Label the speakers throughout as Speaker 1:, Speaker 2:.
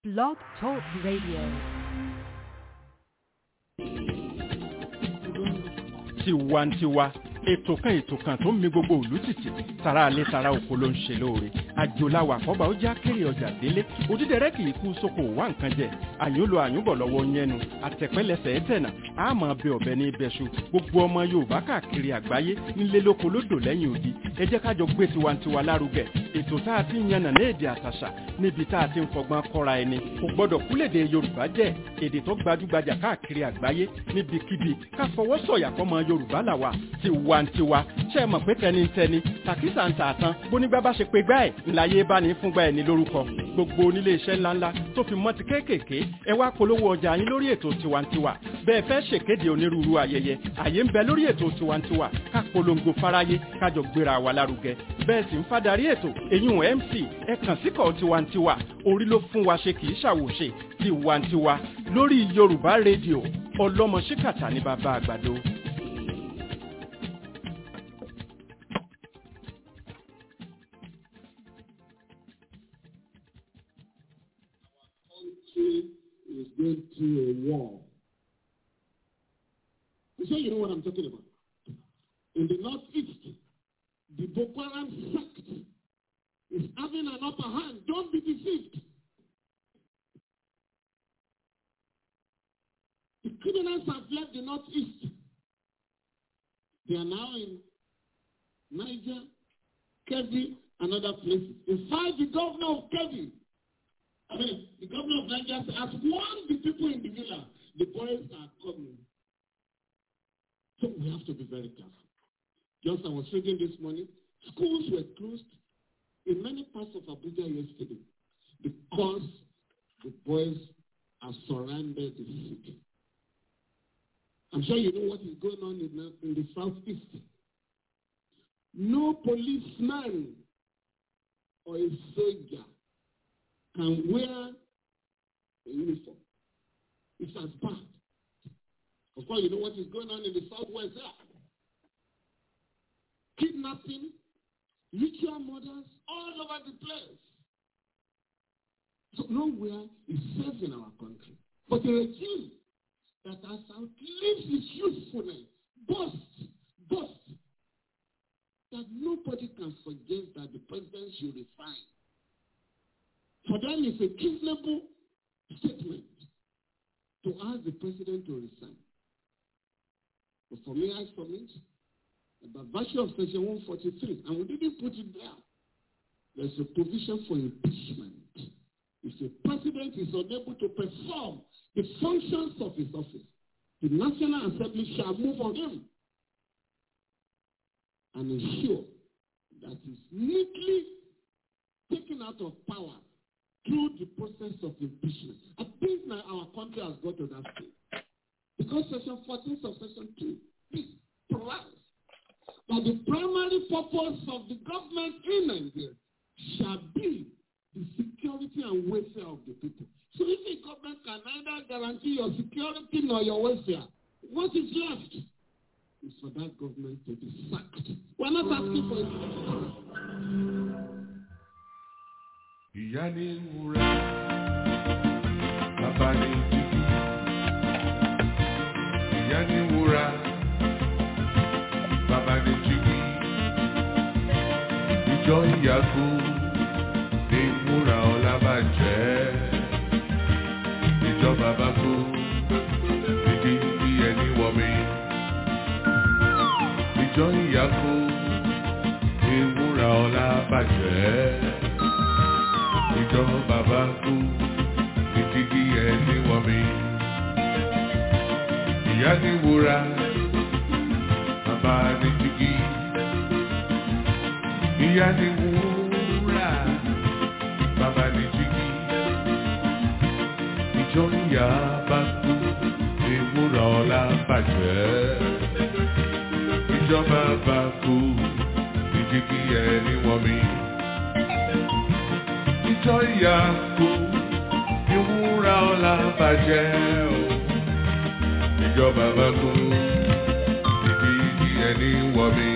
Speaker 1: Blog Talk Radio.
Speaker 2: tiwantiwa ètò kan ètò kan tó ń mi gbogbo òlú tìtì tara alẹ́ tara oko ló ń ṣe lóore àjòláwà àkọ́bà ó já kéré ọjà délé òdídẹrẹ́ kì í kú sóko wá nǹkan jẹ àyùnlò àyùnbọ̀ lọ́wọ́ yẹnu àtẹ̀pẹ́lẹsẹ̀ ẹ̀tẹ̀nà àmọ́ bẹ ọ̀bẹ ní ibẹ̀ṣu gbogbo ọmọ yorùbá káàkiri àgbáyé nílé lóko lódò lẹ́yìn odi ẹ jẹ́ kájọ gbé tiwantiwa lárugẹ ètò tá a ti ń yànnà ní èdè àtàṣà níbi tá a ti ń fọgbọ́n kọ́ra ẹni kò gbọ́dọ̀ kúlèdè yorùbá jẹ́ èdè tó gbajúgbajà káàkiri àgbáyé níbikíbi ká fọwọ́ sọ̀yà fọmọ yorùbá làwà tiwantiwa ṣe é mọ̀ pé tẹnitẹni tàkísà ń tààtàn bónígbà bá ṣe pé gbá ẹ̀ ńláyé bá ní fúngbà ẹ̀ ní lórúkọ gbogbo onílé iṣẹ́ ńláńlá tó fi mọ́ ti kéékèèké ẹ wá polówó ọjà yín lórí ètò tiwantiwa bẹ́ẹ̀ fẹ́ ṣèkéde onírúurú ayẹyẹ àyè ń bẹ lórí ètò tiwantiwa ká polongo fáráyé kájọ gbéra wa lárugẹ bẹ́ẹ̀ sì ń fadarí ètò èyún mc ẹ kàn síkọ̀ tiwantiwa orí ló fún wa ṣe kì í ṣàwòṣe tiwantiwa lórí yorùbá rédíò ọlọ́mọ ṣíkàtà ní bàbá àgbàdo.
Speaker 3: country is going through a war. I'm sure you know what I'm talking about. In the northeast, the Boko Haram sect is having an upper hand. Don't be deceived. The criminals have left the northeast. They are now in Niger, Kebbi, and other places. In fact, the governor of Kebbi I mean, the governor of Niger has warned the people in the villa, the boys are coming. So we have to be very careful. Just I was reading this morning, schools were closed in many parts of Abuja yesterday because the boys have surrounded the city. I'm sure you know what is going on in the, in the southeast. No policeman or a soldier can wear a uniform. It's as bad. Of course, you know what is going on in the southwest there. Kidnapping, ritual murders, all over the place. So nowhere is safe in our country. But a regime that has outlived its usefulness, boasts, boasts, that nobody can forget that the president should resign. For them, it's a reasonable statement to ask the president to resign. But for me, I submit by virtue of section 143, and we didn't put it there, there's a provision for impeachment. If the president is unable to perform the functions of his office, the National Assembly shall move on him and ensure that he's neatly taken out of power through the process of impeachment. I think now our country has got to that stage. Because section 14 of section 2 is provides that the primary purpose of the government in Nigeria shall be the security and welfare of the people. So if the government can neither guarantee your security nor your welfare, what is left is for that government to be sacked. We're not asking for it.
Speaker 4: ìyá ní wúrà bàbá ní títí ìyá ní wúrà bàbá ní jígí ìjọ ìyàgò ní wúrà ọlábàjẹ́ ìjọ bàbá kú ìdí bí ẹni wọmi ìjọ ìyàgò ní wúrà ọlábàjẹ́ ìjọ bàbá kú ìdígí ẹni wọ́n mi. Ìyá ní wúrà, bàbá ní jígí. Ìyá ní wúrà, bàbá ní jígí. Ìjọ ìyá bá kú, ìwúrà ọ̀la bàjẹ́. Ìjọ bàbá kú, ìdígí ẹni wọ́n mi ìjọ ìyá kú ìwúra ọ̀la bàjẹ́ o. ìjọba bá kú ìdí ìdí ẹni wọ̀ mí.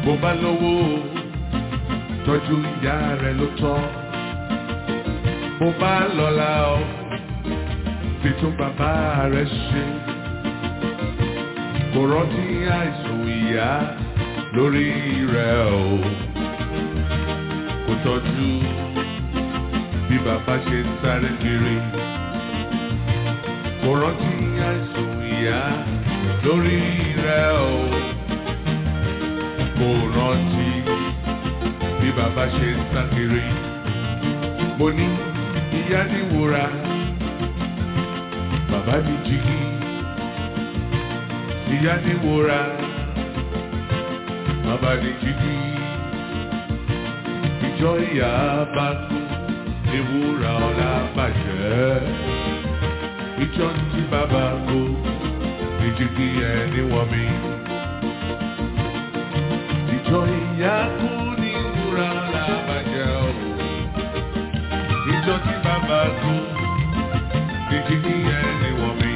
Speaker 4: bó bá lówó tọ́jú ìyá rẹ̀ ló tọ́ bó bá lọ́lá o fi tún bàbá rẹ̀ ṣe kò rántí àìsàn ìyá lórí rẹ̀ o kò tọ́jú bí bàbá ṣe ń sáré kiri kò rántí àìsàn ìyá lórí rẹ̀ o kò rántí bí bàbá ṣe ń sá kiri mo ní ìyá ní wúrà bàbá ní jígí ìyá ní wúrà bàbá ní jígí ìjọ ìyá bá kú ní wúrà ọ̀la bàjẹ́ ìjọ tí bàbá kú ní jígí ẹni wọ́n mi ìjọ ìyá kú ní wúrà ọ̀la bàjẹ́ o ìjọ tí bàbá kú ní jígí ẹni wọ́n mi.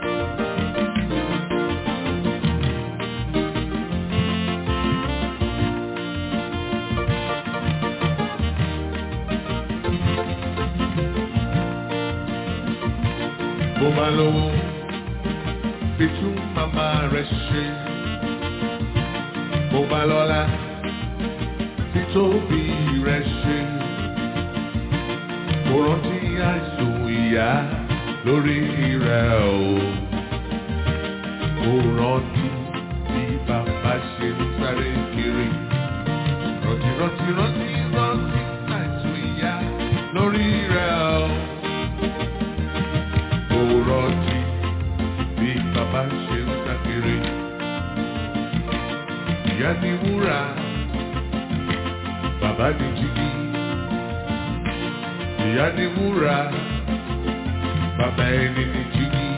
Speaker 4: bó bá lówó fi tún màmá rẹ̀ ṣe bó bá lọ́lá fi tóbi rẹ̀ ṣe kò rántí àìsàn ìyá lórí rẹ̀ o kò rántí bí bàbá ṣe ń sáré kiri rántí rántí rántí rántí àìsàn ìyá lórí rẹ̀ o kò rántí bí bàbá ṣe ń sá kiri ìyá ni wúrà bàbá ni jígí ìyá ni wúrà bàbá ẹni ni jígí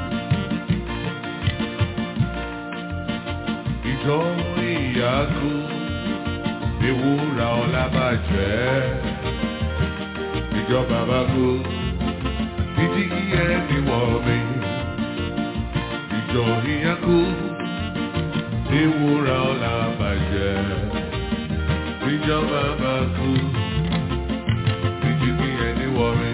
Speaker 4: ìjọ ìyá kú ni wúrà ọlá bàjẹ́ ìjọ bàbá kú ní jígí ẹni wọ̀ mí ìjọ ìyá kú ni wúrà ọlá bàjẹ́ ìjọ bàbá kú ní jígí ẹni wọ̀ mí.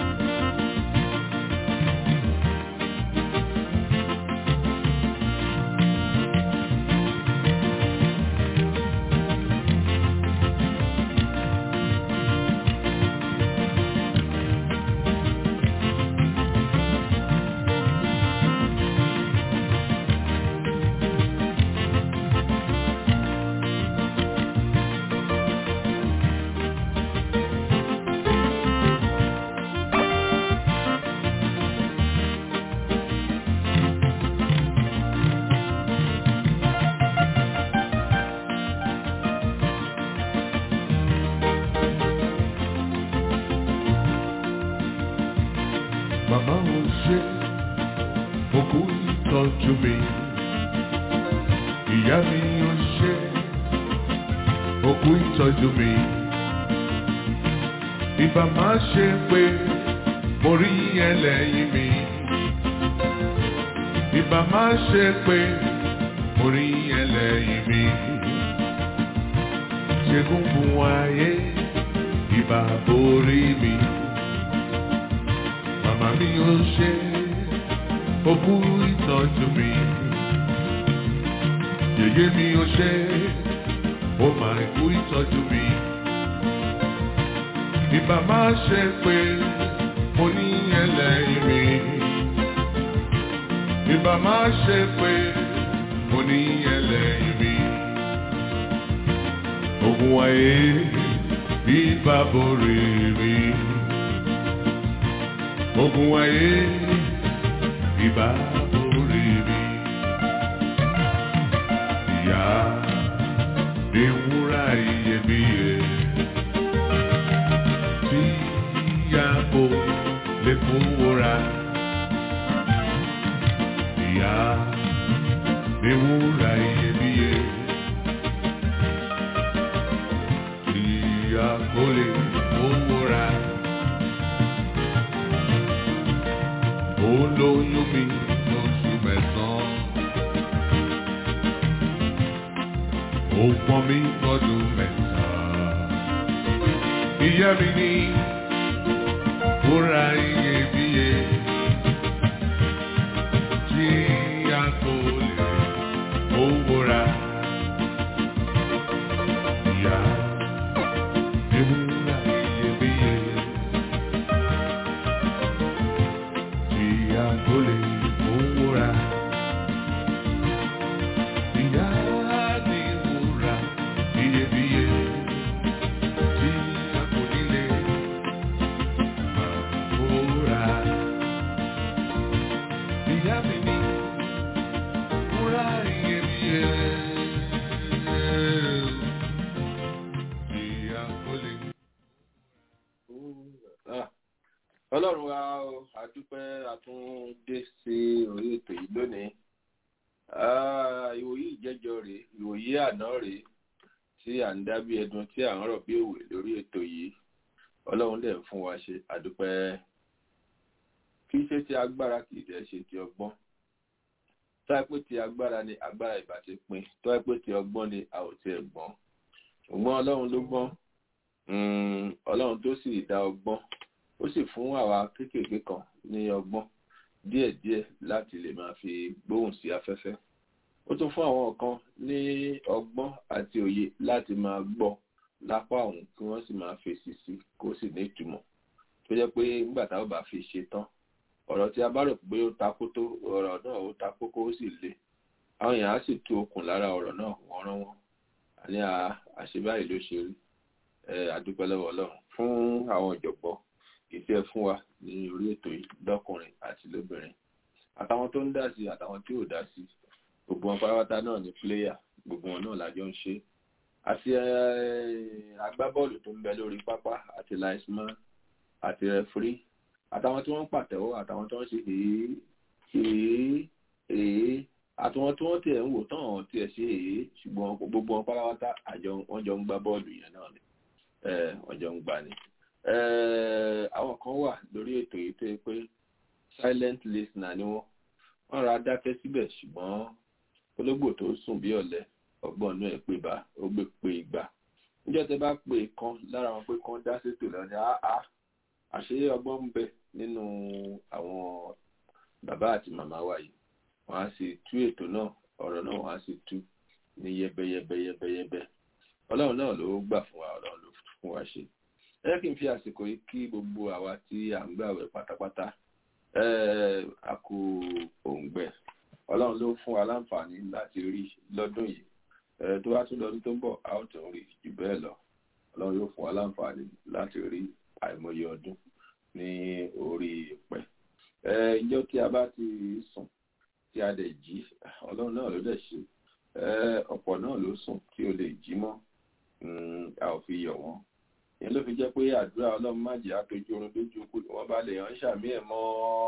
Speaker 4: Màmá ò ṣe òkú ìtọ́jú mi. Ìyá mi ò ṣe òkú ìtọ́jú mi. Ìbá máa ṣe pé mo rí ẹlẹ́yìn mi. Ìbá máa ṣe pé mo rí ẹlẹ́yìn mi. Ṣègùn fún ayé ìbá borí mi màmá mi ò ṣe òkú ìtọ́jú mi. Yèyé mi ò ṣe ó máa kú ìtọ́jú mi. Ìbá máa ṣe pé mo ní ẹlẹ́yìn mi. Ìbá máa ṣe pé mo ní ẹlẹ́yìn mi. Ogun ayé ìbá borí mi ogun ayé ìbá orí mi. Ìyá mi wúrà iyebíye tí ìyá kò lè fowó ra. Ìyá mi wúrà iyebíye tí ìyá kò lè fowó ra. olóyún mi lóṣù mẹ́sàn-án. ó pọ́n mi ọdún mẹ́ta. Ìyá mi ní wúrà iyebíye tí a kò lè owó ra. Ìyá mi wúrà iyebíye tí a kò lè owó ra. Ìyá mi wúrà iyebíye tí a kò nílé owó ra. Ìyá mi ní wúrà iyebíye tí a kò lè.
Speaker 1: Ah, ọlọ́run wa o, a dúpẹ́ a tún dé sí orí ètò yìí lónìí Ah, ìwòyí ìjẹ́jọ́ rèé ìwòyí àná rèé tí à ń dá bí ẹdun tí à ń rọ̀ bí òwe lórí ètò yìí ọlọ́run dẹ̀ ń fún wa ṣe àdúpẹ́ kì í ṣe ti agbára kì í dẹ̀ ṣe ti ọgbọ́n tó ẹ pé ti agbára ni agbára ìbá ti pin tó ẹ pé ti ọgbọ́n ni a ò tiẹ̀ gbọ́n ṣùgbọ́n ọlọ́run ló gbọ́n Mm, ọlọ́run tó sì dá ọgbọ́n ó sì fún àwa kéékèèké kan ní ọgbọ́n díẹ̀díẹ̀ láti lè máa fi gbóhùn sí afẹ́fẹ́ ó tún fún àwọn kan ní ọgbọ́n àti òye láti máa gbọ́ lápá ọ̀hún kí wọ́n sì máa fèsì sí kó sì ní ìtumọ̀ tó jẹ́ pé nígbà táwọn bá fi ṣe tán ọ̀rọ̀ tí a bá rò pé ó ta kótó ọ̀rọ̀ náà ó ta kókó ó sì le àwọn èèyàn á sì tú okùn lára ọ̀rọ̀ náà wọ́n rán wọn àní àṣebáyìí ló ṣe rí àdúpẹ́ lọ́wọ́ ọlọ́run fún àwọn ìjọ̀gbọ́ ìfẹ́ fún wa ní orí ètò yìí lọ́kùnrin àti lóbìnrin àtàwọn tó ń dá sí àtàwọn tí ò dá sí gbogbo wọn pátápátá náà ní pléyà gbogbo wọn náà lájọ ń ṣe àti agbábọ́ọ̀lù tó ń bẹ lórí pápá àti linesman àti rẹfúrí àtàwọn tí wọ́n ń pàtẹ́wọ́ àtàwọn tó ń ṣe èé èé èé àtàwọn tí wọ́n tiẹ̀ ń wò tán àwọn tiẹ̀ ṣe èé ṣùgbọ́n gbogbo wọn pátápátá àjọ wọn jọ ń gbá bọ́ọ̀lù yẹn náà ni ọjọ́ ń gbà ní. àwọn kan wà lórí ètò yìí tó yẹ pé silent listener ni wọ́n wọ́n ra dákẹ́ síbẹ̀ ṣùgbọ́n ológbò tó sùn bí ọ̀lẹ ọgbọ́n inú ẹ̀ pé bá ó gbé pé ìgbà níjọ́ tẹ bá pè kan lára wọn pé kan dá sétò lọ ní àá àṣé ọgbọ́n ń bẹ nínú àwọn bàbá àti màmá wa yìí wọ́n á sì tú ètò náà ọ̀rọ̀ náà wọ́n á sì tú ní yẹbẹyẹbẹyẹbẹyẹbẹ ọlọ́run náà ló gbà fún wa ọlọ́run ló fún wa ṣe ẹ kí n fi àsìkò yìí kí gbogbo àwa tí à ń gbàwẹ̀ pátápátá a kú òǹgbẹ ọlọ́run ló fún wa láǹfààní láti rí lọ́dún yìí tó bá tún lọ́dún tó ń bọ̀ a ó tún rí jù bẹ́ẹ̀ lọ ọlọ́run yóò fún wa láǹfààní láti rí àìmọye ọdún ní orí ìpẹ́ ìjọ tí a bá ti sùn tí a dẹ̀ jí ọlọ́run náà ló dẹ̀ ṣe ọ̀pọ̀ náà ló sùn tí ó lè jí mọ́ a ò fi yọ̀ wọ́n ìyẹn ló fi jẹ́ pé àdúrà ọlọ́run má jẹ́ àtọ́jú orun lójú kú wọ́n bá lè hàn ṣàmì ẹ̀ mọ́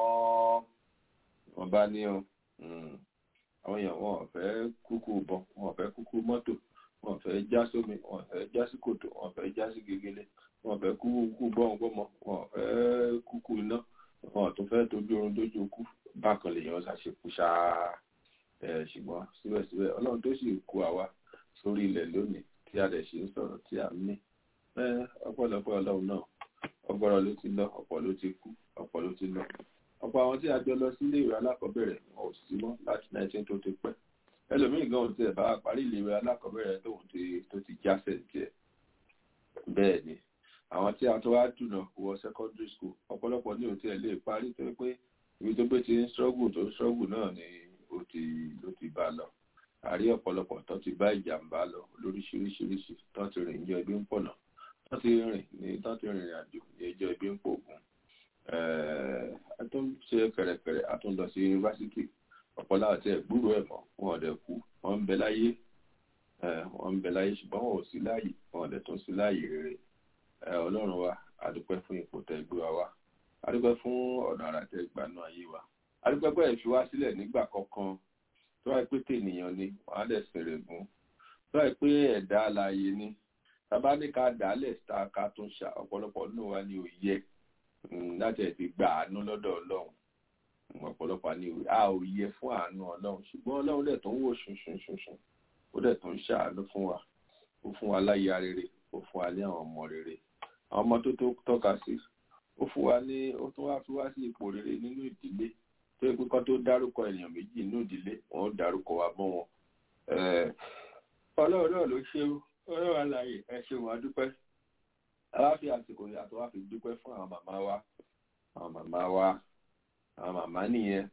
Speaker 1: wọ́n bá ní o àwọn èèyàn wọn ò fẹ́ kúkú bọ̀ wọn ò fẹ́ kúkú mọ́tò wọn ò fẹ́ já sómi wọn ò fẹ́ já sí kòtò wọn ò fẹ́ já sí gegele wọn ò fẹ́ kúkú gbọ́n gbọ́mọ wọn ò fẹ́ kúkú iná wọn ò tún fẹ́ tójú orun lójú kú bákan lèèyàn ṣàṣekú ṣáá ṣùgbọ́n síbẹ̀síbẹ̀ ọlọ́run tó sì kó àwa sórí ilẹ̀ lónìí tí a dẹ̀ ṣe ń sọ̀rọ̀ tí a ní ọ̀pọ̀lọpọ̀ ọlọ́run náà ọgbọ́rọ̀ ló ti lọ ọ̀pọ̀ ló ti kú ọ̀pọ̀ ló ti lọ ọ̀pọ̀ àwọn tí a jọ lọ sílé ìwé alákọ̀ọ́bẹ̀rẹ̀ wọn ò sí mọ́ láti 19 tó ti pẹ́ ẹlòmíì gan ti ẹ̀ bá parí ilé ìwé alákọ̀ọ́bẹ̀rẹ̀ tóun ti tó ti jásẹ̀ tiẹ̀ bẹ́ẹ̀ ni àwọn tí a tó wá dùnà wọ secondary school ọ̀pọ̀lọpọ̀ ní òun ti ẹ̀ lè parí tó pé ibi tó gbé ti ń struggle tó struggle náà ni ó ti ló ti bá lọ àrí ọ̀pọ̀lọpọ̀ tó ti bá ìjàmbá lọ lóríṣiríṣiríṣi tó ti rìn jọ ibi ń pọ̀nà tó ti rìn ní tó ti rìnrìn àjò ní ẹjọ́ ibi ń pògùn a tún ṣe kẹ̀rẹ̀kẹ̀rẹ̀ a tún lọ sí yunifásitì ọ̀pọ̀lọpọ̀ àti ẹ̀gbúrò ẹ̀ mọ́ wọn ò dẹ̀ kú wọ́n ń bẹ láyé wọ́n ń bẹ láyé ṣùgbọ́n wọn ò sí láàyè wọn ò dẹ̀ tún sí láàyè rere ọlọ́run wa a dúpẹ́ fún ipò tẹ́ gbé wa wá a dúpẹ́ fún ọ̀nà àrà tẹ́ gbanú ayé wa a dúpẹ́ pé ẹ̀ fi wá sílẹ̀ nígbà kankan tó wáyé pé tènìyàn ni wọ́n á lẹ̀ sẹ̀rẹ̀ gùn tó wáyé pé ẹ̀dá alààyè ni tàbá ní ká dálẹ̀ tá ká tún ṣà ọ̀pọ̀lọpọ̀ nínú wa ni ò yẹ láti ẹ̀ ti gba àánú lọ́dọ̀ ọlọ́run ọ̀pọ̀lọpọ̀ ni a ò yẹ fún àánú ọlọ́run ṣùgbọ́n ọlọ́run lẹ̀ tó ń wò ṣunṣunṣunṣun ó dẹ̀ tún ṣàánú fún wa ó fún wa láyà rere ó fún wa ní àwọn ọmọ rere àwọn ọmọ tó tó tọ́ka sí ó fún wa ní ó tún wá fi wá sí ipò rere nínú ìdílé tó yẹ pé kán tó dárúkọ ènìyàn méjì nínú ìdílé wọn ó dárúkọ wa mọ́ wọn ọlọ́run náà ló ṣe ọlọ́run àlàyé ẹ ṣeun adúpẹ́ àwa fi àsìkò yàtọ̀ wá fi dúpẹ́ fún àwọn màmá wa àwọn màmá wa àwọn màmá nìyẹn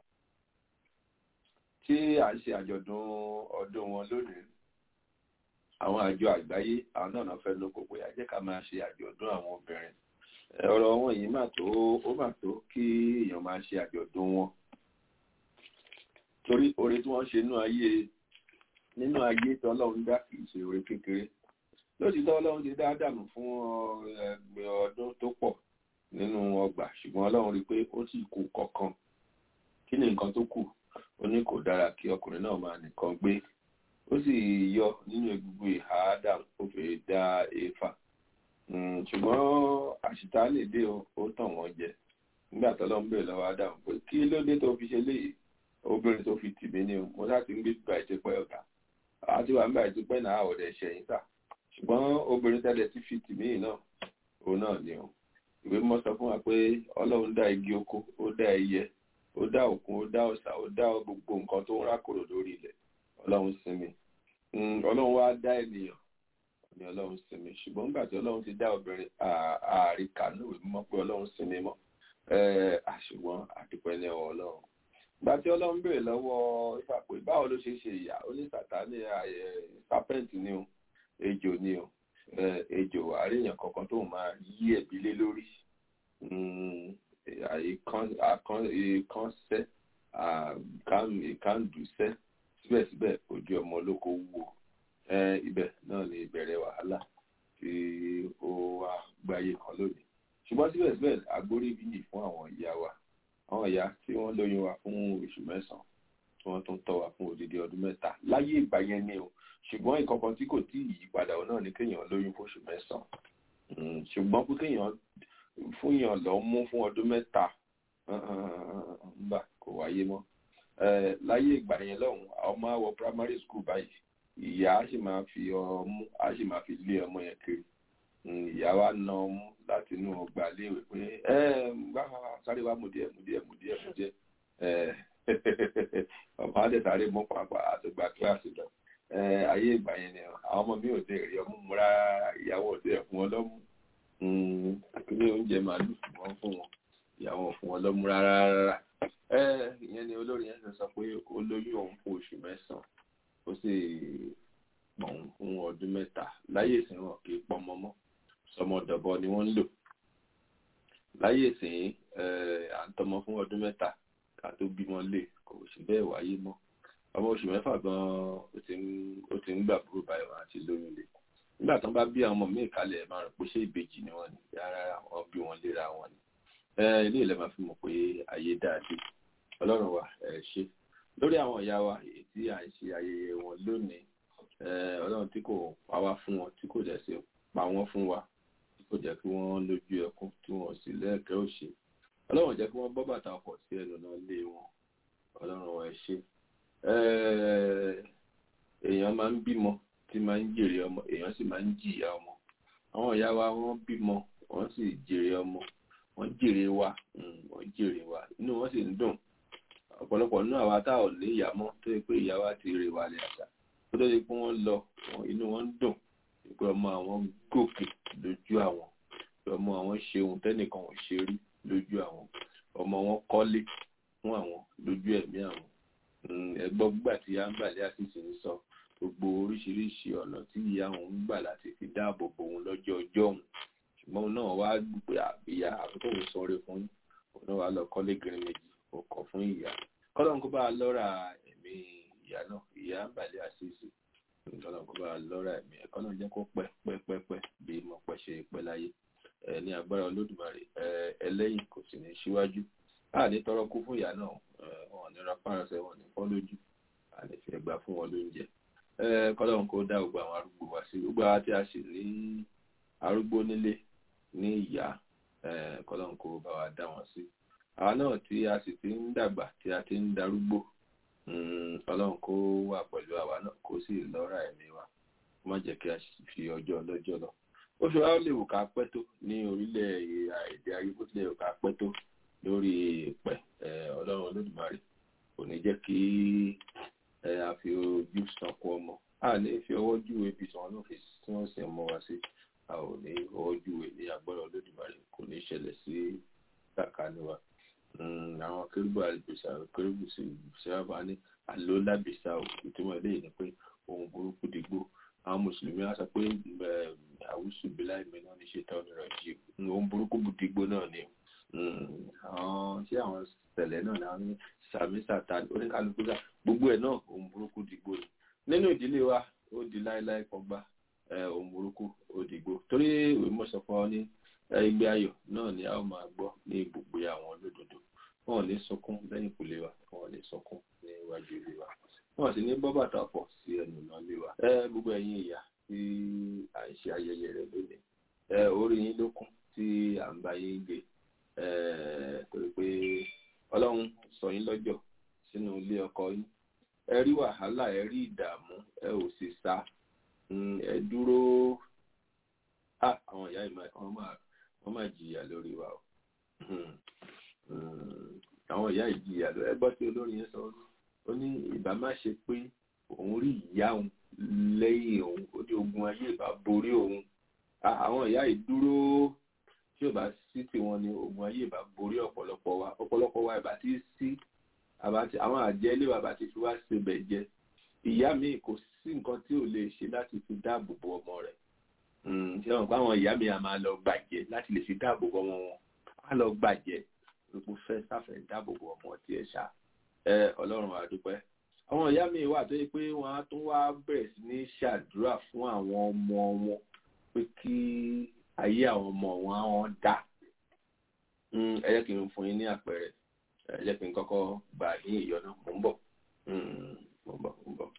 Speaker 1: tí à ń ṣe àjọ̀dún ọdún wọn lónìí àwọn àjọ àgbáyé àwọn náà náà fẹ́ lóko pé a jẹ́ ká máa ṣe àjọ̀dún àwọn obìnrin ọ̀rọ̀ wọn yìí mà tó ó mà tó kí èèyàn máa ṣe àjọ̀dún wọn torí oore tí wọ́n ṣe nínú ayé nínú ayé tí ọlọ́run dá kìí ṣe oore kékeré lótìtọ́ ọlọ́run ti dá dànù fún ẹgbẹ́ ọdún tó pọ̀ nínú ọgbà ṣùgbọ́n ọlọ́run rí i pé ó sì kù kọ̀ọ̀kan kí ni nǹkan tó kù ó ní kò dára kí ọkùnrin náà máa nìkan gbé ó sì yọ nínú egungun ìhà Ádámù ó fi dá Éfà ṣùgbọ́n àṣìta lè dé ó tàn wọ́n jẹ nígbà tó lọ́n bèèrè lọ́wọ́ Ádámù pé kí ló dé tó fi ṣe léyìí obìnrin tó fi tì mí ni mo láti ń gbé gbà ìtẹ́pẹ́ ọ̀gá àti wà ń gbà ìtẹ́pẹ́ náà ọ̀dẹ̀ ṣẹ̀yìn sà ṣùgbọ́n obìnrin tẹ́lẹ̀ ti fi tì mí náà òun náà ni o ìwé mọ́ sọ fún wa pé Ọlọ́run dá igi oko ó dá ẹyẹ ó dá òkun ó dá ọ̀sà ó dá gbogbo nǹkan tó ń rákòrò lórí ilẹ̀ Ọlọ́run sinmi Ọlọ́run wá dá ènìyàn ní ọlọ́run sinmi ṣùgbọ́n nígbà tí ọlọ́run ti dá obìnrin ààrí kànú ìwé mọ́ pé ọlọ́run sinmi mọ́ àṣùgbọ́n àdúpẹ́ ní ọwọ́ ọlọ́run. ìgbà tí ọlọ́run béèrè lọ́wọ́ Éfà pé báwo ló ṣe ṣe ìyá ó ní Sátánì serpent ni o ejò ni o ejò àríyàn kankan tó máa yí ẹ̀bí lé lórí ìkànsẹ́ ìkàndùsẹ́ síbẹ̀síbẹ̀ ojú ọmọ olóko wúwo ibẹ̀ náà ni ìbẹ̀rẹ̀ wàhálà tí ó wá gbáyé kan lónìí ṣùgbọ́n síbẹ̀síbẹ̀ agbórí bíyì fún àwọn ìyá wa àwọn ìyá tí wọ́n lóyún wa fún oṣù mẹ́sàn-án tí wọ́n tún tọ́ wa fún odidi ọdún mẹ́ta láyé ìgbà yẹn ni o ṣùgbọ́n ìkọ̀kan tí kò tí ì yí padà ọ̀ náà ni kéèyàn lóyún fún oṣù mẹ́sàn-án ṣùgbọ́n pé kéèyàn fún yàn lọ mú fún ọdún mẹ́ta ńgbà kò wáyé mọ́ láyé ìgbà yẹn lọ́hùn àwọn máa wọ primary school báyìí ìyá á sì máa fi ọmú á sì máa fi lé ọmọ yẹn kiri ìyá wa na ọmú láti inú ọgbà léèwé pé ẹ gbá sáré wa mú díẹ̀ mú díẹ̀ mú díẹ̀ mú díẹ̀ ọmọ adé sáré mú pàápàá àtìgbà kíláàsì lọ ayé ìgbà yẹn ni àwọn ọmọ mi ò tẹ rí ọmú mu rárá ìyàwó ò tẹ fún wọn lọ́mú ilé oúnjẹ màálù wọn fún wọn ìyàwó ò fún wọn lọ́mú rárá rárá ìyẹn ni olórí yẹn sọ pé olóyún òun fún oṣù mẹ́sàn-án ó sì pọ̀n fún ọdún mẹ́ta láyé ìsìn wọn kì í pọmọ mọ́ sọmọdọ̀bọ ni wọ́n ń lò láyé ìsìn à ń tọmọ fún ọdún mẹ́ta ká tó bímọ lè kò sí bẹ́ẹ̀ wáyé mọ́ ọmọ oṣù mẹ́fà gan-an ó ti ń gbà búrò báyìí wọn àti lóyún lè nígbà tó ń bá bí àwọn ọmọ míì kalẹ̀ máa rò pé ṣé ìbejì ni wọ́n ní rárá wọn bí wọn léra wọn ni ilé ilẹ̀ máa fi mọ̀ pé ayé dáadé ọlọ́run wa ẹ ṣe lórí àwọn ìyá wa èyí tí à ń ṣe ayẹyẹ wọn lónìí ọlọ́run tí kò pa wá fún wọn tí kò dẹ̀ sí pa wọ́n fún wa tí kò jẹ́ kí wọ́n lójú ẹkún tí wọ́n sì lẹ́ẹ̀kẹ́ òṣè ọlọ́run jẹ́ kí wọ́n bọ́ bàtà ọkọ̀ sí ẹnu náà lé wọn ọlọ́run wa ẹ ṣe èèyàn máa ń bímọ tí máa ń jèrè ọmọ èèyàn sì máa ń jìyà ọmọ àwọn ìyá wa wọ́n bímọ wọ́n sì jèrè ọmọ wọ́n jèrè wa wọ́n jèrè wa inú wọn sì ń dùn ọ̀pọ̀lọpọ̀ nínú àwa tá ò ní ìyá mọ́ tó yẹ pé ìyá wa ti rè wà lẹ̀ àṣà tó tó yẹ pé wọ́n lọ inú wọn ń dùn pé ọmọ àwọn gòkè lójú àwọn pé ọmọ àwọn ṣe ohun tẹ́nìkan ò ṣe rí lójú àwọn ọmọ wọn kọ́lé fún àwọn lójú ẹ̀mí àwọn ẹgbọ́n gbà tí yá ń gbàlẹ́ àṣìṣe ń sọ gbogbo oríṣiríṣi ọ̀nà tí ìyá òun ń gbà láti fi dáàbò bo òun lọ́jọ́ ọjọ́ òun ṣùgbọ́n òun náà wá gbé àbíyá àkókò òun sọre fún òun náà wá lọ kọ́lé gírin méjì ó kọ̀ fún ìyá kọ́lọ́n kó bá a lọ́ra ẹ̀mí ìyá náà ìyá ń gbàlẹ́ àṣìṣe kọ́lọ́n kó bá a lọ́ra ẹ̀mí ẹ̀ kọ́lọ́n jẹ́ kó pẹ́ pẹ́ pẹ́ pẹ́ bí mo pẹ́ ṣe pẹ́ láyé ẹ̀ ní agbára olódùmarè ẹ̀ ẹlẹ́yìn kò sì ní síwájú láàní tọrọ kú fún ìyá náà wọn ní rapárasẹ wọn ní fọ́ lójú àní fi ẹgbà fún wọn lóúnjẹ kọ́lọ́run kó dá gbogbo àwọn arúgbó wá sí gbogbo àwọn tí a sì ní arúgbó nílé ní ìyá kọ́lọ́run kó bá wa dá wọn sí àwa náà tí a sì ti ń dàgbà tí a ti ń darúgbó ọlọ́run kó wà pẹ̀lú àwa náà kó sì lọ́ra ẹ̀mí wa kó má jẹ́ kí a fi ọjọ́ ọlọ́jọ́ lọ ó ṣe wá lè wò ká pẹ́ tó ní orílẹ̀ èdè ayé bó tilẹ̀ wò ká pẹ́ tó lórí ìpẹ́ ọlọ́run olódùmarè kò ní jẹ́ kí a fi ojú sanko ọmọ a ní fi ọwọ́ júwe bí tí wọ́n náà fi tí wọ́n sì mọ́ wa sí a ò ní ọwọ́ júwe ní agbára olódùmarè kò ní ṣẹlẹ̀ sí kàkánì wa àwọn kérúbù àlùbíṣà kérúbù sí sábà ní àlólábìṣà ìtumọ̀ eléyìí ni pé ohun burúkú dìgbò àwọn mùsùlùmí á sọ pé àwùsù bílá ìmọ̀ náà ní ṣe tán ní rọ̀jì ohun burúkú dìgbò náà ni àwọn ṣé àwọn ṣẹlẹ̀ náà náà ní sàmì sàtàn oníkálukú sà gbogbo ẹ̀ náà ohun burúkú dìgbò ni nínú ìdílé wa ó di láéláé kọgbá ohun burúkú ó dìgbò torí ìwé mọ̀sán fún ọ ní ilé ayọ̀ náà ni a ó máa gbọ́ ní ibùgbé àwọn olódodo wọn ò ní sunkún lẹ́yìn ìkùlé wa wọn ò ní sunkún ní iwájú ilé wa wọn sì ní bọ́ bàtà pọ̀ sí ẹnu náà lé wa ẹ gbogbo ẹ̀yin ìyá tí à ń ṣe ayẹyẹ rẹ̀ lónìí ẹ orí yín ló kún tí à ń bá yín gbé ẹ torí pé ọlọ́run sọ yín lọ́jọ́ sínú ilé ọkọ yín ẹ rí wàhálà ẹ rí ìdààmú ẹ ò sì sá ẹ dúró àwọn ìyá ìmọ̀ wọn máa wọ́n máa jìyà lórí wa o àwọn ìyá ìjìyà lórí ẹgbọ́n tí olórin yẹn sọ ó ní ìbá má ṣe pé òun rí ìyá òun lẹ́yìn òun ó ní ogun ayé ìbá borí òun àwọn ìyá ìdúró tí ò bá sí tiwọn ni ogun ayé ìbá borí ọ̀pọ̀lọpọ̀ wa ọ̀pọ̀lọpọ̀ wa ìbá ti sí àwọn àjẹ́ ilé wa bá ti fi wá sebẹ̀ jẹ ìyá mi kò sí nǹkan tí ò lè ṣe láti fi dáàbò bo ọmọ rẹ̀ ṣé wọn pa àwọn ìyá mi a máa lọ gbàjẹ́ láti lè fi dáàbò bo ọmọ wọn á lọ gbàjẹ́ gbogbo fẹ́ sáfẹ́ dáàbò bo ọmọ tí ẹ ṣá ẹ ọlọ́run a dúpẹ́ àwọn ìyá mi wà tó yẹ pé wọ́n á tún wá bẹ̀rẹ̀ sí ní ṣàdúrà fún àwọn ọmọ wọn pé kí ayé àwọn ọmọ wọn á wọn dá ẹ jẹ́ kí n fún yín ní àpẹẹrẹ ẹ jẹ́ kí n kọ́kọ́ gbà ní ìyọnu mò ń bọ̀ mò ń bọ̀ mò ń bọ̀.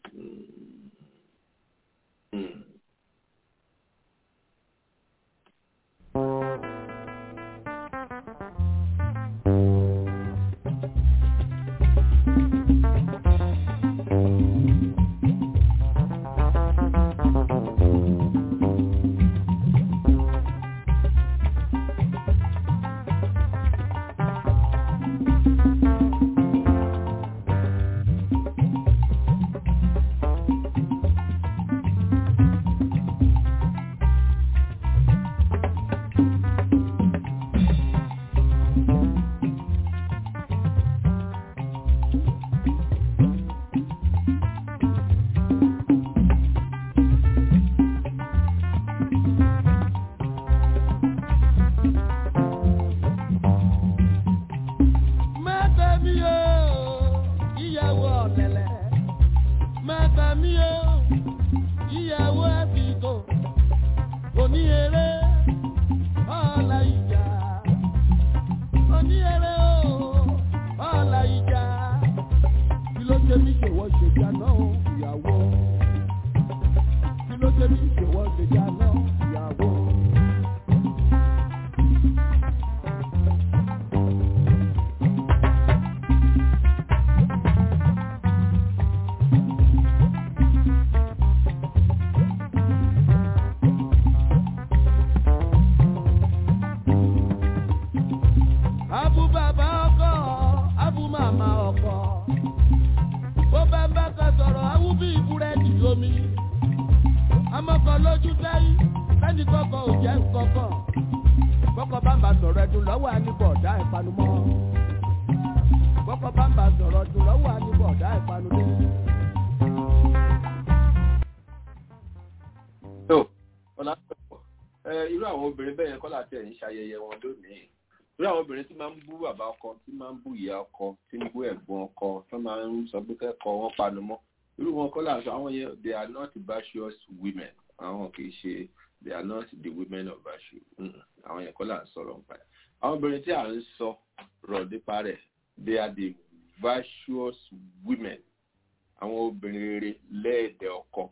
Speaker 1: irú àwọn obìnrin bẹ́ẹ̀ yẹn kọ́ láti ẹ̀ ń ṣayẹyẹ wọn lónìí irú àwọn obìnrin tí máa ń bú bàbá ọkọ tí máa ń bú ìyá ọkọ tí ń bú ẹ̀gbọ́n ọkọ tó máa ń sọ pé kẹ́kọ̀ọ́ wọn panu mọ́ irú wọn kọ́ láti àwọn yẹn they are not virtuous women àwọn kì í ṣe they are not the women of virtue àwọn yẹn kọ́ là ń sọ̀rọ̀ nípa ẹ̀ àwọn obìnrin tí à ń sọ rọ̀ nípa rẹ̀ they are the virtuous women àwọn obìnrin rere lẹ́ẹ̀dẹ̀ ọkọ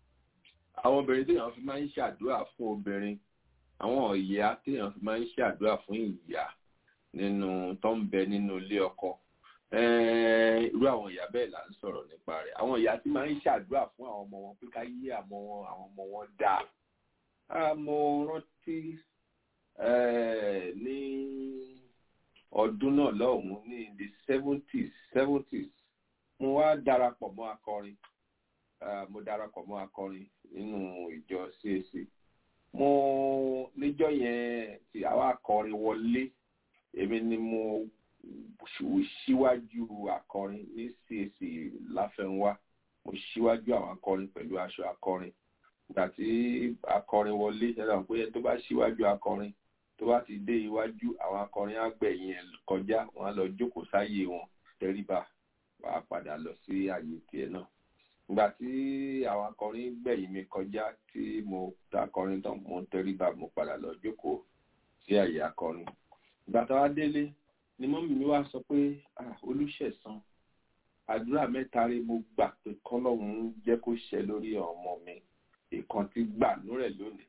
Speaker 1: àwọn obìnrin téèyàn fi máa ń ṣàdúrà fún obìnrin àwọn ìyá téèyàn fi máa ń ṣàdúrà fún ìyá nínú tó ń bẹ nínú ilé ọkọ irú àwọn ìyá bẹ́ẹ̀ là ń sọ̀rọ̀ nípa rẹ̀ àwọn ìyá tí máa ń ṣàdúrà fún àwọn ọmọ wọn pé ká yí àmọ́ wọn àwọn ọmọ wọn dáa mo rántí ní ọdún náà lọ́hùn-ún ní the seventies seventies mo wá darapọ̀ mọ́ akọrin mo darapọ̀ mọ́ akọrin nínú ìjọ CAC mo níjọ́ yẹn tí àwa akọrin wọlé èmi ni mo síwájú akọrin ní CAC láfẹnwá mo síwájú àwọn akọrin pẹ̀lú aṣọ akọrin ìgbà tí akọrin wọlé ṣẹlẹ̀ pé tó bá síwájú akọrin tó bá ti dé iwájú àwọn akọrin àgbẹ̀yìn ẹ̀ kọjá wọn á lọ jókòó sáyé wọn tẹríba wàá padà lọ sí àyè tiẹ̀ náà ìgbà tí àwọn akọrin gbẹ̀yìn mi kọjá tí mo ta akọrin tán mo tẹríba mo padà lọ jókòó sí àyè akọrin ìgbà tó wá délé ni mọ́mí mi wá sọ pé olùṣẹ̀san àdúrà mẹ́ta rí mo gbà pé kọ́lọ́hún jẹ́ kó ṣẹ lórí ọmọ mi ìkan ti gbà lórẹ̀ lónìí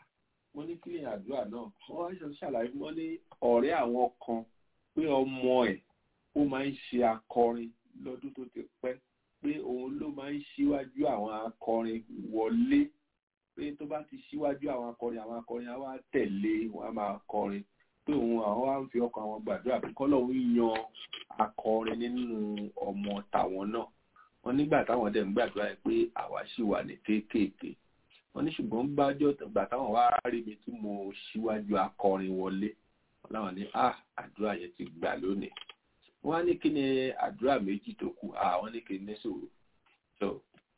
Speaker 1: mo ní kí ni àdúrà náà wọ́n wá ṣàlàyé wọ́n ní ọ̀rẹ́ àwọn kan pé ọmọ ẹ̀ ó máa ń ṣe akọrin lọ́dún tó ti pẹ́ pé òun ló máa ń ṣíwájú àwọn akọrin wọlé pé tó bá ti ṣíwájú àwọn akọrin àwọn akọrin á wá tẹ̀lé wọn á máa kọrin pé òun àwọn wá ń fi ọkàn àwọn gbàdúrà pé kọ́lọ́hún yan akọrin nínú ọmọ tàwọn náà wọn nígbà táwọn dẹ̀ ń gbàdúrà yẹn pé àwa ṣì wà ní kéékèèké wọn ní ṣùgbọ́n bájọ́ ìgbà táwọn wá rí mi tí mo ṣíwájú akọrin wọlé wọn láwọn ní ah àdúrà yẹn ti gbà lónìí wọn á ní kí ni àdúrà méjì tó kù àwọn ní kí ni sòrò so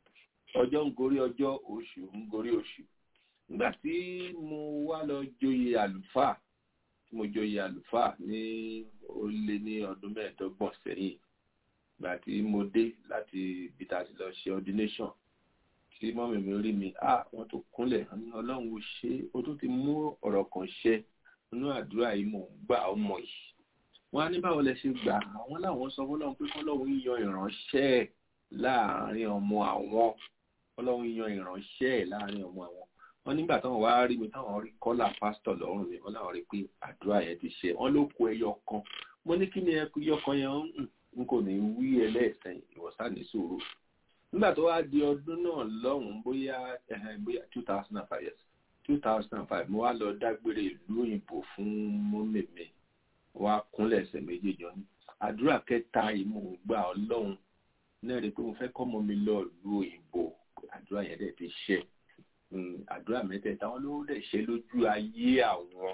Speaker 1: ọjọ́ ń gorí ọjọ́ oṣù ń gorí oṣù nígbà tí mo wá lọ joyè àlùfáà tí mo joyè àlùfáà ní ó lé ní ọdún mẹ́ẹ̀ẹ́dọ́gbọ̀n sẹ́yìn ìgbà tí mo dé láti ibi tá a ti lọ ṣe ordination tí mọ́mí mi rí mi ah wọ́n tó kúnlẹ̀ ọlọ́run ò ṣe ó tó ti mú ọ̀rọ̀ kan ṣẹ nínú àdúrà yìí mò ń gbà ọmọ yìí wọ́n á ní báwo lẹ ṣe gbà àwọn làwọn sọ fọlọ́run pé fọlọ́run yan ìránṣẹ́ láàrin ọmọ àwọn ọlọ́run yan ìránṣẹ́ láàrin ọmọ àwọn wọ́n nígbà táwọn wá rí mi táwọn rí kọ́là pásítọ̀ lọ́rùn mi wọ́n láwọn rí pé àdúrà yẹn ti ṣe wọ́n ló kó ẹyọ kan mo ní kí ni ẹyọ kan yẹn n kò ní wí ẹlẹ́ẹ̀sẹ̀ ìwọ̀sán ní sòrò nígbà tó wá di ọdún náà lọ́hùn-ún bóyá bóyá two thousand and five years two thousand and five mo wá lọ dágbére ìlú òyìnbó fún mọ́mẹ́mẹ wá kúnlẹ̀ ẹsẹ̀ méjèèjì ní àdúrà kẹta yìí mo gbà ọlọ́run náà rí i pé mo fẹ́ kọ́mọ mi lọ ìlú òyìnbó àdúrà yẹn dẹ̀ ti ṣe àdúrà mẹ́tẹ̀ẹ̀ta wọn ló dẹ̀ ṣe lójú ayé àwọn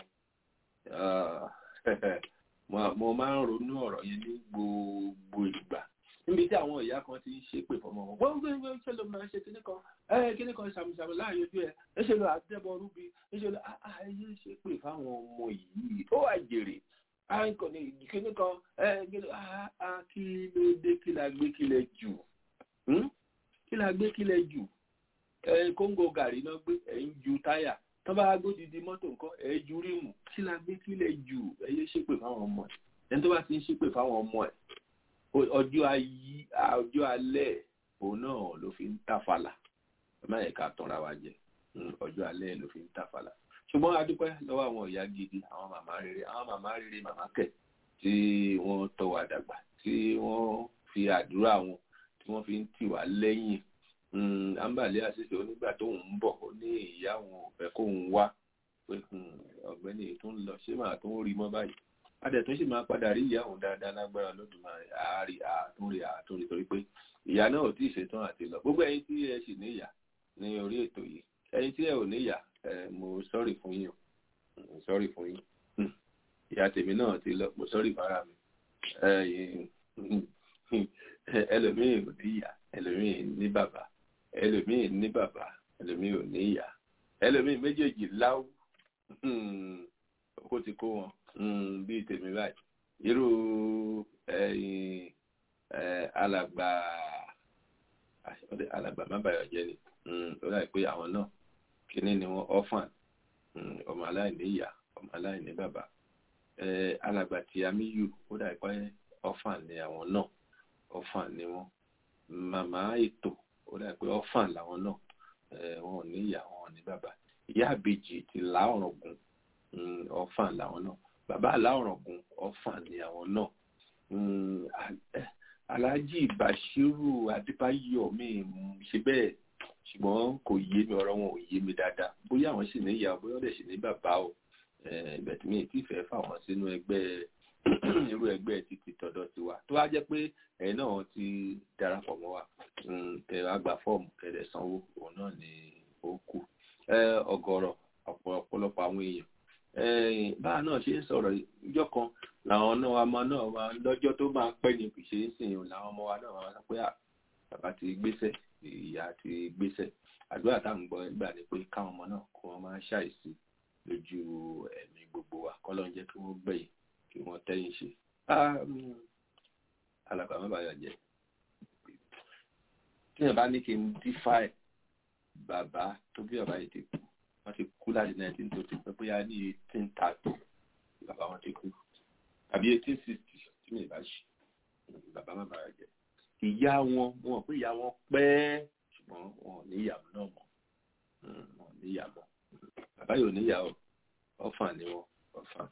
Speaker 1: mo máa ń ronú ọ̀rọ̀ yẹn ní gbogbo ìgbà níbi tí àwọn ìyá kan ti ń ṣépè fọmọ wọn wọ́n gbé gbé ṣe ló máa ṣe kíní kan ẹ kíní kan ṣàmùṣàmù láàyè ojú ẹ ẹ ṣe lọ àdẹ́bọ̀ rúbi ẹ ṣe lọ àyè ṣépè fáwọn ọmọ yìí ó wà jèrè àìkò ní kíní kan ẹ kí ló dé kí la gbé kí lẹ jù kí la gbé kí lẹ jù ẹ kóńgò gàrí náà gbé ẹ ń ju táyà tọ́ bá gbódìdí mọ́tò nǹkan ẹ ju rímù kí la gbé kí lẹ jù ẹ yé ṣépè fáwọn ọmọ ẹ ẹni tó bá ti ń ṣépè fáwọn ọmọ ẹ ọjọ́ ayé ọjọ́ alẹ́ òun náà ló fi ń tàfàlà ẹ má yẹ ká tanra wa jẹ ọjọ́ alẹ́ ló fi ń tàfàlà ṣùgbọ́n a dúpẹ́ lọ́wọ́ àwọn ìyá gidi àwọn màmá rere àwọn màmá rere màmá kẹ̀ tí wọ́n tọ́ wa dàgbà tí wọ́n fi àdúrà wọn tí wọ́n fi ń tì wá lẹ́yìn àǹbàlẹ́ àṣìṣe onígbà tó ń bọ̀ ó ní ìyá wọn ò fẹ́ kó ń wá pé ọ̀gbẹ́ni tó ń lọ ṣé màá tó ń rí mọ́ báyìí adẹ̀tún sì máa padà rí ìyá òun dáadáa lágbára lódùmarè àárí àtúnrí àtúnrí torí pé ìyá náà ò tí ì ṣetán àti lọ gbogbo ẹ̀yin tí ẹ sì níyà ní orí ètò yìí ẹ̀yin tí ẹ ò níyà mo sọ́rì fún yín mo sọ́rì fún yín ìyá tèmi náà ti lọ mo sọ́rì fara mi ẹlòmíì ò níyà ẹlòmíì ní bàbá ẹlòmíì ní bàbá ẹlòmíì ò níyà ẹlòmíì méjèèjì láwù kó ti kó wọn bíi tèmi báyìí irú alàgbà alàgbà má bàyọ̀ jẹ́ ni ó dà pé àwọn náà kíní ni wọ́n orphan ọmọ aláìní ìyá ọmọ aláìní bàbá alàgbà tí amíyù ó dà pé orphan ni àwọn náà orphan ni wọ́n màmá ètò ó dà pé orphan làwọn náà wọn ò ní ìyá wọn ò ní bàbá ìyá àbèjì ti là ọ̀rọ̀ gùn orphan làwọn náà bàbá aláwòrán gun ọ̀fà ni àwọn náà mm, Al- Alhaji Bashiru Adébáyọ̀ mi mm, ṣe bẹ́ẹ̀ ṣùgbọ́n kò yé mi ọ̀rọ̀ wọn ò yé mi dáadáa bóyá àwọn sì ní ìyá bóyá ọ̀dẹ̀ sì ní bàbá o ìbẹ̀tí mi ti fẹ́ fà wọ́n sínú ẹgbẹ́ irú ẹgbẹ́ títí tọ̀dọ̀ tiwa tó wá jẹ́ pé ẹ̀yin náà ti darapọ̀ mọ́ wa mm, kẹ wá gba fọ́ọ̀mù kẹ̀dẹ̀ sanwó òun náà ni ó kù Eh, ọ̀gọ̀rọ̀ ọ̀pọ̀- ọ̀pọ̀lọpọ̀ àwọn èèyàn Eh, báà náà ṣe ń sọ̀rọ̀ ìjọ kan làwọn náà ọmọ náà máa lọ́jọ́ tó máa pẹ́ ni kì í ṣe é sìn yìí làwọn ọmọ wa náà máa sọ pé "Ah, bàbá ti gbéṣẹ́ ìyá ti gbéṣẹ́ àdúrà táwọn gbọ́ gbà ni pé káwọn ọmọ náà kó wọn máa ṣàìsí lójú ẹ̀mí gbogbo wa kọ́lọ́ ń jẹ́ kí wọ́n gbẹ̀yìn kí wọ́n tẹ́yìn ṣe. Ah, mm, alàgbà má bàa jẹ́ tí yẹn bá ní kí n dífà ẹ̀ bàbá tó bí bàbá yìí ti kú wọ́n ti kú láti nineteen tó ti pẹ́ bóyá ní eighteen thirty bàbá wọn ti kú tàbí eighteen sixty tí mi ì bá ṣe bàbá má bàa jẹ́ ìyá wọn wọn ò pé ìyá wọn pẹ́ ṣùgbọ́n wọn ò ní ìyàwó náà mọ́ Mm, wọn ò ní ìyá mọ́ bàbá yóò ní ìyàwó ọ̀fàn ni wọn ọ̀fàn.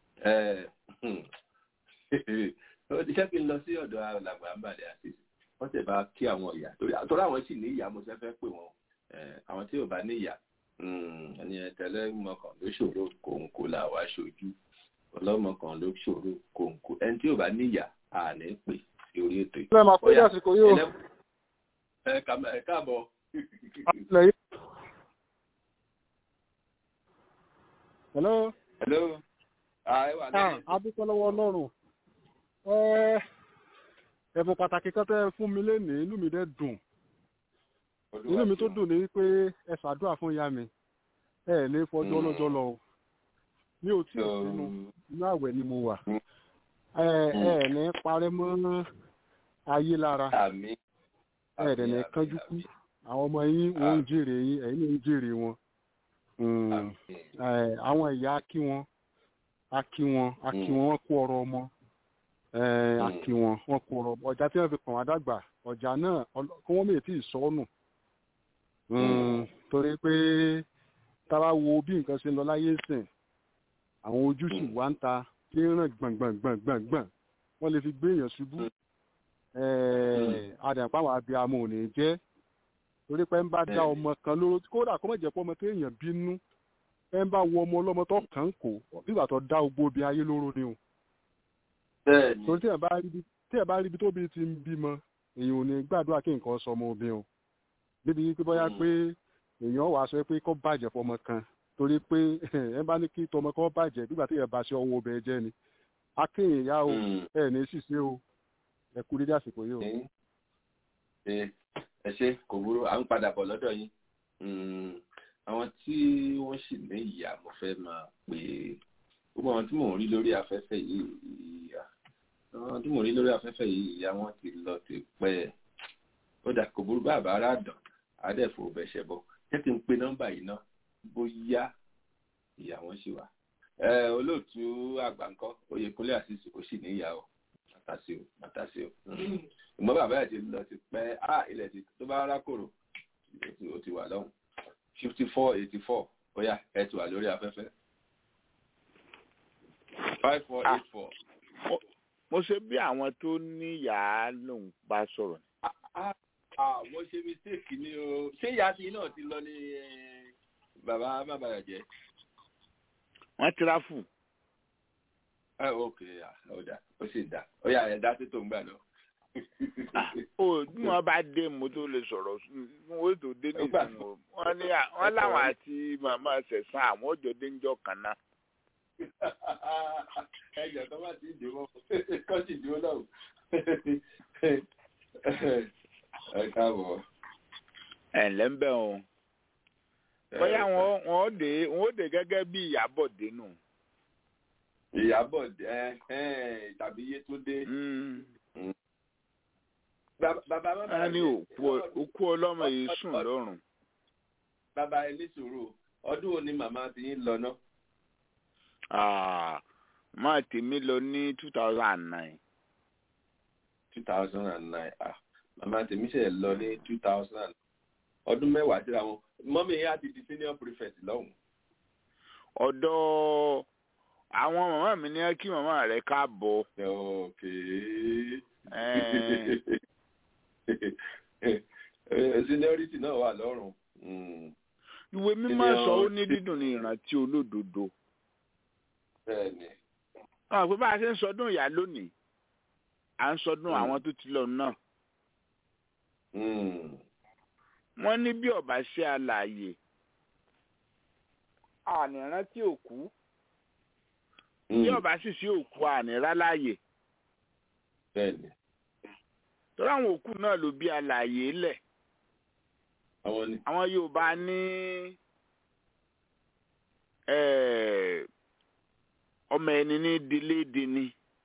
Speaker 1: iṣẹ́ kí n lọ sí ọ̀dọ̀ alàgbà àǹbàlẹ̀ àti wọ́n tẹ̀ bá kí àwọn ìyá torí àtọ́rọ́ àwọn sì ní ìyá mo ṣe fẹ́ pè wọ́n Eh, àwọn tí ò bá ní ìyá mm, ẹni ẹ̀tẹ̀lẹ́ mọ̀kàn ló ṣòro kòǹkò là wá ṣojú ọlọ́mọkàn ló ṣòro kòǹkò ẹni tí ò bá ní ìyá àní pè sí orí ètò yìí.
Speaker 5: Ilé máa pé
Speaker 1: Ọ̀yá,
Speaker 5: àsìkò yóò
Speaker 1: ẹlẹ́- ẹ kà- ẹ káàbọ̀.
Speaker 5: ilẹ̀ yìí. Hello.
Speaker 1: Hello. Ah, ẹ wà
Speaker 5: Ah,
Speaker 1: lẹ́yìn.
Speaker 5: a dúpẹ́ lọ́wọ́ Ọlọ́run. Ẹ ẹ̀bùn pàtàkì kan tẹ́ ẹ fún mi lénìí inú mi dẹ̀ dùn. Inú mi tó dùn ní pé ẹ ṣàdúrà fún ìyá mi. Ẹ ẹ̀ ní fọjọ́
Speaker 1: Mm.
Speaker 5: ọlọ́jọ́ lọ o. Mi ò tí ì sínú inú àwẹ̀ ni mo wà.
Speaker 1: Mm.
Speaker 5: Ẹ ẹ ẹ̀ ní parẹ́ mọ́ ayé lára.
Speaker 1: Àmín.
Speaker 5: Ẹ ẹ̀ dẹ̀ ní
Speaker 1: Àmín,
Speaker 5: kánjú
Speaker 1: àmín,
Speaker 5: kú. Àwọn ọmọ yín wọ́n ń
Speaker 1: Àmín.
Speaker 5: jèrè yín, ẹ̀yin náà ń jèrè wọn. Mm.
Speaker 1: àmín.
Speaker 5: Eh, àwọn ìyá á kí wọn á kí wọn á kí wọn wọn kú ọ̀rọ̀ ọmọ Eh, á
Speaker 1: Mm.
Speaker 5: kí wọn wọn kú ọ̀rọ̀ ọjà tí wọn fi kàn wá dàgbà ọjà náà ọl- kí wọn mèé tí ì sọnù
Speaker 1: Mm.
Speaker 5: torí pé táwa wo bí nǹkan ṣe ń lọ láyé sìn àwọn ojú sì
Speaker 1: Mm.
Speaker 5: wá ń ta tí ń ràn gbọ̀ngbọ̀ngbọ̀ngbọ̀n wọ́n lè fi gbé èèyàn ṣubú
Speaker 1: Mm.
Speaker 5: àdàpá àwọn abiyamọ ò ní jẹ́ torí pé ń bá dá
Speaker 1: Bẹ́ẹ̀ni.
Speaker 5: ọmọ kan lóró kódà kó má jẹ́ pé ọmọ tó èèyàn bínú ẹ ń bá wo ọmọ ọlọ́mọ tó kàn ń kó nígbà tó dá ogbó obì ayé lóró ni o
Speaker 1: Bẹ́ẹ̀ni.
Speaker 5: torí tí ẹ bá rí ibi tí ẹ bá rí ibi tó bí ti ń bímọ èèyàn ò ní gbàdúrà kí nǹkan sọ ọmọ obìnrin o níbi pé bóyá
Speaker 1: Mm.
Speaker 5: pé èèyàn wàá sọ pé kó bàjẹ́ fọmọ kan torí pé ẹ bá ní kí tọmọ kan bàjẹ́ nígbà tí ẹ bá ṣe ọwọ́ obìnrin jẹ́ ni akéèyàn yá o
Speaker 1: Mm.
Speaker 5: ẹ ní ṣìṣe o ẹ kú dédé àsìkò yìí o.
Speaker 1: Ní- ẹ ẹ ṣe kò burú à ń padà bọ̀ lọ́dọ̀ yín Mm, àwọn tí wọ́n sì ní ìyá mo fẹ́ máa pè é gbogbo àwọn tí mò ń rí lórí afẹ́fẹ́ yìí ìyá àwọn tí mò ń rí lórí afẹ́fẹ́ yìí ìyá wọn ti lọ ti pẹ́ ó dà kò burú bàbá aládàn adẹ́fò bẹ̀ṣẹ̀ bọ̀ jẹ́ kí n pe nọ́mbà yìí ná bóyá ìyá wọn ṣì wà ẹ olóòtú àgbà ńkọ́ Oyèkúnlé àṣìṣe kò sì ní ìyá o màtàsí o màtàsí o ìmọ̀ bàbá ẹ̀ ti lọ ti pẹ́ á ilẹ̀ ti tó bá rákòrò ó ti- ó ti wà lọ́hùn fifty four eighty four bóyá ẹ ti wà lórí afẹ́fẹ́ five four eight four.
Speaker 6: mo ṣe bí àwọn tó níyàá lòun bá sọ̀rọ̀ ni.
Speaker 1: Ah, mo ṣe mistake ni o ṣé ìyá ti náà ti lọ ní eh, bàbá bàbá jẹ.
Speaker 6: wọ́n tirafu
Speaker 1: ẹ ok ah, ó dà ó sì dà ó yà ẹ dá sí tó ń gbà lọ.
Speaker 6: ó bí wọ́n bá dé mo tó lè sọ̀rọ̀ wọ́n tó dé
Speaker 1: Ó gbà
Speaker 6: nìkan o wọ́n ní à- wọ́n láwọn àti màmá ṣẹ̀sán àwọn ọjọ́ déńjọ́ kan náà.
Speaker 1: ẹjọ tó bá ti dè mọ kọ́ sì dúró náà. ẹ káàbọ̀.
Speaker 6: ẹ̀ ǹlẹ́ ń bẹ̀ o bóyá wọn wọn ó dé wọn ó dé gẹ́gẹ́ bí ìyàbọ̀ dénú.
Speaker 1: ìyàbọ̀ ẹ ẹ tàbí Yétúndé. Bàbá bàbá bàbá
Speaker 6: wọ́n ní òkú òkú ọlọ́mọ yìí sùn lọ́rùn.
Speaker 1: bàbá ẹ ní sùúrù ọdún wo ni màmá ti ń lọ náà.
Speaker 6: Ah, máa tèmi lọ ní two thousand and nine.
Speaker 1: two thousand and nine ah màmá tèmi ṣe lọ ní two thousand ọdún mẹ́wàá síra wọn mọ́mí yẹn á ti di senior prefect lọ́hùn.
Speaker 6: ọ̀dọ̀ àwọn màmá mi ní kí màmá rẹ káàbọ̀
Speaker 1: Okay.
Speaker 6: Ẹ̀ẹ́n.
Speaker 1: Eh, Seniority náà wà lọ́rùn. Mm,
Speaker 6: ìwé mímọ́
Speaker 1: Ènìyàn-
Speaker 6: sọ ó ní dídùn ní ìrántí olódodo
Speaker 1: Bẹ́ẹ̀ni.
Speaker 6: wọn pé bá a ṣe ń sọdún ìyá lónìí à ń sọdún
Speaker 1: Mm.
Speaker 6: àwọn tó ti lọ náà
Speaker 1: Mm,
Speaker 6: wọ́n ní bí ọba ṣe alààyè ànírántí òkú bí
Speaker 1: mm,
Speaker 6: ọba sì sí òkú àníráláàyè
Speaker 1: Bẹ́ẹ̀ni.
Speaker 6: torí àwọn òkú náà ló bí alààyè lẹ̀
Speaker 1: Àwọn ni.
Speaker 6: àwọn Yorùbá ní eh, ọmọ ẹni ní délé dini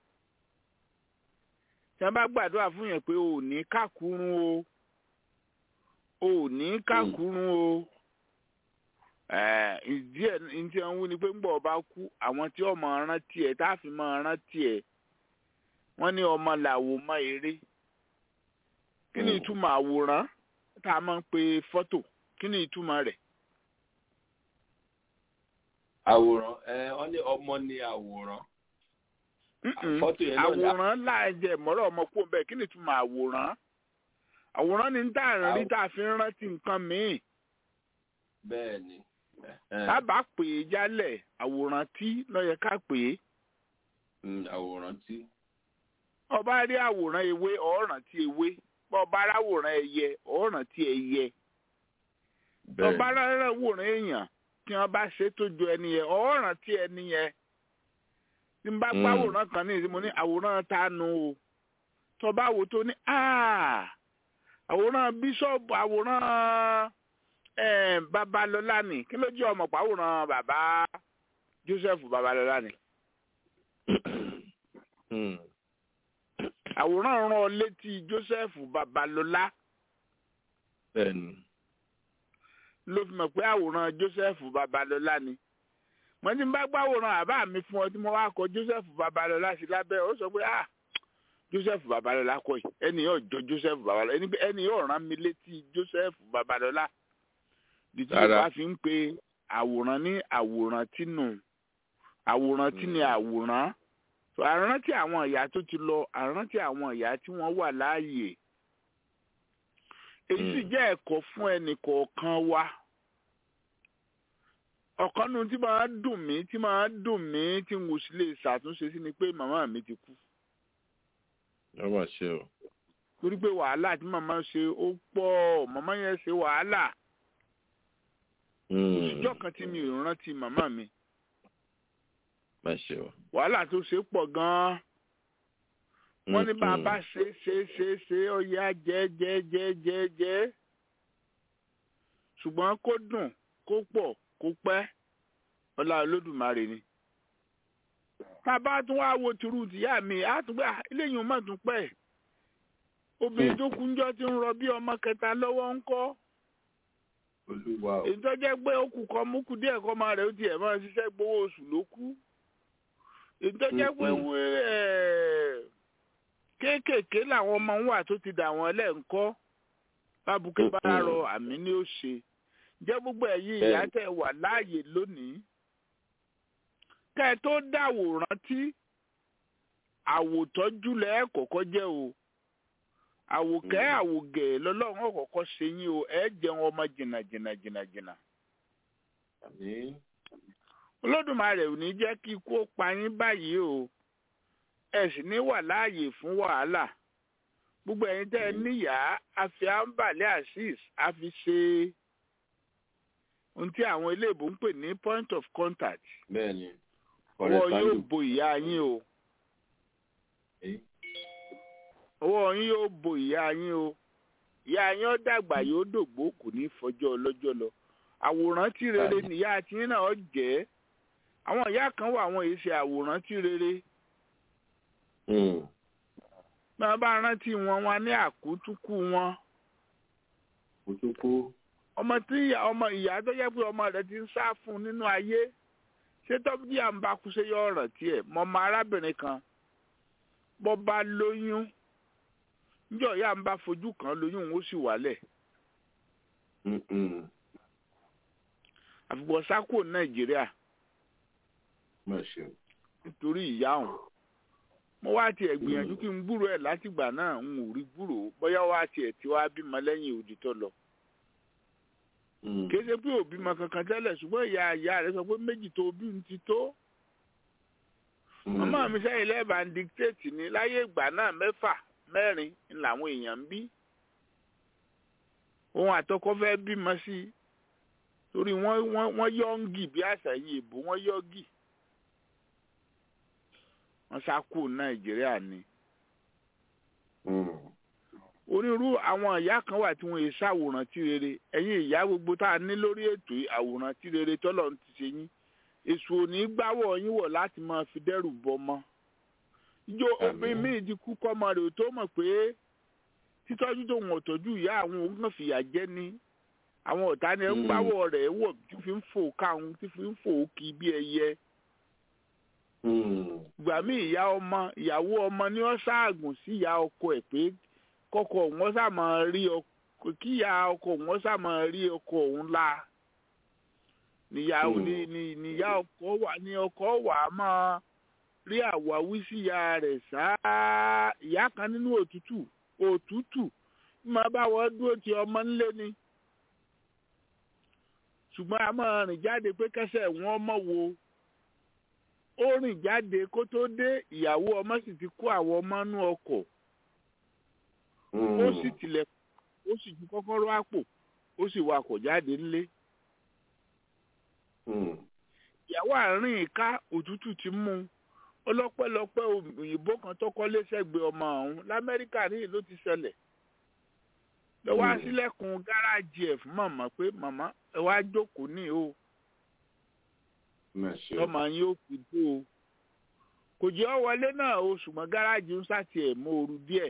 Speaker 6: tí wọ́n bá gbàdúrà fún yẹn pé o ò ní kákúrún o o ò ní kákúrún o Eh, ìdí ẹ̀ ní tí wọ́n wí ni pé ńgbà ọba kú àwọn tí ọmọ rántí ẹ̀ tá a fi máa rántí ẹ̀ wọ́n ní ọmọ làwò mọ́ eré kí ni
Speaker 1: Mm.
Speaker 6: ìtumọ̀ àwòrán tá a máa ń pe fọ́tò kí ni ìtumọ̀ rẹ̀
Speaker 1: Àwòrán. Ẹ wọ́n ní ọmọ ni àwòrán.
Speaker 6: Mm-mm.
Speaker 1: Fọ́tò yẹn náà ni
Speaker 6: àwòrán láàjẹ mọ́rọ̀ ọmọ kú bẹ́ẹ̀ kí ni ìtumọ̀ àwòrán àwòrán ni tá à ń rí
Speaker 1: Àw-
Speaker 6: tá a fi ń rántí nǹkan míì
Speaker 1: Bẹ́ẹ̀ni. Eh,
Speaker 6: tábà pè é jálẹ̀ àwòrán tí ló yẹ ká pè é
Speaker 1: mm, Àwòrán tí.
Speaker 6: ọba rí àwòrán ewé ọ̀ọ́ràn tí ewé bọ́ ọba ráwòrán ẹyẹ ọ̀ọ́ràn tí ẹyẹ ọba ráwòrán èèyàn tí wọ́n bá ṣe tó ju ẹni yẹn ọ̀ọ́ràn tí ẹni yẹn tí n bá
Speaker 1: Mm.
Speaker 6: gbá àwòrán kan ní ìsìn mo ní àwòrán ta nu o tó bá wò tó ní "Ah, àwòrán bíṣọ̀bù àwòrán eh, babalọ́lá ni kí ló jẹ́ ọmọ pàwòrán bàbá Joseph babalọ́lá ni
Speaker 1: Mm,
Speaker 6: àwòrán rán ọ létí Joseph babalọ́lá
Speaker 1: Bẹ́ẹ̀ni.
Speaker 6: ló fi mọ̀ pé àwòrán Joseph babalọ́lá ni mo ti ń bá gbàwòrán àbá mi fún ọ tí mo wá kọ Joseph babalọ́lá sí lábẹ́ ó sọ pé ah Joseph babalọ́lá kọ́ yìí ẹni yóò jọ Joseph babalọ́lá ẹni pé ẹni yóò rán mi létí Joseph babalọ́lá dìtí
Speaker 1: Rárá.
Speaker 6: Yorùbá fi ń pe àwòrán ní àwòrán tínú àwòrán tí ni
Speaker 1: Mm.
Speaker 6: àwòrán So, àrántí àwọn ìyá tó ti lọ àrántí àwọn ìyá tí wọ́n wà láàyè èyí sì
Speaker 1: Mm.
Speaker 6: jẹ́ ẹ̀kọ́ fún ẹnì kọ̀ọ̀kan wa ọ̀kan nu tí máa dùn mí tí máa dùn mí tí n kò sì lè ṣàtúnṣe sí ni pé màmá mi ti kú
Speaker 1: Wọ́n máa ṣe o.
Speaker 6: torí pé wàhálà tí màmá ṣe ó pọ̀ màmá yẹn ṣe wàhálà
Speaker 1: Mm,
Speaker 6: ìjọ kan tí mi ò rántí màmá mi
Speaker 1: Máa ṣe o.
Speaker 6: wàhálà tó ṣe pọ̀ gan-an wọ́n ní
Speaker 1: Mm,
Speaker 6: bàbá
Speaker 1: mm.
Speaker 6: ṣe ṣe ṣe ṣe ó yá jẹ́ jẹ́ jẹ́ jẹ́ jẹ́ ṣùgbọ́n kó dùn kó pọ̀ kó pẹ́ ọlá olódùmarè ni. bàbá tún wá wo tìrú tìyá mi á tún gbà eléyìí má tún pẹ́ obìnrin tó kúnjọ́ ti ń rọ bí ọmọ kẹta lọ́wọ́ ń kọ́
Speaker 1: Olúwa o.
Speaker 6: èyí tó jẹ́ pé ó kù kọ́ mú kù díẹ̀ kọ́ máa rẹ̀ ó tiẹ̀ máa ṣiṣẹ́ gbowó oṣù ló kú èyí tó jẹ́ pé
Speaker 1: Mm-mm.
Speaker 6: wé ẹ̀ kéékèèké làwọn ọmọ ń wà tó ti dà wọ́n lẹ́ǹkọ́ bábùkẹ́ bá
Speaker 1: Mm-mm.
Speaker 6: rọ àmì ní ó ṣe jẹ́ gbogbo ẹ̀yin
Speaker 1: Bẹ́ẹ̀ni.
Speaker 6: ìyá tẹ̀ wà láàyè lónìí kẹ́ ẹ tó dáwòrán tí àwòtọ́jú lẹ́ kọ́kọ́ jẹ́ o àwòkẹ́
Speaker 1: Mm.
Speaker 6: àwògẹ̀ lọ́lọ́run ọ̀kọ̀ọ̀kọ́ ṣe yín o ẹ jẹun ọmọ jìnnà jìnnà jìnnà jìnnà
Speaker 1: Àmín.
Speaker 6: olódùmarè ò ní jẹ́ kí ikú ó pa yín báyìí o ẹ sì ní wà láàyè fún wàhálà gbogbo ẹ̀yin tẹ́ ẹ
Speaker 1: Mm.
Speaker 6: níyàá àfi àǹbàlẹ̀ azeez àfi ṣe ohun tí àwọn iléèbó ń pè ní point of contact
Speaker 1: Bẹ́ẹ̀ni.
Speaker 6: ọwọ́ yóò
Speaker 1: Corresponding.
Speaker 6: bo ìyá yín o
Speaker 1: Eh,
Speaker 6: ọwọ́ yín yóò bo ìyá yín o ìyá yín ó dàgbà yóò dògbó kò ní fọjọ́ ọlọ́jọ́ lọ àwòrán tí rere
Speaker 1: Báyìí.
Speaker 6: nìyá tí náà ó jẹ́ àwọn ìyá kan wà àwọn èyí ṣe àwòrán tí rere
Speaker 1: mm,
Speaker 6: bí wọ́n bá rántí wọn wọn ní àkútúkù wọn
Speaker 1: Mo tún kú.
Speaker 6: ọmọ tí ìyá ọmọ ìyá tó yẹ pé ọmọ rẹ̀ ti ń sá fún un nínú ayé ṣé tọ́bí à ń bá kú ṣe yọ ọ̀ràn tiẹ̀ mọ ọmọ arábìnrin kan bọ́ bá lóyún níjọ́ ìyá ń bá fojú kan lóyún òun ó sì wálẹ̀
Speaker 1: Mm, mm.
Speaker 6: àfìgbọ́ sákò nàìjíríà
Speaker 1: Máa ṣe o.
Speaker 6: nítorí ìyá òun mo wá tiẹ̀ gbìyànjú kí n gbúrò ẹ̀ látìgbà náà n ò rí gbúrò bóyá wá tiẹ̀ tí wàá bímọ lẹ́yìn òdì tó lọ kì í ṣe pé òbí mọ kankan tẹ́lẹ̀ ṣùgbọ́n ìyá ìyá rẹ̀ sọ pé méjì tó bí ń ti tó màmá mi sẹ́yìn lẹ́ẹ̀bà ń dictate ní láyé ìgbà náà mẹ́fà mẹ́rin ni làwọn èèyàn ń bí òun àtọkọ fẹ́ bímọ sí i torí wọ́n wọ́n wọ́n yọ́ǹgì bí àṣà yìí èbó wọ́n yọ́ǹgì wọ́n sá kú nàìjíríà ni onírú àwọn ìyá kan wà tí wọ́n yẹ ṣàwòrán tí rere ẹ̀yin ìyá gbogbo tá a ní lórí ètò yìí, àwòrán tí rere tọ́lọ̀ ń ti ṣe yín èso òní gbáwọ̀ yín wọ̀ láti máa fi dẹ́rù bọmọ ìjọ obìnrin míì ti kú kọ́mọ rẹ̀ ò tó mọ̀ pé títọ́jú tó wọ̀n tọ́jú ìyá àwọn òun kàn fìyà jẹ ni àwọn ọ̀tá ni ẹ ń gbáwọ̀ rẹ̀ wọ̀ tí fi ń fò káwọn tí fi ń fò kí bí ẹyẹ ìgbà míì ìyá ọmọ ìyàwó ọmọ ni wọ́n ṣaàgùn sí ìyá ọkọ ẹ̀ pé kọkọ wọn sá máa rí ọkọ kí ìyá ọkọ wọn sá máa rí ọkọ òun la níyà ní ní níyà ọkọ wà ní ọkọ wà á máa rí àwáwí sí ìyá rẹ̀ sáá ìyá kan nínú òtútù òtútù máa bá wọn dúró ti ọmọ ńlé ni ṣùgbọ́n a máa rìn jáde pé kẹsẹ̀ wọn mọ̀ wo ó rìn jáde kó tó dé ìyàwó ọmọ sì ti kó àwọn ọmọ nú ọkọ̀ ó sì tilẹ̀ ó sì ju kọ́kọ́rọ́ àpò ó sì wakọ̀ jáde ńlé ìyàwó àárín ìka òtútù ti mú un ọlọ́pẹ́lọpẹ́ òyìnbó kan tó kọ́lé sẹ́gbẹ̀ẹ́ ọmọ ọ̀hún lamẹ́ríkà níyì ló ti ṣẹlẹ̀ lọ́wọ́ sílẹ̀kùn gáràjì ẹ̀ fún màmá pé màmá ẹ wá jókòó ní o tọ́mọ yín ó fi dé o kò jẹ́ ọ wọlé náà o ṣùgbọ́n gáràjì ń sàtì ẹ̀ mọ́ ooru díẹ̀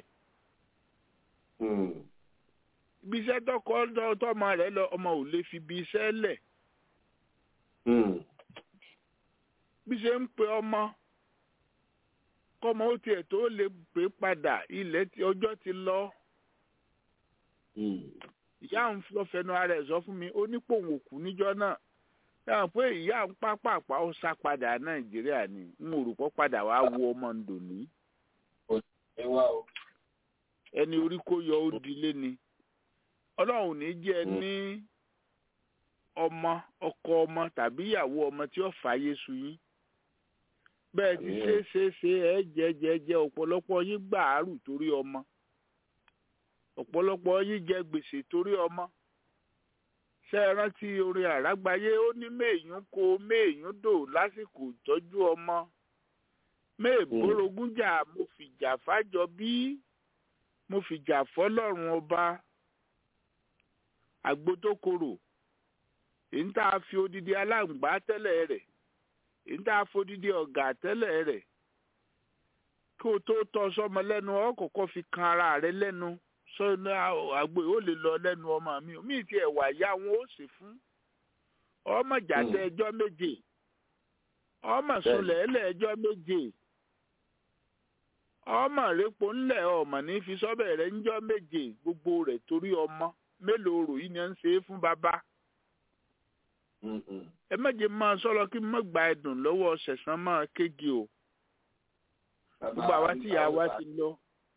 Speaker 6: ibi iṣẹ́ tọkọ tọmọ rẹ̀ lọ ọmọ ò lè fi ibi iṣẹ́ lẹ̀ bí ṣe ń pe ọmọ kọ́mọ ó tiẹ̀ tó lè pè padà ilẹ̀ tí ọjọ́ ti lọ ìyá ń lọ fẹnu ara ẹ̀ sọ fún mi ó ní pòun òkú níjọ́ náà dáhùn pé ìyá ń pápápá ó sá padà nàìjíríà ni n ò rò pọ́ padà wá wo ọmọ ndòní ẹni orí kó yọ ó dilé ni ọlọ́run ní jẹ́ ní ọmọ ọkọ ọmọ tàbí ìyàwó ọmọ tí ó fàáyé su yín bẹ́ẹ̀ ti ṣe ṣe ṣe ẹ jẹ jẹ jẹ ọ̀pọ̀lọpọ̀ yín gbàárù torí ọmọ ọ̀pọ̀lọpọ̀ yín jẹ gbèsè torí ọmọ ṣe é rántí orin àrágbáyé ó ní méèyàn kó méèyàn dò lásìkò ìtọ́jú ọmọ méèbórogún jà mo fìjà fájọ bí mo fìjà fọlọ́run ọba àgbo tó korò èyí tá a fi odidi aláǹgbá tẹ́lẹ̀ rẹ̀ èyí tá a fi odidi ọ̀gà tẹ́lẹ̀ rẹ̀ kí o tó tọ́ sọmọ lẹ́nu ọ kọ́kọ́ fi kan ara rẹ lẹ́nu sọ́nà àgbo ó lè lọ lẹ́nu ọmọ mi mi ti ẹ̀ wà yá wọn ó sì fún ọmọ jàdẹ ẹjọ́ méje ọmọ sùnlẹ̀ ẹlẹ́ ẹjọ́ méje ọmọ rẹpo ńlẹ̀ ọmọ ní fi sọ́bẹ̀ rẹ̀ ńjọ́ méje gbogbo rẹ̀ torí ọmọ mélòó rò yìí ni ẹ ń ṣe é fún bàbá ẹ méje máa sọ̀rọ̀ kí n má gba ẹ̀dùn lọ́wọ́ ṣẹ̀sán máa kége o gbogbo àwa tí ìyá wa ti lọ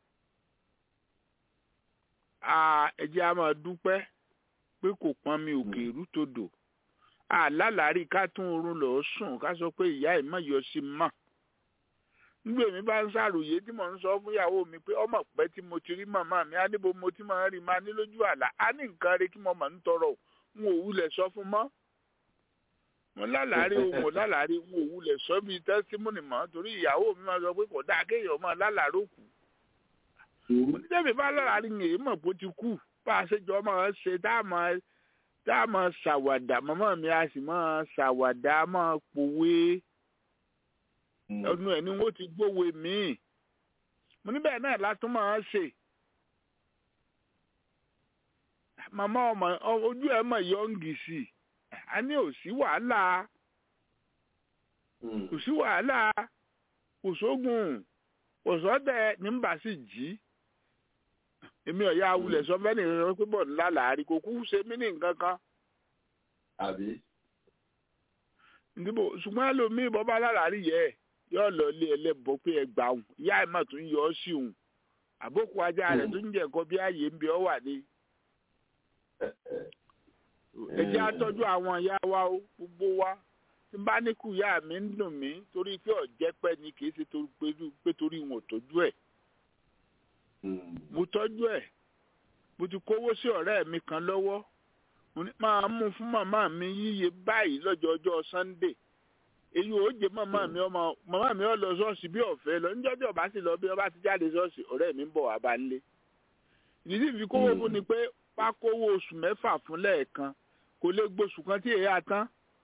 Speaker 6: ẹ jẹ́ a máa dúpẹ́ pé kò pọn mi òkè ìrútodò àlálàárí ká tún oorun lọ sùn ká sọ pé ìyá ẹ̀ má yọ sí mọ́ nígbà èmi bá ń ṣàròyé tí mò ń sọ fún ìyàwó mi pé ọmọ pẹ́ tí mo ti rí màmá mi á níbo mo ti máa ń rí máa ní lójú àlá á ní nǹkan rẹ kí mo máa ń tọrọ n ò wulẹ̀ sọ fún mọ́ mo lálàárí o mo lálàárí n ò wulẹ̀ sọ bíi tẹ́símọ́nì mọ́ torí ìyàwó mi máa sọ pé kò dáa kéèyàn máa lálàárò kù onídẹ́bí bá lálàárí ń èyí mọ̀ bó ti kú bá a ṣe jọ máa ṣe tá a máa tá a máa ṣàwàdà màmá mi a sì máa ṣàwàdà a máa pòwe ọdún ẹ̀ ni wọ́n ti gbówe míì mo níbẹ̀ náà látún máa ṣe màmá ọmọ ojú ẹ̀ mọ̀ yọ̀ǹgì sí i a ní ò sí wàhálà kò sí wàhálà kò sógun kò sọ́dẹ̀ ní bá sì jí èmi ọ̀ya awulẹ̀ sọ fẹ́ nìkan pé bọ̀ ńlá làárí kò kú ṣe mí ní nǹkan kan.
Speaker 1: àbí.
Speaker 6: ìdìbò ṣùgbọ́n ẹlòmíì bọ́ bá lálàárí yẹ yóò lọ ilé ẹlẹ́bọ pé ẹ gbà òun ìyá ẹ̀ mà tún yọ ọ́ sí òun àbókù ajá rẹ̀ tó ń jẹ́ ẹ̀kọ́ bí ààyè ń bẹ ọ́ wà ní. ẹ jẹ́ àtọ́jú àwọn ìyá wa ó gbogbo wa tí n bá ní kú ìyá mi ń dùn mí torí pé ọ̀jẹ́pẹ́ ni kì í ṣe pé torí wọn ò tọ́jú ẹ̀ mo tọ́jú ẹ̀ mo ti kówó sí ọ̀rẹ́ mi kan lọ́wọ́ mo ní máa mú fún màmá mi yíyẹ báyìí lọ́jọ́ ọjọ́ sunday èyí ò jẹ́ màmá mi ọmọ màmá mi ò lọ ṣọ́ọ̀ṣì bí ọ̀fẹ́ lọ níjọ́ tí ọba sì lọ bí ọba ti jáde ṣọ́ọ̀ṣì ọ̀rẹ́ mi ń bọ̀ wá bá ń lé ìdí sì fi kówó fún ni pé pákówó oṣù mẹ́fà fún lẹ́ẹ̀kan kò lè gbóṣù kan tí èyí àtán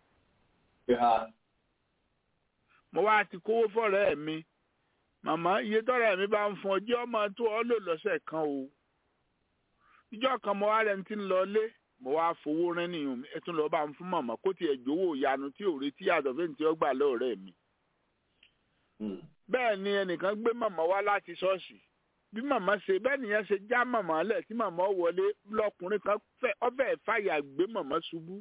Speaker 6: mo wá ti kówó fọ́rẹ́ mi màmá iye tọ́rẹ́ mi bá ń fún ọjọ́ ọmọ tó ọ lò lọ́sẹ̀ kan o ìjọ kan mo wá rẹ̀ ń ti lọ lé mo wá fowó rẹ́ nìyẹn ẹ tún lọ́ọ́ bá ń fún màmá kó tiẹ̀ jówó ìyanu tí ò retí yàtọ̀ fún ti ọgbà lọ́ọ̀rẹ́ mi. bẹ́ẹ̀ ni ẹnìkan gbé màmá wá láti ṣọ́ọ̀ṣì bí màmá ṣe bẹ́ẹ̀ nìyẹn ṣe já màmá lẹ̀ tí màmá wọlé lọkùnrin kan ọbẹ̀ fàyà gbé màmá ṣubú.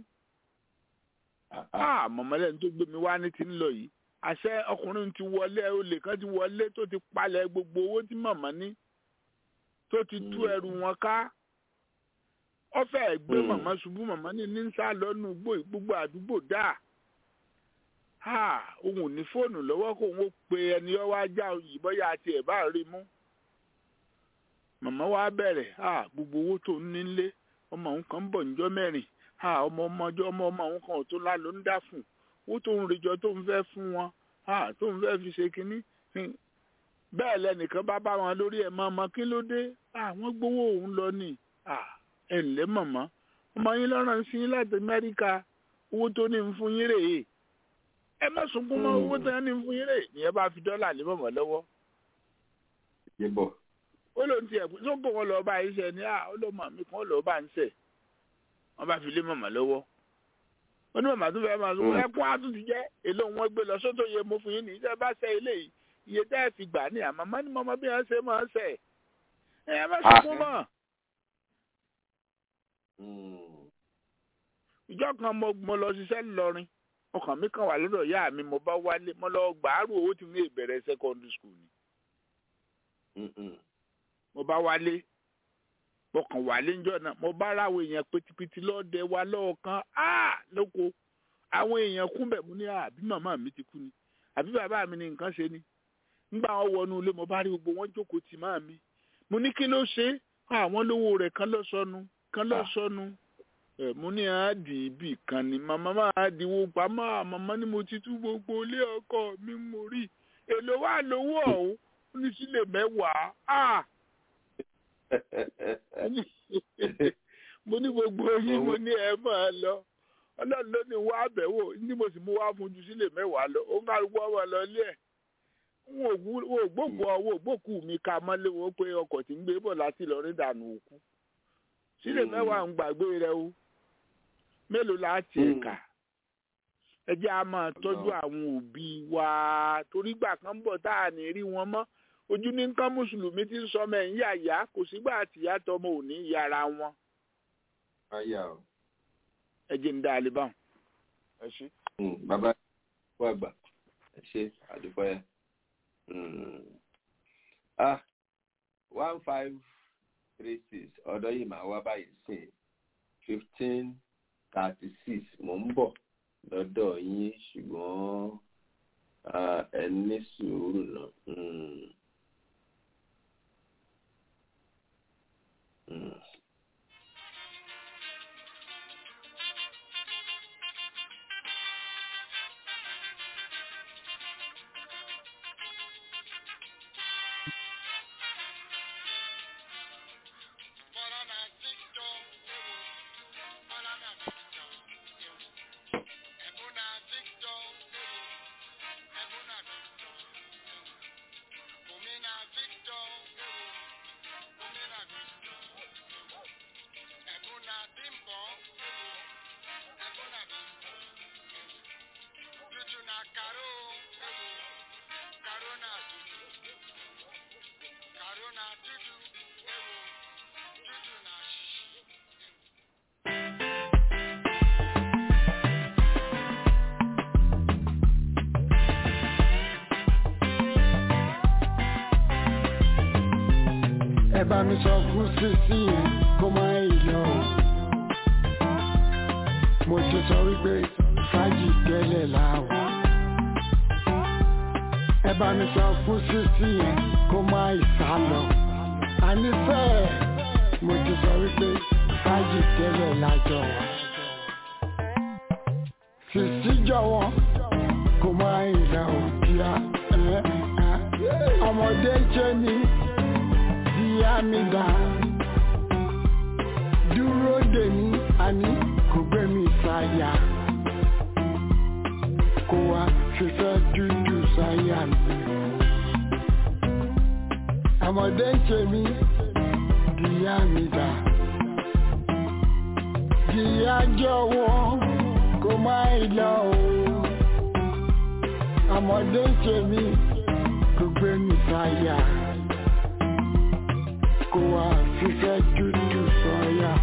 Speaker 6: màmá lẹ́nu tó gbé mi wá ní ti ń lọ yìí àṣẹ ọkùnrin ti wọlé olè kan ti wọlé tó ti palẹ̀ gbogbo owó tí màmá ní tó ti tú ẹrù wọn ká ọfẹ gbé màmá ṣubú màmá ní ní sá lọnù gbogbo àdúgbò dá ha òun ò ní fóònù lọ́wọ́ kó òun ó pe ẹni ọwọ́ ajá òyìnbó ya àti ẹ̀ bá rí mú màmá wa bẹ̀rẹ̀ ha gbogbo owó tó ń nílé ọmọ òun kan ń bọ̀ níjọ́ mẹ́rin ha ọmọ ọmọjọ́ ọmọ ọmọ òun kan ò tó lá ló ń dá fún owó tó ń rejọ tó ń fẹ́ fún wọn ha tó ń fẹ́ fi ṣe kínní bẹ́ẹ̀ lẹ́nìkan bá bá wọn lórí ẹ̀ mọ́ ọmọ kí ló dé àwọn gbowó òun lọ ni ẹ ǹlẹ́ màmá ọmọ yín lọ́rùn sí yín láti amẹ́ríkà owó tó ní ń fún yín rèé ẹ má sunkún mọ́ owó tó ní ń fún yín rèé nìyẹn bá fi dọ́là lé mọ̀mọ́ lọ́wọ́. ó lóun ti ẹ̀kú tó bọ̀ wọn lọ́ọ́ bá yín sẹ́ ni ó lọ́ mọ̀ mí kan ó lọ́ọ́ bá ń sẹ̀ wọ́n bá fi lé mọ̀mọ́ lọ́wọ́ ó ní màmá tó fẹ́ máa sọ ẹkún á tún ti jẹ́ èlò wọn gbé lọ sótò yẹ mo fún yín nìyí tẹ́ bá sẹ́ eléyìí iye tẹ́ ẹ fi gbà ní àmọ́ ní mọ́mọ́ bí wọ́n ṣe máa ń sẹ̀ ẹ má sunkún mọ́ ìjọ kan mo mo lọ ṣiṣẹ́ ńlọrin ọkàn mi kàn wà lọ́dọ̀ ìyá mi mo bá wálé mo lọ gbàárù owó tí mo lè bẹ̀rẹ̀ secondary school ni. mo bá wálé mo kàn wálé ńjọ́ náà mo bá ráwọ èèyàn pitipiti lọ́dẹ wa lọ́ọ̀kan lóko àwọn èèyàn kún bẹ̀ mo ní àbí màmá mi ti kú ni àbí bàbá mi ni nǹkan ṣe ni nígbà wọn wọnú ilé mo bá rí gbogbo wọn jókòó tì máa mi mo ní kí ló ṣe àwọn lówó rẹ̀ kan lọ sọnù kan lọ sọnù ẹ mo ní àádì ibì kan ni màmá máa diwó pamọ́ màmá ni mo ti tú gbogbo ilé ọkọ mi mo rí èlò wà lówó ọ̀hún ó ní sílẹ̀ mẹ́wàá mo ní gbogbo yín mo ní ẹ máa lọ ọlọ́run ló ní wá àbẹ̀wò ní mo sì mú wá fún ju sílẹ̀ mẹ́wàá lọ ó ń kálukú ọmọ lọ ilé ẹ̀ wọn ò gbógun ọwọ́ ògbókù mi ká mọ́lé wọn pé ọkọ̀ tí ń gbé bọ̀ láti lọ rí dànù òkú sílẹ̀ mẹ́wàá ń gbàgbé rẹ o mélòó la ti ẹ̀ka ẹ jẹ́ a máa tọ́jú àwọn òbí wa torí gbà kan bọ̀ tá a ní rí wọn mọ́ ojú ní nǹkan mùsùlùmí ti ń sọmọ ẹ̀ ń yàyà kò sígbà àtìyá tọmọ ò ní yàrá wọn. ẹ jẹ́ ń dá a lè báwọn. ẹ ṣe.
Speaker 1: bàbá wa gbà ẹ ṣe àdúpẹ́ ah one five three six ọ̀dọ́ yìí máa wá báyìí sí fifteen thirty six mò ń bọ̀ lọ́dọ̀ yín ṣùgbọ́n ẹ ní sùúrù náà.
Speaker 7: ẹ bá mi sọ fún sísí yẹn kó má lọ. mo ti sọ wípé fàájì tẹ́lẹ̀ láwọ̀. ẹ bá mi sọ fún sísí yẹn kó má sá lọ. ànífẹ́ mo ti sọ wípé fàájì tẹ́lẹ̀ lájọ wa. sísí jọ̀wọ́ kó má lọ kíá. ọmọdé jẹ́ mi ìyá mi dá dúró dè mí àní kò gbé mi sáyà kó wá fífẹ́ dúdú sáyà mi. ọmọdé ń ṣe mí ìyá mi dá ìyá jọ̀wọ́ kó má lọ o ọmọdé ń ṣe mí kò gbé mi sáyà kó wá fífẹ́ dúdú sọ́yà.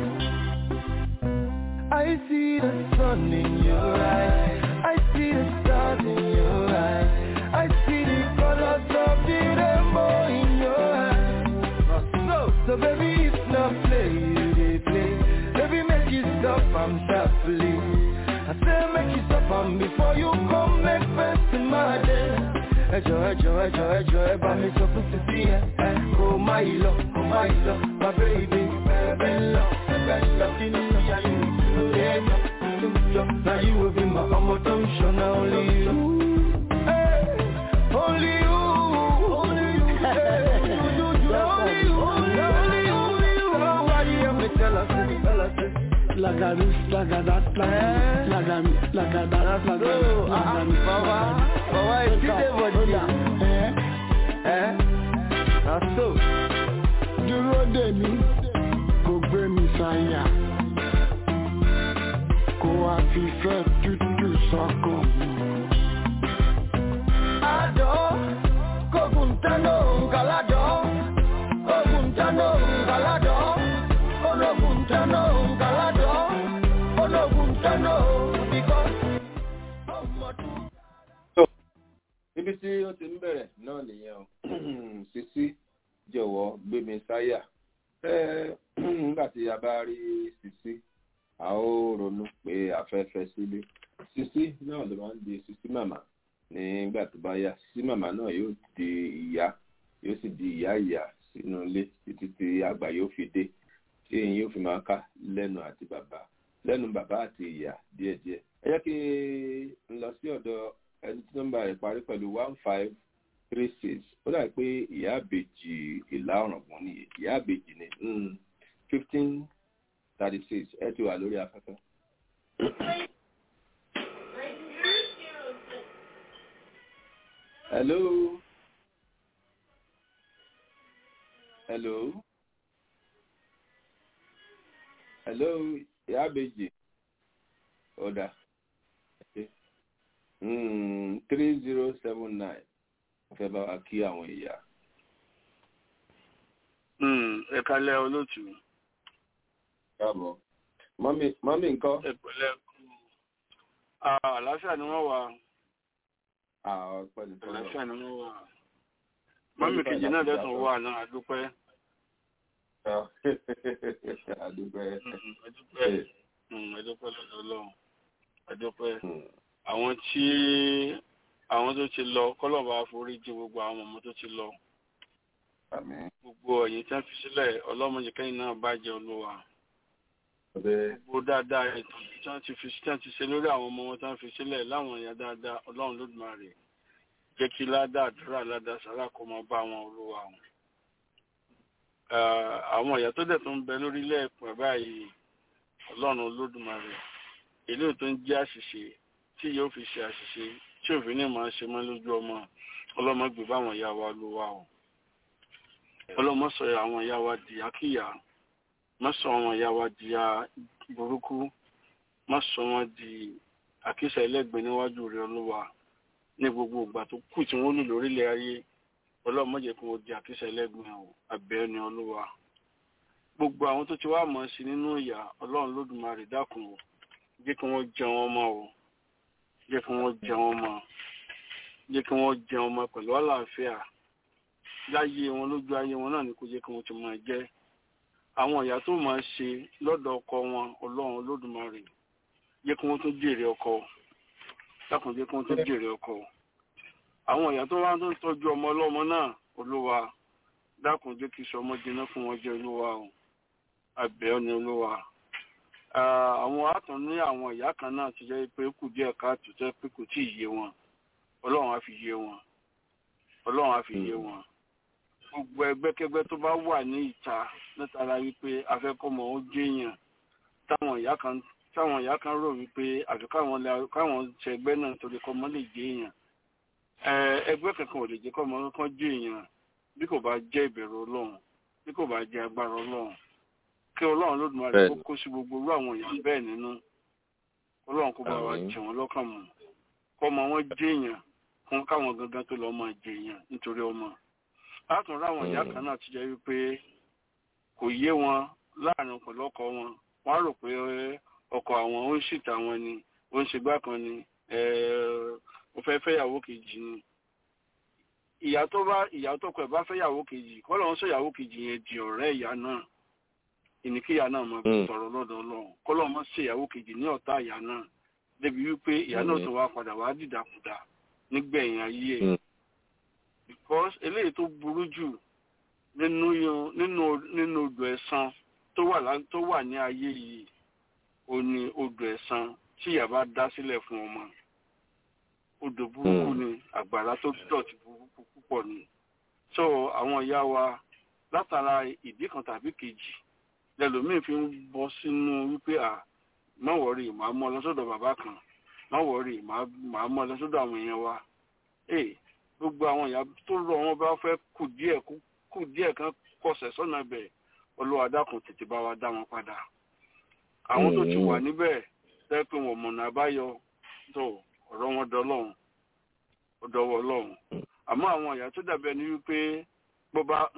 Speaker 8: I see the sun in your eyes. I see the stars in your eyes. I see the colors of the rainbow in your eyes. So, so baby, it's not play, you dey play. Baby, make you stop, I'm sharply. I say make you stop am before you come make first in my day. ẹjọ ẹjọ ẹjọ ẹjọ ẹ bá mi sọ fún títí ẹ ẹ kó má yìí lọ kó má yìí lọ má bẹ ìdè ẹbẹ ńlọ ẹbẹ ńlọ kí ni ìyá yìí lè yọ yọ na yìí wo bí ma ọmọ tó ń ṣọnà only you. Only you, only you, only you, only you, only you. Why you have me tell us, tell us,
Speaker 7: Laga this, laga that, laga laga me, laga that, laga me, laga me.
Speaker 8: Bàbá, bàbá ìdílé bọ̀dì. Ẹ na so.
Speaker 7: Dúró dè mí, kò gbé mi sáyà. Kó wá fífẹ́ tútù sọ́kàn mi.
Speaker 8: Adọ́, kókùn tánú kàládọ́. Kókùn tánú kàládọ́. Ológun tánú kàládọ́. Ológun tánú bíkọ́.
Speaker 1: níbi tí ó ti ń bẹ̀rẹ̀ náà nìyẹn o sisi jọ̀wọ́ gbé mi sáyà nígbà tí a bá rí sisi a ó ronú pé afẹ́fẹ́ sílé sisi náà ló máa ń di sisi màmá nígbà tó bá yá sisi màmá náà yóò di ìyá yóò sì di ìyá ìyá sínú ilé títí tí àgbà yóò fi dé tí èyí yóò fi máa ká lẹ́nu àti bàbá lẹ́nu bàbá àti ìyá díẹ̀díẹ̀ ẹ jẹ́ kí n lọ sí ọ̀dọ̀ ẹni tí nọ́mbà rẹ̀ parí pẹ̀lú one five three six ó dàbí pé ìyá àbèjì ìlà ọ̀ràngún ni ìyá àbèjì ni fifteen thirty six ẹ ti wà lórí afẹ́fẹ́. hello hello hello ìyá àbèjì ọ̀dà three zero seven nine fẹ́ bá wa kí àwọn ìyá.
Speaker 6: ẹ kálẹ́ olóòtú.
Speaker 1: káàbọ̀ mọ́mí nǹkan.
Speaker 6: ẹ pẹ̀lẹ́ kú àlàáfíà ni wọ́n wà. àlàáfíà ni wọ́n wà. mọ́mí kejì náà dẹ́tun wà náà àdúpẹ́.
Speaker 1: àdúpẹ́.
Speaker 6: àdúpẹ́ àdúpẹ́ lọ́dọ̀ ọlọ́run àdúpẹ́ àwọn tí àwọn tó ti lọ kọlọ́ba foríjì gbogbo àwọn ọmọ tó ti lọ gbogbo ẹ̀yìn tí wọ́n fi sílẹ̀ ọlọ́mọdé kẹ́yìn náà bàjẹ́ olúwa gbogbo dáadáa ètò tí wọ́n ti fi tí wọ́n ti ṣe lórí àwọn ọmọ wọn tí wọ́n fi sílẹ̀ láwọn ẹ̀yà dáadáa ọlọ́run lódùmarè jẹ́ kí ládàá àdúrà ládàá sàrà kó máa bá wọn olúwa wọn. àwọn ẹ̀yà tó dẹ̀ tó ń bẹ lórílẹ̀ ẹ̀pẹ̀ báyìí ọlọ́run olódùmarè èlé tó ń jẹ́ àṣìṣe tí yóò fi ṣe àṣìṣe tí òfin ní máa ṣe mọ́ lójú ọmọ ọlọ́mọ gbé báwọn ìyá wa ló wà o ọlọ́mọ sọ àwọn ìyá wa di akíyà má sọ àwọn ìyá wa di burúkú má sọ wọn di àkísà ẹlẹ́gbẹ̀ẹ́ níwájú rẹ̀ olúwa ní gbogbo ìgbà tó kù tí wọ́n lù lórílẹ̀ ayé ọlọ́mọ jẹ́ kí wọ́n di àkísà ẹlẹ́gbẹ̀ẹ́ o àbẹ́ ni olúwa gbogbo àwọn tó ti wá mọ̀ sí nínú ìyà ọlọ́run lódùmarè dákun o jẹ́ kí wọ́n jẹun ọmọ o jẹ́ kí wọ́n jẹun ọmọ jẹ́ kí wọ́n jẹun ọmọ pẹ̀lú àlàáfíà
Speaker 9: láyé wọn lójú ayé wọn náà ni kò jẹ́ kí wọ́n ti máa jẹ́ àwọn ìyá tó máa ṣe lọ́dọ̀ ọkọ wọn ọlọ́run olódùmarè jẹ́ kí wọ́n tún jèrè ọkọ dákun jẹ́ kí wọ́n tún jèrè ọkọ àwọn ìyá tó wá tó ń tọ́jú ọmọ ọlọ́mọ náà olúwa dákun jẹ́ kí sọmọ jiná fún wọn jẹ́ olúwa o àbẹ̀ ọ́ ni olúwa àwọn àtàn ní àwọn ìyá kan náà ti jẹ́ pé kù díẹ̀ káàtó tẹ́ pé kò tí ì yé wọn ọlọ́run á fi yé wọn ọlọ́run á fi yé wọn gbogbo ẹgbẹ́kẹ́gbẹ́ tó bá wà ní ìta látara wípé afẹ́kọ́mọ ó jẹ́yàn táwọn ìyá kan táwọn ìyá kan rò wípé àfi káwọn káwọn ṣẹgbẹ́ náà torí kọ́mọ lè jẹ́yàn ẹgbẹ́ kankan ò lè jẹ́ kọ́mọ kan jẹ́yàn bí kò bá jẹ́ ìbẹ̀rù ọlọ́run bí kò bá jẹ́ agbára ọlọ́run kí ọlọ́run lódùmarè kó kó sí gbogbo irú àwọn èèyàn bẹ́ẹ̀ nínú ọlọ́run kó bá wa jẹ wọn lọ́kàn mọ́ kọ́mọ wọn jẹ́yàn fún káwọn gangan tó lọ́ọ́ máa jẹ́yàn nítorí ọmọ látún ráwọn ìyá kan náà ti jẹ́ wípé kò yé wọn láàrin pẹ̀lú ọkọ wọn wọ́n á rò pé ọkọ àwọn ó ń ṣìtà wọn ni ó ń ṣègbà kan ni ó fẹ́ fẹ́yàwó kejì ni ìyá tó bá ìyá tó kọ ẹ̀ bá fẹ́yàwó kejì kọ́ lọ́n sọ ìyàwó kejì yẹn di ọ̀rẹ́ ìyá náà ìníkíyà náà máa fi sọ̀rọ̀ lọ́dọ̀ ọlọ́run kọ́ lọ́n mọ́ sí ìyàwó kejì ní ọ̀tá ìyá náà débi wípé ìyá náà tó wá padà wá dìdàkudà nígbẹ̀yìn ayé ẹ̀ because eléyìí tó burú jù nínú nínú nínú odò ẹ̀san tó wà lá tó wà ní ayé yìí ó ní odò ẹ̀san tí ìyá bá dá sílẹ̀ fún ọmọ odò burúkú ni àgbàrá tó dọ̀tí burúkú púpọ̀ ni so àwọn ìyá wa látara ìdí kan tàbí kejì lẹ́lòmíì fi ń bọ́ sínú wípé à má wọ̀rí màá mọ́ lọ sọ́dọ̀ bàbá kan má wọ̀rí màá mọ́ lọ sọ́dọ̀ àwọn èèyàn wa gbogbo àwọn ìyá tó rọ wọn bá fẹ́ kù díẹ̀ kù díẹ̀ kan kọsẹ̀ sọ́nà bẹ̀ Olúwa dákun tètè bá wa dá wọn padà àwọn tó ti wà níbẹ̀ tẹ́ pé wọn mọ̀nà àbáyọ tó ọ̀rọ̀ wọn dọ́lọ́run ó dọ́wọ́ Ọlọ́run àmọ́ àwọn ìyá tó dàbí ẹni wípé bó bá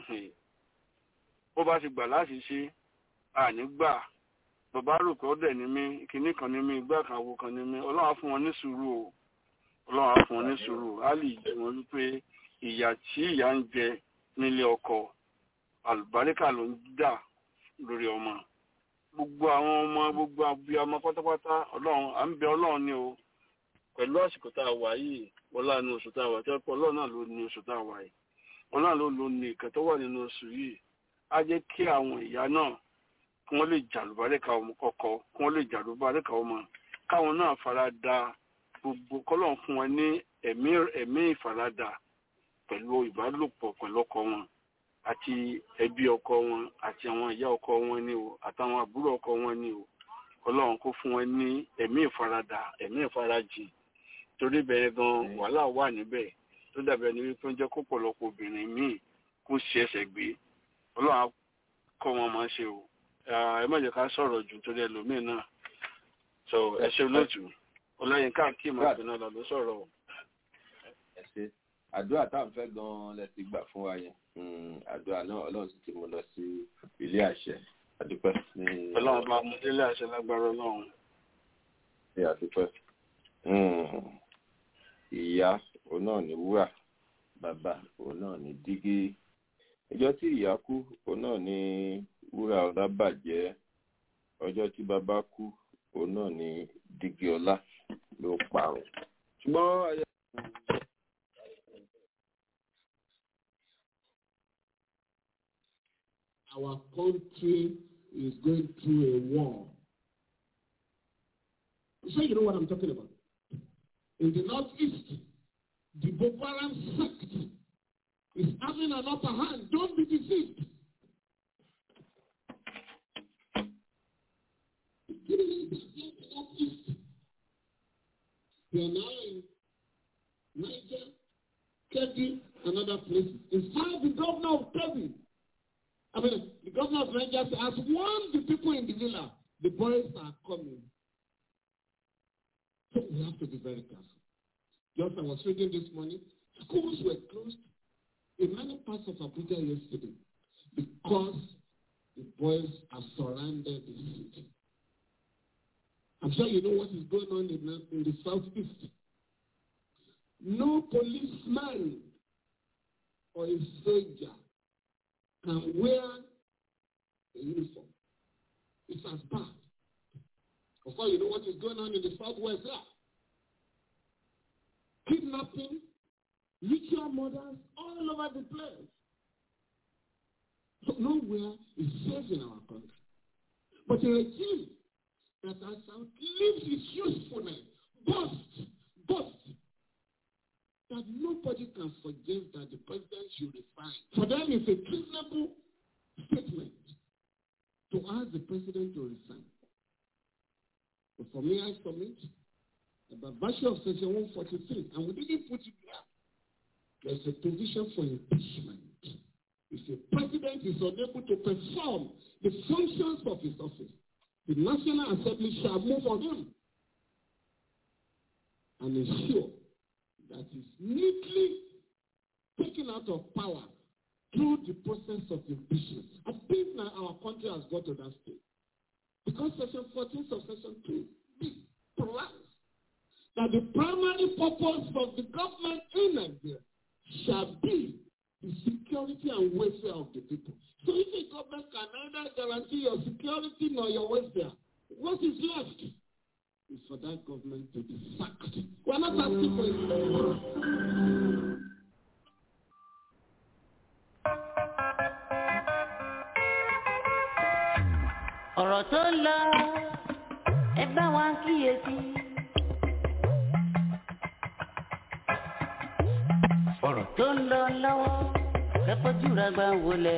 Speaker 9: bó bá ti gbà láti ṣe àní gbà bàbá rò pé ó dẹ̀ ní mí kinní kan ní mí igbá kan àwo kan ní mí Ọlọ́run á fún wọn ní sùúrù o ọlọ́run á fún wọn ní sùúrù á lè jẹ wọn wípé ìyà tí ìyá ń jẹ nílé ọkọ àlùbáríkà ló ń dà lórí ọmọ gbogbo àwọn ọmọ gbogbo abiyamọ pátápátá ọlọ́run à ń bẹ ọlọ́run ní o pẹ̀lú àsìkò tá a wà yìí wọlá ní oṣù tá a wà tí wọ́n ọlọ́run náà ló ní oṣù tá a wà yìí ọlọ́run ló lo ní ìkẹ́ tó wà nínú oṣù yìí á jẹ́ kí àwọn ìyá náà kí wọ́n lè jàlùbáríkà ọmọ kọ̀ọ̀kọ̀ kí wọ́n lè jàlùbáríkà ọmọ káwọn náà fara da gbogbo kọ́lọ́n fún wọn ní ẹ̀mí ẹ̀mí ìfaradà pẹ̀lú ìbálòpọ̀ pẹ̀lú ọkọ wọn àti ẹbí ọkọ wọn àti àwọn ìyá ọkọ wọn ni o àtàwọn àbúrò ọkọ wọn ni o kọ́lọ́n kó fún wọn ní ẹ̀mí ìfaradà ẹ̀mí ìfarajìn torí bẹ́ẹ̀ gan wàhálà wà níbẹ̀ tó dàbí ẹni wípé ń jẹ́ kó pọ̀lọpọ̀ obìnrin míì kó ṣe ẹsẹ̀ gbé ọlọ́run á kọ́ wọn máa ṣe o ẹ má jẹ́ ká sọ̀rọ̀ jù torí ẹlòmíì náà so ẹ ṣe lótú ọlọ́yin káàkiri máa fi náà lọ ló sọ̀rọ̀ o.
Speaker 1: ẹ ṣe àdúrà tá à ń fẹ́ gan-an lẹ ti gbà fún wa yẹn àdúrà náà ọlọ́run sì ti mú lọ sí ilé àṣẹ àdúpẹ́.
Speaker 9: ọlọ́run bá mú délé àṣẹ lágbára ọlọ́run.
Speaker 1: ṣe àdúpẹ́. ìyá òun náà ní wúrà bàbá òun náà ní dígí ọjọ́ tí ìyá kú òun náà ní wúrà ọlá bàjẹ́ ọjọ́ tí bàbá kú òun náà ní dígí ọlá ló parun ṣùgbọ́n ayé.
Speaker 3: Our country is going through a war. So you know what I'm talking about. In the northeast, the Boko Haram sect is having an upper hand. Don't be deceived. They are now in Niger, Kebbi, and other places. In fact, the governor of Kebbi, I mean, the governor of Niger has warned the people in the villa, the boys are coming. So we have to be very careful. Just I was reading this morning, schools were closed in many parts of Abuja yesterday because the boys have surrounded the city. I'm sure you know what is going on in the, in the southeast. No policeman or a soldier can wear a uniform. It's as bad. Of course, you know what is going on in the southwest there. Kidnapping, ritual murders all over the place. So nowhere is safe in our country. But a regime that has outlived its usefulness, boast, boast, that nobody can suggest that the president should resign. For them, it's a treasonable statement to ask the president to resign. But for me, I submit by virtue of section 143, and we didn't put it there, there's a provision for impeachment. If a president is unable to perform the functions of his office, the National Assembly shall move on him and ensure that is neatly taken out of power through the process of impeachment. I think now our country has got to that stage. Because section 14 of section 2 b provides that the primary purpose of the government in Nigeria shall be the security and welfare of the people. So if the government can neither guarantee your security nor your welfare, what is left is for that government to be sacked. We are not asking for it.
Speaker 10: ọ̀rọ̀ tó ń lọ ẹ bá wa kíyèsí. ọ̀rọ̀ tó ń lọ lọ́wọ́ kẹ́kọ̀ọ́jú ra gbà wọlé.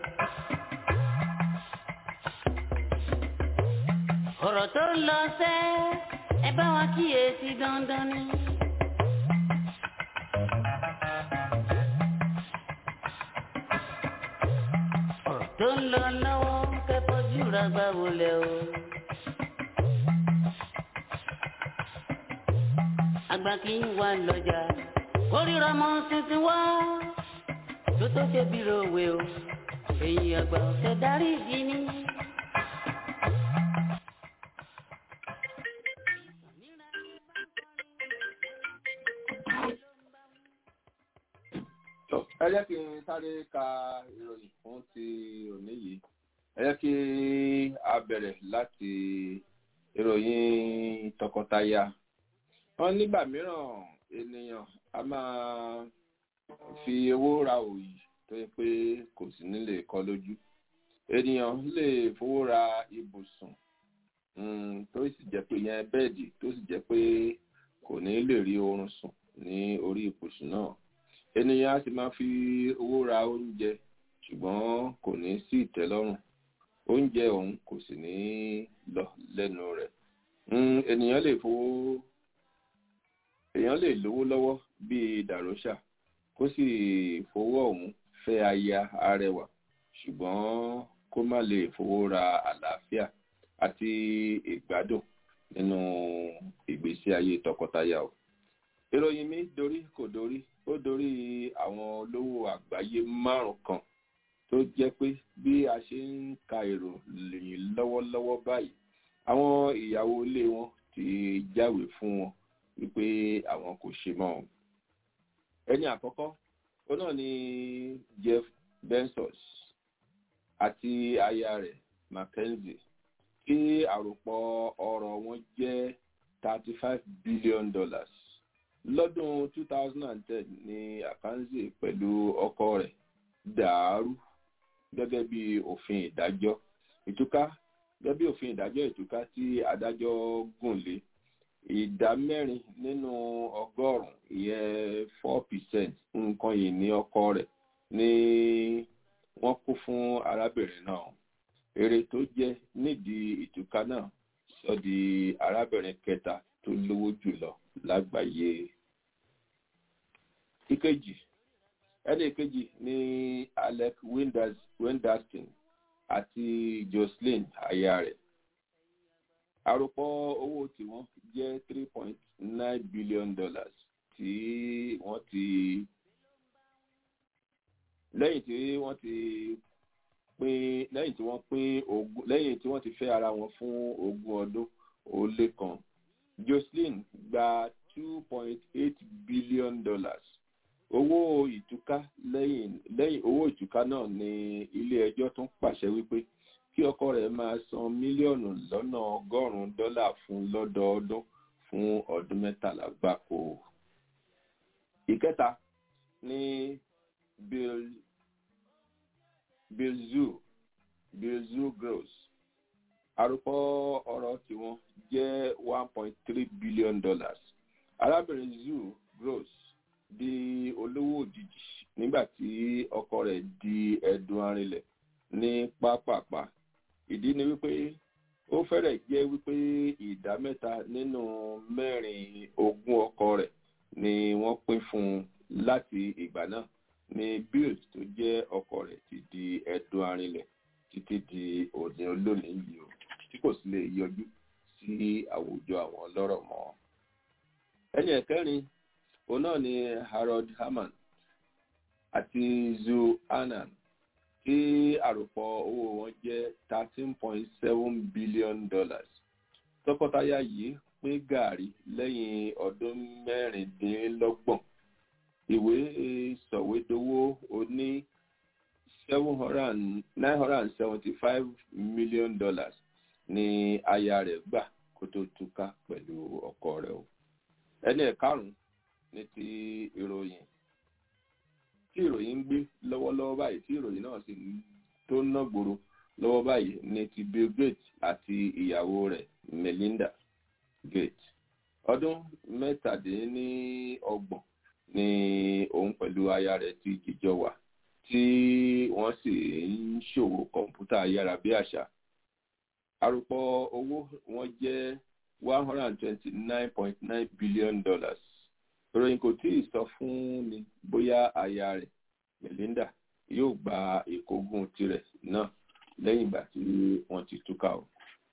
Speaker 10: ọ̀rọ̀ tó ń lọ sẹ́ ẹ bá wa kíyèsí dandan ni. ọ̀rọ̀ tó ń lọ lọ́wọ́ kẹ́kọ̀ọ́jú ra gbà wọlé o. àgbà kì í wà lọ́jà kórìíra mọ́ tuntun wá tó tó ṣe bí rowe o èyí àgbà ọ̀sẹ̀ darí ìdí ni.
Speaker 1: ẹ jẹ́ kí n sáré ka ìròyìn fún ti òní yìí ẹ jẹ́ kí a bẹ̀rẹ̀ láti ìròyìn tọkọtaya wọn nígbà mìíràn ènìyàn a máa fi owó ra òyì tó yẹ pé kò sí nílé kọ lójú ènìyàn lè fowó ra ibùsùn tó sì jẹ́ pé yẹn bẹ́ẹ̀dì tó sì jẹ́ pé kò ní lè rí oorun sùn ní orí ibùsùn náà ènìyàn á sì máa fi owó ra oúnjẹ ṣùgbọ́n kò ní sí ìtẹ́lọ́rùn oúnjẹ òun kò sì ní lọ lẹ́nu rẹ̀ ènìyàn lè fowó èèyàn lè lówó lọ́wọ́ bíi dàrósà kó sì fowó ọ̀hún fẹ́ aya arẹwà ṣùgbọ́n kó má lè fowó ra àlàáfíà àti ìgbádùn nínú ìgbésí ayé tọkọtaya o ìròyìn mi dorí kò dorí ó dorí àwọn olówó àgbáyé márùn kan tó jẹ́ pé bí a ṣe ń ka ìròyìn lọ́wọ́lọ́wọ́ báyìí àwọn ìyàwó ilé wọn ti jáwé fún wọn wípé àwọn kò ṣe mọ́ ọ́n. ẹni àkọ́kọ́ ó náà ni jeff bezos àti aya rẹ̀ mackenzie tí àròpọ̀ ọrọ̀ wọn jẹ́ thirty five billion dollars lọ́dún two thousand and ten ni akanze pẹ̀lú ọkọ rẹ̀ dàárú gẹ́gẹ́ bí òfin ìdájọ́ ìtúká gẹ́gẹ́ bí òfin ìdájọ́ ìtúká tí adájọ́ gùn lé ìdá mẹ́rin nínú ọgọ́rùn-ún ìyẹn four percent nǹkan yìí ní ọkọ rẹ̀ ni wọ́n kó fún arábìnrin náà èrè tó jẹ́ nídìí ìtúká náà sọ di arábìnrin kẹta tó lówó jùlọ lágbàáyé ìkejì ẹni kejì ní alec wenderston àti jocelyn aya rẹ̀ àròpọ̀ owó tiwọn jẹ́ three point nine billion dollars tí wọ́n ti lẹ́yìn tí wọ́n ti pín lẹ́yìn tí wọ́n pín ogún lẹ́yìn tí wọ́n ti fẹ́ ara wọn fún ogún ọdún ó lé kan jocelyn gba two point eight billion dollars owó ìtúká lẹ́yìn lẹ́yìn owó ìtúká náà ni ilé ẹjọ́ tún pàṣẹ wípé kí ọkọ rẹ̀ máa san mílíọ̀nù lọ́nà ọgọ́rùn-ún dọ́là fún lọ́dọọdún fún ọdún mẹ́tàlá gbáko. ìkẹta ní bill bilzu bilzu gross àròpọ ọrọ̀ tiwọn jẹ́ one point three billion dollars arábìnrin zu gross di olówó òjijì nígbà tí ọkọ rẹ̀ di ẹ̀dùn arinlẹ̀ ní pápápá ìdí ni wípé ó fẹ́rẹ̀ jẹ́ wípé ìdá mẹ́ta nínú mẹ́rin ogún ọkọ rẹ̀ ni wọ́n pín fún un láti ìgbà náà ni bill tó jẹ́ ọkọ rẹ̀ ti di ẹ̀dùn arinlẹ̀ títí di òní olónìí yìí o tí kò sì lè yọjú sí àwùjọ àwọn ọlọ́rọ̀ mọ́. ẹni ẹ̀kẹrin òun náà ni harold hammond àti zu annan tí àròpọ̀ owó wọn jẹ́ thirteen point seven billion dollars. tọkọtaya yìí pín gàárì lẹ́yìn ọdún mẹ́rìndínlọ́gbọ̀n ìwé sọ̀wédowó oní seven hundred nine hundred and seventy five million dollars ni aya rẹ̀ gbà kó tó túká pẹ̀lú ọkọ rẹ̀ o ẹni ẹ̀karùn-ún ní ti ìròyìn tí ìròyìn ń gbé lọ́wọ́lọ́wọ́ báyìí tí ìròyìn náà sì tó ná gbòòrò lọ́wọ́ báyìí ní ti bill gates àti ìyàwó rẹ̀ melinda gates ọdún mẹ́tàdínlọ́gbọ̀n ni òun pẹ̀lú aya rẹ̀ ti jíjọ wà tí wọ́n sì ń ṣòwò kọ̀ǹpútà ayárabíàṣá àròpọ̀ owó wọn jẹ́ one hundred and twenty-nine point nine billion dollars ìròyìn kò tí ì sọ fún ni bóyá aya rẹ̀ melinda yóò gba ìkógun tirẹ̀ náà lẹ́yìn ìgbà tí wọ́n ti túká o.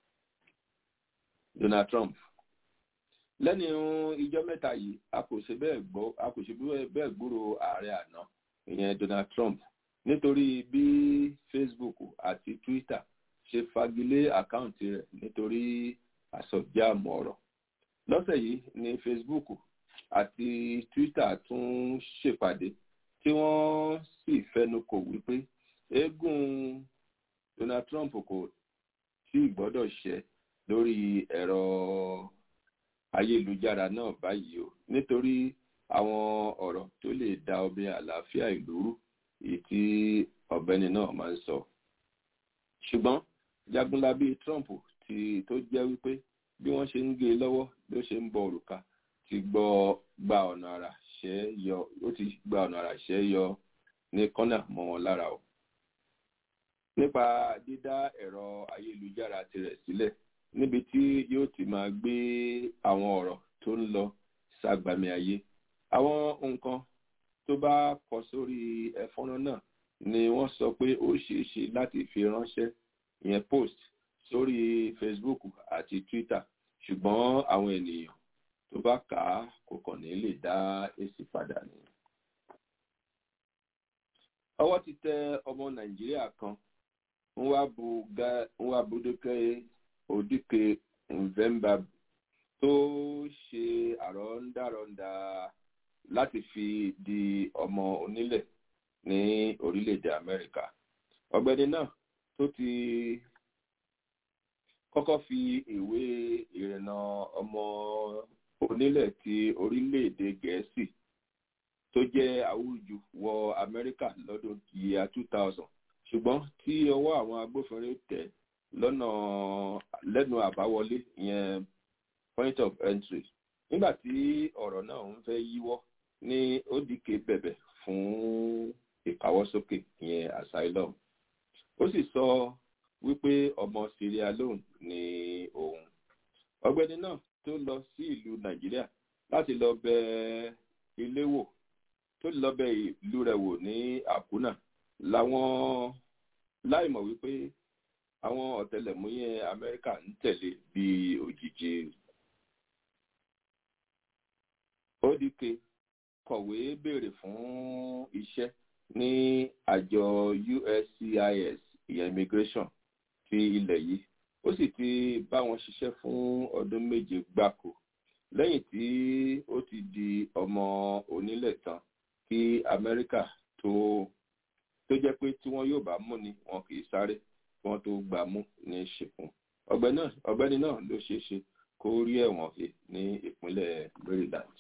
Speaker 1: donald trump lẹ́nu ìjọ́ mẹ́ta yìí a kò ṣe bẹ́ẹ̀ gbọ́ a kò ṣe bẹ́ẹ̀ gbúrò ààrẹ àná ìyẹn donald trump nítorí bí facebook àti twitter ṣe fagilé àkáǹtì rẹ̀ nítorí àsọjáàmù ọ̀rọ̀ lọ́sẹ̀ yìí ní facebook àti twitter tún ṣèpàdé tí wọ́n sì fẹnu kò wípé eégún donald trump kò tí ì gbọ́dọ̀ ṣẹ lórí ẹ̀rọ ayélujára náà báyìí o nítorí àwọn ọ̀rọ̀ tó lè da ọbẹ̀ àlàáfíà ìlú rú èyí tí ọ̀gbẹ́ni náà máa ń sọ. ṣùgbọ́n jagunlabi trump ti tó jẹ́ wípé bí wọ́n ṣe ń gé e lọ́wọ́ ló ṣe ń bọ òrùka ti gbọ́ gba ọ̀nà àrà ṣẹ́ yọ ó ti gba ọ̀nà àrà ṣẹ́ yọ ní kọ́nà mọ́ wọn lára o. nípa dídá ẹ̀rọ ayélujára tirẹ̀ sílẹ̀ níbi tí yóò ti máa gbé àwọn ọ̀rọ̀ tó ń lọ ságbàmì ayé àwọn nǹkan tó bá kọ sórí ẹ̀fọ́nrán náà ni wọ́n sọ pé ó ṣeé ṣe láti fi ránṣẹ́ ìyẹn post sórí facebook àti twitter ṣùgbọ́n àwọn ènìyàn tó bá kà á kò kàn ní lè dá èsì padà ní. ọwọ́ ti tẹ ọmọ nàìjíríà kan nwabuduke odike nvemba tó ṣe àrọ́ndàrọ́ndà láti fi di ọmọ onílẹ̀ ní orílẹ̀-èdè amẹ́ríkà ọ̀gbẹ́ni náà tó ti kọ́kọ́ fi ìwé ìrìnnà ọmọ onílẹ̀ ti orílẹ̀-èdè gẹ̀ẹ́sì tó jẹ́ àwùjù wọ amẹ́ríkà lọ́dún yíya two thousand ṣùgbọ́n tí ọwọ́ àwọn agbófinró tẹ̀ lọ́nà lẹ́nu àbáwọlé ìyẹn point of entry nígbà tí ọ̀rọ̀ náà ń fẹ́ yíwọ́ ní odike bẹ̀bẹ̀ fún ìkáwọ́sókè ìyẹn asylum ó sì sọ wípé ọmọ sierra leone ni òun ọ̀gbẹ́ni náà tó lọ sí ìlú nàìjíríà láti lọ bẹ ilé wò tó lọ bẹ ìlú rẹ̀ wò ní àkúnà làwọn láìmọ̀ wípé àwọn ọ̀tẹlẹ̀múyẹ́ amẹ́ríkà ń tẹ̀lé bí òjijì odike kọ̀wé béèrè fún iṣẹ́ ní àjọ uscis ìyẹn immigration ti ilẹ̀ yìí ó sì ti bá wọn ṣiṣẹ́ fún ọdún méje gbáko lẹ́yìn tí ó ti di ọmọ onílẹ̀ tán kí kí amẹ́ríkà tó tó jẹ́ pé tí wọ́n yóò bá mú ni wọn kì í sáré kí wọ́n tó gbà mú ní ṣìkún ọ̀gbẹ́ni náà ló ṣeé ṣe kó rí ẹ̀wọ̀n he ní ìpínlẹ̀ maryland.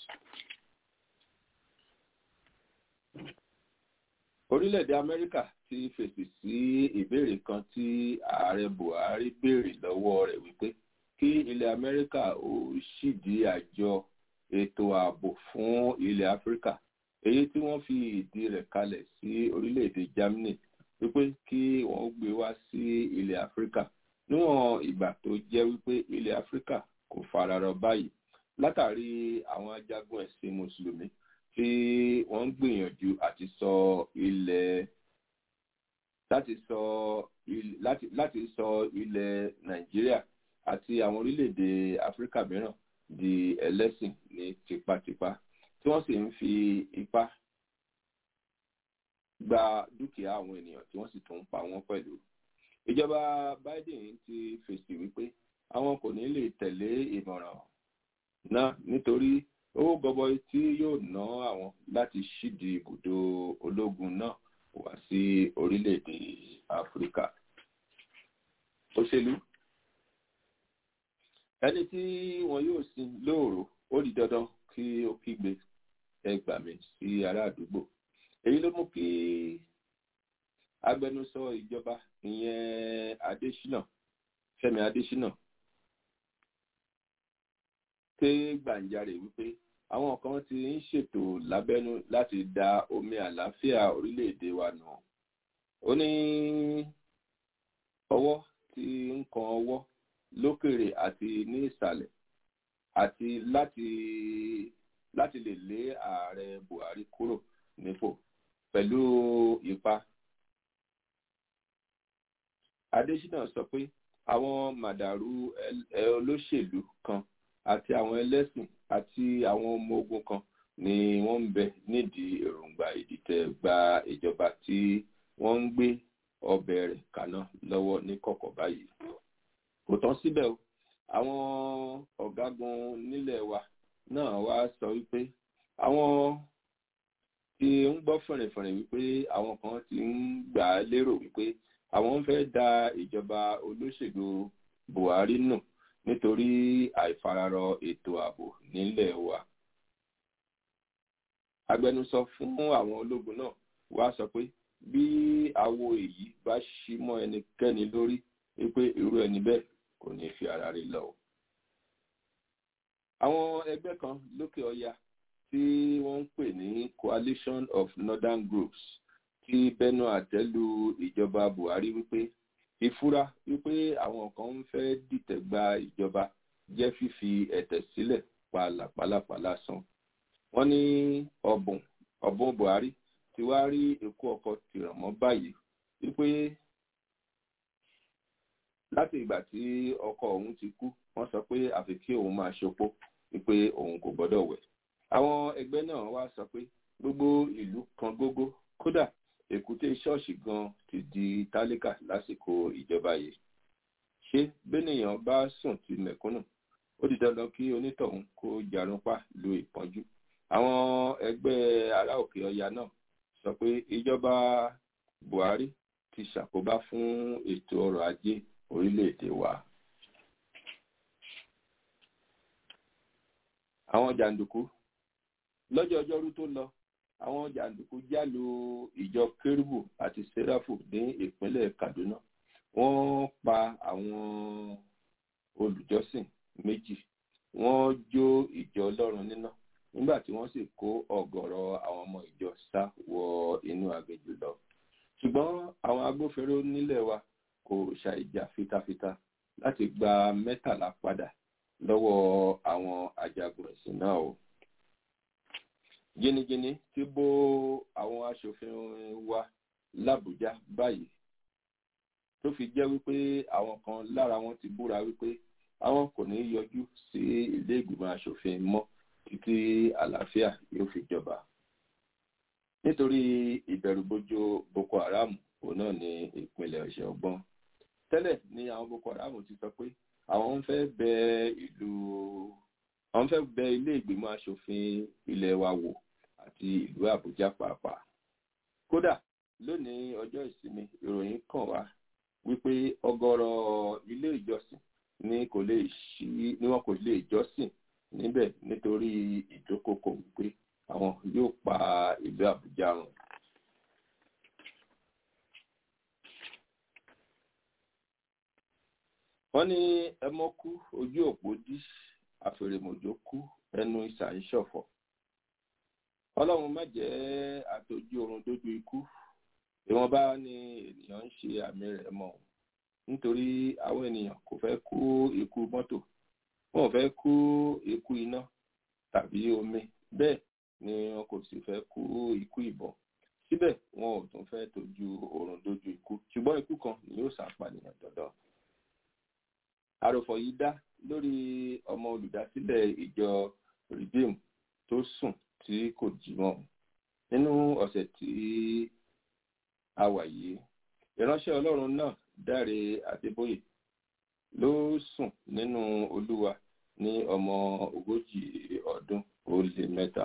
Speaker 1: orílẹ̀-èdè amẹ́ríkà ti fèsì sí ìbéèrè kan tí ààrẹ buhari béèrè lọ́wọ́ rẹ̀ wípé kí ilẹ̀ amẹ́ríkà ó ṣídìí àjọ ètò ààbò fún ilẹ̀ áfíríkà èyí tí wọ́n fi ìdí rẹ̀ kalẹ̀ sí orílẹ̀-èdè germany wípé kí wọ́n gbé wá sí ilẹ̀ áfíríkà níwọ̀n ìgbà tó jẹ́ wípé ilẹ̀ áfíríkà kò fararọ báyìí látàrí àwọn ajagun ẹ̀sìn mùsùlùmí tí wọ́n ń gbìyànjú àti sọ ilẹ̀ láti sọ láti láti sọ ilẹ̀ nàìjíríà àti àwọn orílẹ̀-èdè áfíríkà mìíràn di ẹlẹ́sìn ní tipátipá tí wọ́n sì ń fi ipá gba dúkìá àwọn ènìyàn tí wọ́n sì tún ń pa wọ́n pẹ̀lú. ìjọba biden ti fèsì wípé àwọn kò ní lè tẹ̀lé ìmọ̀ràn náà nítorí owó gọbọi tí yóò ná àwọn láti ṣídi ibùdó ológun náà wá sí orílẹ̀-èdè áfíríkà. òṣèlú ẹni tí wọn yóò sin lóòrò ó di dandan kí ó kígbe ẹgbà mi sí ará àdúgbò èyí ló mú kí agbẹnusọ ìjọba ìyẹn adésínà fẹmi adésínà ké gbàǹjarè wípé àwọn kan ti ń ṣètò lábẹ́nú láti da omi àlàáfíà orílẹ̀-èdè wa nù ó ní ọwọ́ tí ń kan ọwọ́ lókèrè àti ní ìsàlẹ̀ àti láti láti lè lé ààrẹ buhari kúrò nípò pẹ̀lú ipa. adésínà sọ pé àwọn màdàrú olóṣèlú kan àti àwọn ẹlẹ́sìn àti àwọn ọmọ ogun kan ni wọ́n ń bẹ nídìí èròǹgbà ìdìtẹ̀ gba ìjọba tí wọ́n ń gbé ọbẹ̀ rẹ̀ kaná lọ́wọ́ ní kọ̀kọ̀ báyìí. kò tán síbẹ̀ o àwọn ọ̀gágun nílẹ̀ wa náà wá sọ wípé àwọn tí ń gbọ́ fẹ̀rẹ̀fẹ̀rẹ̀ wípé àwọn kan ti ń gbà á lérò wípé àwọn ń fẹ́ da ìjọba olóṣèlú buhari nù nítorí àìfararọ ètò ààbò nílẹ̀ wa. agbẹnusọ fún àwọn ológun náà wá sọ pé bí àwo èyí bá ṣí mọ́ ẹnikẹ́ni lórí wípé irú ẹni bẹ́ẹ̀ kò ní fi ara rí lọ. àwọn ẹgbẹ́ kan lókè ọya tí wọ́n ń pè ní coalition of northern groups tí bẹnu àtẹ́lu ìjọba buhari wípé ìfura wípé àwọn kan ń fẹ́ dìtẹ̀ gba ìjọba jẹ́ fífi ẹ̀tẹ̀ sílẹ̀ pa làpálàpá lásán. wọ́n ní ọ̀bùn ọ̀bùn buhari ti wá rí ikú ọkọ̀ tìràn mọ́ báyìí wípé láti ìgbà tí ọkọ òun ti kú wọ́n sọ pé àfi kí òun máa ṣopó wípé òun kò gbọ́dọ̀ wẹ̀. àwọn ẹgbẹ́ náà wá sọ pé gbogbo ìlú kan gógó kódà èkúté ṣọ́ọ̀ṣì gan ti di tálíkà lásìkò ìjọba yìí ṣé bẹ́nìyàn bá sùn ti mẹ̀kúnnù ó di dandan kí onítọ̀hún kó jarunpá lu ìpọ́njú àwọn ẹgbẹ́ ará òkè ọya náà sọ pé ìjọba buhari ti ṣàkóbá fún ètò ọrọ̀ ajé orílẹ̀-èdè wa. àwọn jàǹdùkú lọ́jọ́ ọjọ́rú tó lọ àwọn jàǹdùkú jálu ìjọ kérúbù àti sẹ́ráfù ní ìpínlẹ̀ kaduna wọ́n pa àwọn olùjọ́sìn méjì wọ́n jó ìjọ ọlọ́run níná nígbà tí wọ́n sì kó ọ̀gọ̀rọ̀ àwọn ọmọ ìjọ sá wọ inú aginjù lọ ṣùgbọ́n àwọn agbófinró nílẹ̀ wa kò ṣàìjà fitafita láti gba mẹ́tàlá padà lọ́wọ́ àwọn ajagun ẹ̀sìn náà o jínijínní ti bó àwọn aṣòfin wa làbújá báyìí tó fi jẹ́ wípé àwọn kan lára wọn ti búra wípé àwọn kò ní yọjú sí ilé ìgbìmọ̀ aṣòfin mọ́ títí àlàáfíà yóò fi jọba nítorí ìbẹ̀rùbojo boko haram òun náà ní ìpínlẹ̀ ọ̀sẹ̀ ọgbọ́n tẹ́lẹ̀ ni àwọn boko haram ti sọ pé àwọn ń fẹ́ bẹ ìlú àwọn fẹ́ bẹ ilé ìgbìmọ̀ aṣòfin ilẹ̀ wa wò àti ìlú àbújá pàápàá kódà lónìí ọjọ́ ìsinmi ìròyìn kàn wá wípé ọ̀gọ̀rọ̀ ilé ìjọsìn ni kò lè ṣí ni wọn kò lè jọ́sìn níbẹ̀ nítorí ìdókòkò wípé àwọn yóò pa ìlú àbújá run. wọ́n ní ẹmọ kú ojú òpó dí àfèrèmọ̀jò kú ẹnu ìsà ń ṣọ̀fọ̀ ọlọ́run má jẹ́ àtọ́jú oorun dójú ikú ìwọ̀nba ni ènìyàn ń ṣe àmì rẹ̀ mọ́ nítorí àwọn ènìyàn kò fẹ́ kú ikú mọ́tò wọn ò fẹ́ kú ikú iná tàbí omi bẹ́ẹ̀ ni wọn kò sì fẹ́ kú ikú ìbọn síbẹ̀ wọn ò tún fẹ́ tọ́jú oorun dójú ikú ṣùgbọ́n ikú kan ni yóò ṣàpànìyàn dandan àròfọ̀ yìí dá lórí ọmọ olùdásílẹ̀ ìjọ redeem tó sùn tí kò jí mọ́ nínú ọ̀sẹ̀ tí a wà yìí ìránṣẹ́ ọlọ́run náà dáre adébóyè ló sùn nínú olúwa ní ọmọ ogójì ọdún ó lé mẹ́ta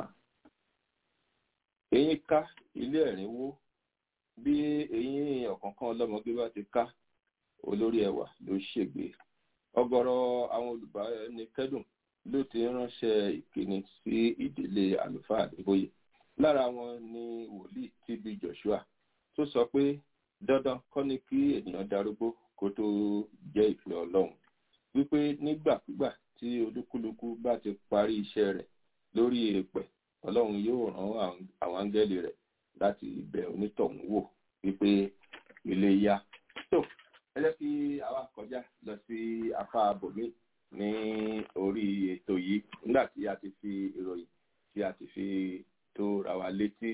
Speaker 1: eyín ká ilé ẹ̀rín wó bí eyín ọ̀kánkán ọlọ́mọge bá ti ká olórí ẹwà ló ṣègbè ọ̀gọ̀rọ̀ àwọn olùbánikẹ́dùn ló ti ránṣẹ́ ìkíni sí ìdílé àlùfáà àdébóyè lára wọn ni wòlíì tb joshua tó sọ pé dandan kọ́ ni kí ènìyàn darúgbó kó tó jẹ́ ìfẹ́ ọlọ́run wípé nígbàkúgbà tí olúkúlùkù bá ti parí iṣẹ́ rẹ̀ lórí èèpẹ̀ ọlọ́run yóò rán àwọn áńgẹ́lì rẹ̀ láti bẹ̀ onítọ̀hún wò wípé ilé yá tó ẹ jẹ́ kí àwa kọjá lọ sí apá bòmí ní orí ètò yìí nígbà tí a ti fi ìròyìn tí a ti fi tó ra wa létí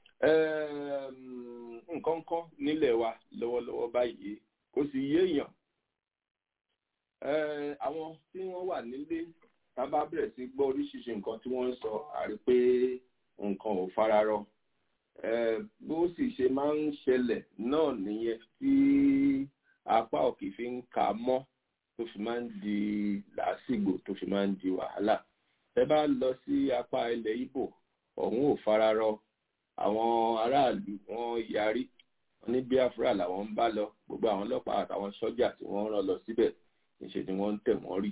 Speaker 1: nǹkan kan nílẹ̀ wa lọ́wọ́lọ́wọ́ báyìí kò sì yéèyàn àwọn tí wọ́n wà nílé tá a bá bẹ̀rẹ̀ sí gbọ́ oríṣiríṣi nǹkan tí wọ́n ń sọ àrí pé nǹkan ò fararọ bó sì ṣe máa ń ṣẹlẹ̀ náà nìyẹn tí apá òkè fi ń ka mọ́ tó fi máa ń di làásìgbò tó fi máa ń di wàhálà ẹ bá lọ sí apá ilẹ̀ Ìgbò ọ̀hún ò fararọ àwọn aráàlú wọn yarí wọn ní Biafra làwọn ń bá lọ gbogbo àwọn ọlọ́pàá àtàwọn sọ́jà tí wọ́n rán lọ síbẹ̀ níṣẹ́ ni wọ́n ń tẹ̀ wọ́n rì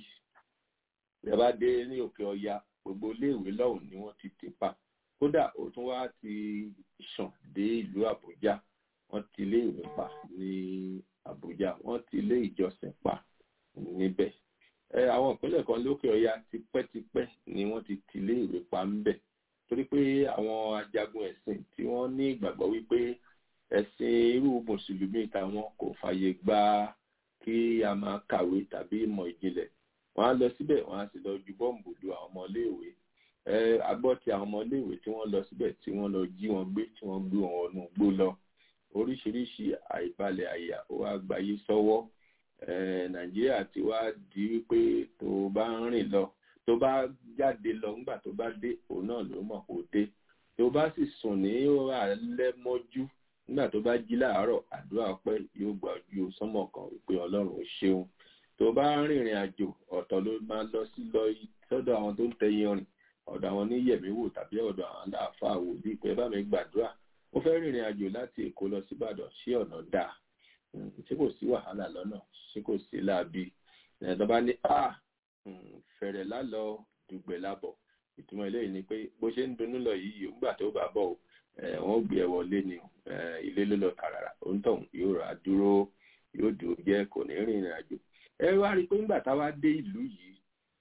Speaker 1: ẹ bá dé ní òkè ọya gbogbo iléèwé lọ́hùn ni wọ́n ti tì pa kódà ó tún wá ti sàn dé ìlú Àbújá wọ́n ti iléèwé pa ní Àbújá wọ́n ti ilé ìjọsìn pa níbẹ̀ ẹ àwọn ìpínlẹ̀ kan lókè ọya tipẹ́tipẹ́ ni wọ́n ti ti iléèwé pa ńbẹ̀ torí pé àwọn ajagun ẹ̀sìn tí wọ́n ní ìgbàgbọ́ wípé ẹ̀sìn irú mùsùlùmí táwọn kò fàyè gba kí a máa kàwé tàbí ìmọ̀ ìjìnlẹ̀ wọ́n á lọ síbẹ̀ wọ́n á sì lọ ju bọ́ǹbù lu àwọn ọmọléèwé ẹ agbọ́ ti àwọn ọmọléèwé tí wọ́n lọ síbẹ̀ tí wọ́n lọ jí wọn gbé tí wọ́n gbé wọn wọnú gbó lọ oríṣiríṣi àìbalẹ̀ àyà ó wá gbayé sọ́wọ́ nàìjíríà ti wá di wípé tó bá ń rìn lọ tó bá jáde lọ nígbà tó bá dé òun náà ló mọ̀ kó dé tó bá sì sùn ní alẹ́ mọ́jú nígbà tó bá jí láàárọ̀ àdúrà ọpẹ́ yóò gbà ojú sánmọ̀ kan wípé ọlọ́run ó ṣeun tó bá ń rìnrìn àjò ọ̀tọ̀ ló máa lọ sí lọ sọ́dọ̀ àwọn tó ń tẹyin rìn ọ̀dọ̀ àwọn oníyẹ̀míwò tàbí ọ̀dọ̀ àwọn aláàfáà wò bíi pé bá mi gbàdúrà ó fẹ́ rìnrìn àjò láti èkó lọ sí ìbàdàn ṣé ọ̀nà dáa ṣé kò sí wàhálà lọ́nà ṣé kò sí láabi ẹ̀dọ́ bá ní a fẹ̀rẹ̀ lálọ́ dùgbẹ̀ lábọ̀ ìtumọ̀ eléyìí ni pé bó ṣe ń dunnú lọ yìí nígbà tó bá bọ̀ wọ́n gbé ẹ wọlé ni ilé ló lọ tààràrà òǹtọ̀hún yóò rà dúró yóò dúró jẹ́ kò ní rìnrìn àjò ẹ wá rí i pé nígbà táwa dé ìlú yìí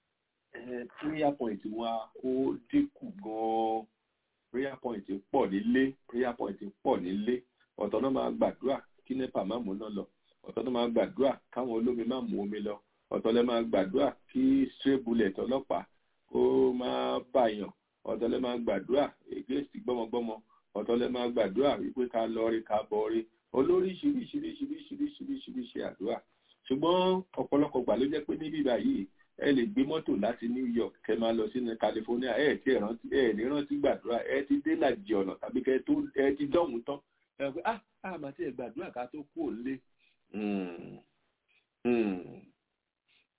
Speaker 1: prayer point wa ó dínkù gan-an prayer point pọ̀ nílé prayer point pọ̀ nílé ọ̀tọ̀ náà máa gbàdúrà kí nepa má mú náà lọ ọ̀tọ̀ náà máa gbàdúrà káwọn olómi má mú omi lọ ọ̀tọ̀ lẹ́ máa gbàdúrà kí stray bullet ọlọ́pàá kó má bàyàn ọ̀tọ̀ lẹ́ máa gbàdúrà against gbọ́mọgbọ́mọ ọ̀tọ̀ lẹ́ máa gbàdúrà wípé ká lọ rí ká bọ̀ rí olóríṣiríṣiríṣiríṣiríṣiríṣi àdúrà ṣùgbọ́n ọ̀pọ̀lọpọ̀ gbà ló jẹ́ pé níbí báyìí ẹ lè gbé mọ́tò láti New York kẹ máa lọ sínú California ẹ ti rántí ẹ ní rántí gbàdúrà ẹ ti dé làjì ọ̀nà tàbí kẹ tó ẹ ti dọ̀hún tán ẹ pé ah ah màá ti ẹ gbàdúrà ká tó kú òlé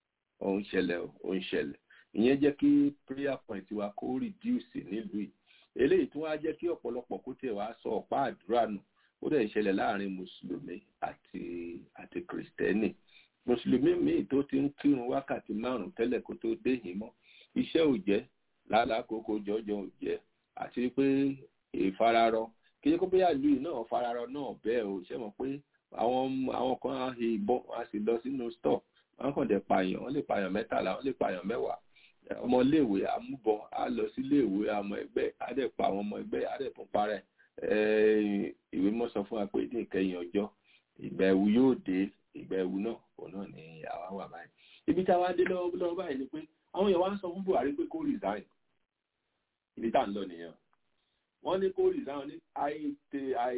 Speaker 1: ó ń ṣẹlẹ̀ ó ń ṣẹlẹ̀ ìyẹn jẹ́ kí prayer point wa kó reduce nílùú yìí eléyìí tí wọ́n á jẹ́ kí ọ̀pọ̀lọpọ̀ kó tiẹ̀ wá sọ ọ̀pá àdúrà nù ó dẹ̀ ṣẹlẹ̀ láàrin mùsùlùmí àti àti kìrìsìtẹ́nì mùsùlùmí míì tó ti ń kírun wákàtí márùn tẹ́lẹ̀ kó tó dé yìí mọ́ iṣẹ́ ò jẹ́ lálákòókò jọjọ ò jẹ́ àti pé ìfararọ kí ló kó bóyá ìlú yìí náà fararọ náà bẹ́ẹ̀ o ṣe mọ̀ pé àwọn àwọn kan á hi ìbọn á sì lọ sínú stọ̀ wọ́n kàn dẹ̀ pààyàn wọ́n lè pààyàn mẹ́tàlá wọ́n lè pààyàn mẹ́wàá ọmọléèwé amúbọn á lọ síléèwé àmọ́ ẹgbẹ́ á dẹ̀ pa àwọn ọmọ ẹgbẹ́ á dẹ̀ tún parẹ́ ìwé mọ́ sọ fún wa pé ní ìkẹyìn ọjọ́ ìgbà ẹ̀wù yóò dé ìgbà ẹ̀wù náà òun náà ni àwa wà báyìí ibi táwa dé lọ́wọ́ lọ́wọ́ báyìí ni pé àwọn èèyàn wá ń sọ fún Buhari pé kó resign ibi tá à ń lọ nìyẹn wọ́n ní kó resign ní àìtè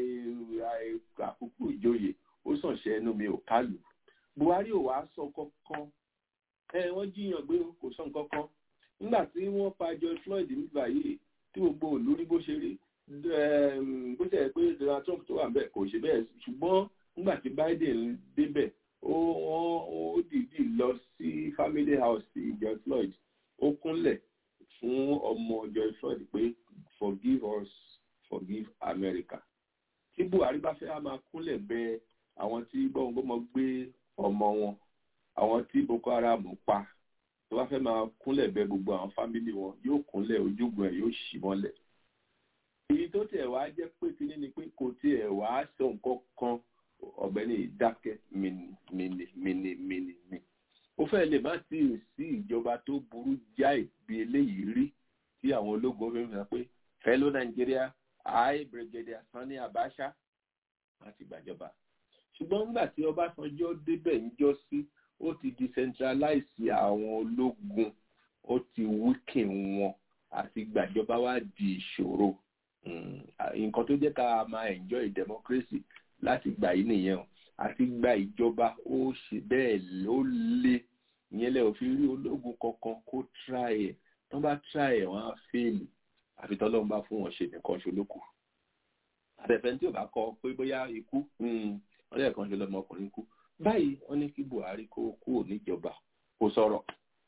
Speaker 1: àkókò ìjòyè ó sàn ṣe ẹnu mi ò kálù Buhari ò wá sọ kankan ẹ wọ́n jiyàn gbé kò sọ nǹkan kan nígbà tí wọ́n pa George Floyd nígbà yìí tí gbogbo òlú rí bó ṣe rí bó ṣe yẹ pé Donald Trump tó wà bẹ́ẹ̀ kò ṣe bẹ́ẹ̀ ṣùgbọ́n nígbà tí Biden débẹ̀ ó wọ́n ó dìídì lọ sí family house ti George Floyd ó kúnlẹ̀ fún ọmọ George Floyd pé forgive us forgive America tí Buhari bá fẹ́ á máa kúnlẹ̀ bẹ àwọn tí gbọ́ngbọ́mọ gbé ọmọ wọn àwọn tí Boko Haram pa tó bá fẹ́ máa kúnlẹ̀ bẹ gbogbo àwọn fámìlì wọn yóò kúnlẹ̀ ojúgun ẹ̀ yóò ṣì mọ́lẹ̀ èyí tó tiẹ̀ wá jẹ́ pé kíní ni pé kò tiẹ̀ wá sọ nǹkan kan ọ̀gbẹ́ni ìdákẹ́ mìnì mìnì mìnì mì ó fẹ́ lè má sí sí ìjọba tó burú jáì bí eléyìí rí tí àwọn ológun fi ń sọ pé fellow Nigeria I Brigadier Sani Abacha láti gbàjọba ṣùgbọ́n nígbà tí Ọbásanjọ́ débẹ̀ ń jọ sí ó ti decentralize àwọn ológun ó ti weaken wọn àti gbàjọba wá di ìṣòro nǹkan tó jẹ́ ká máa enjoy democracy láti gbà yìí nìyẹn o àti gba ìjọba ó ṣe bẹ́ẹ̀ ó lé ìyẹn lẹ́ òfin rí ológun kankan kó try ẹ̀ tán bá try ẹ̀ wọ́n á fèèlì àfi tọ́lọ́run bá fún wọn ṣe nìkan ṣolókù àtẹ̀fẹ́ tí ò bá kọ pé bóyá ikú wọ́n lẹ́ẹ̀kan ṣe lọ́mọkùnrin kú báyìí wọ́n ní kí Buhari kó kúrò níjọba kó sọ̀rọ̀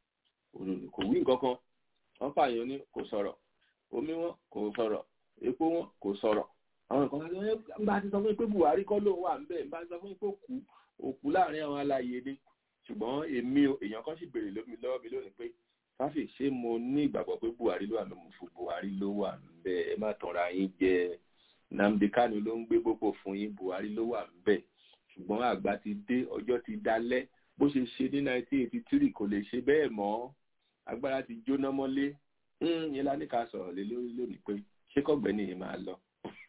Speaker 1: kò wí nǹkan kan wọ́n pààyàn ní kò sọ̀rọ̀ omi wọn kò sọ̀rọ̀ epo wọn kò sọ̀rọ̀ àwọn nǹkan kan ṣe bá ti sọ fún mi pé Buhari kọ́ ló wà ńbẹ̀ bá ti sọ fún mi pé òkú òkú láàrin àwọn aláyé ni ṣùgbọ́n èmi èèyàn kan sì béèrè lómi lọ́wọ́ mi lónìí pé fáfì ṣé mo ní ìgbàgbọ́ pé Buhari ló wà ńbẹ̀ mo fún Buhari ló wà ńbẹ̀ ẹ má tanra yín jẹ Nnamdi Kanu ló ń gbé gbogbo fún yín Buhari ló wà ńbẹ̀ ṣùgbọ́n àgbà ti dé ọjọ́ ti dalẹ̀ bó ṣe ṣe ní 1983 kò lè ṣe bẹ́ẹ̀ mọ́ agbára ti jóná mọ́lé yẹn lá ní ká sọ̀rọ̀ lé lórí lónìí pé ṣé kọ́gbẹ́ni yìí máa lọ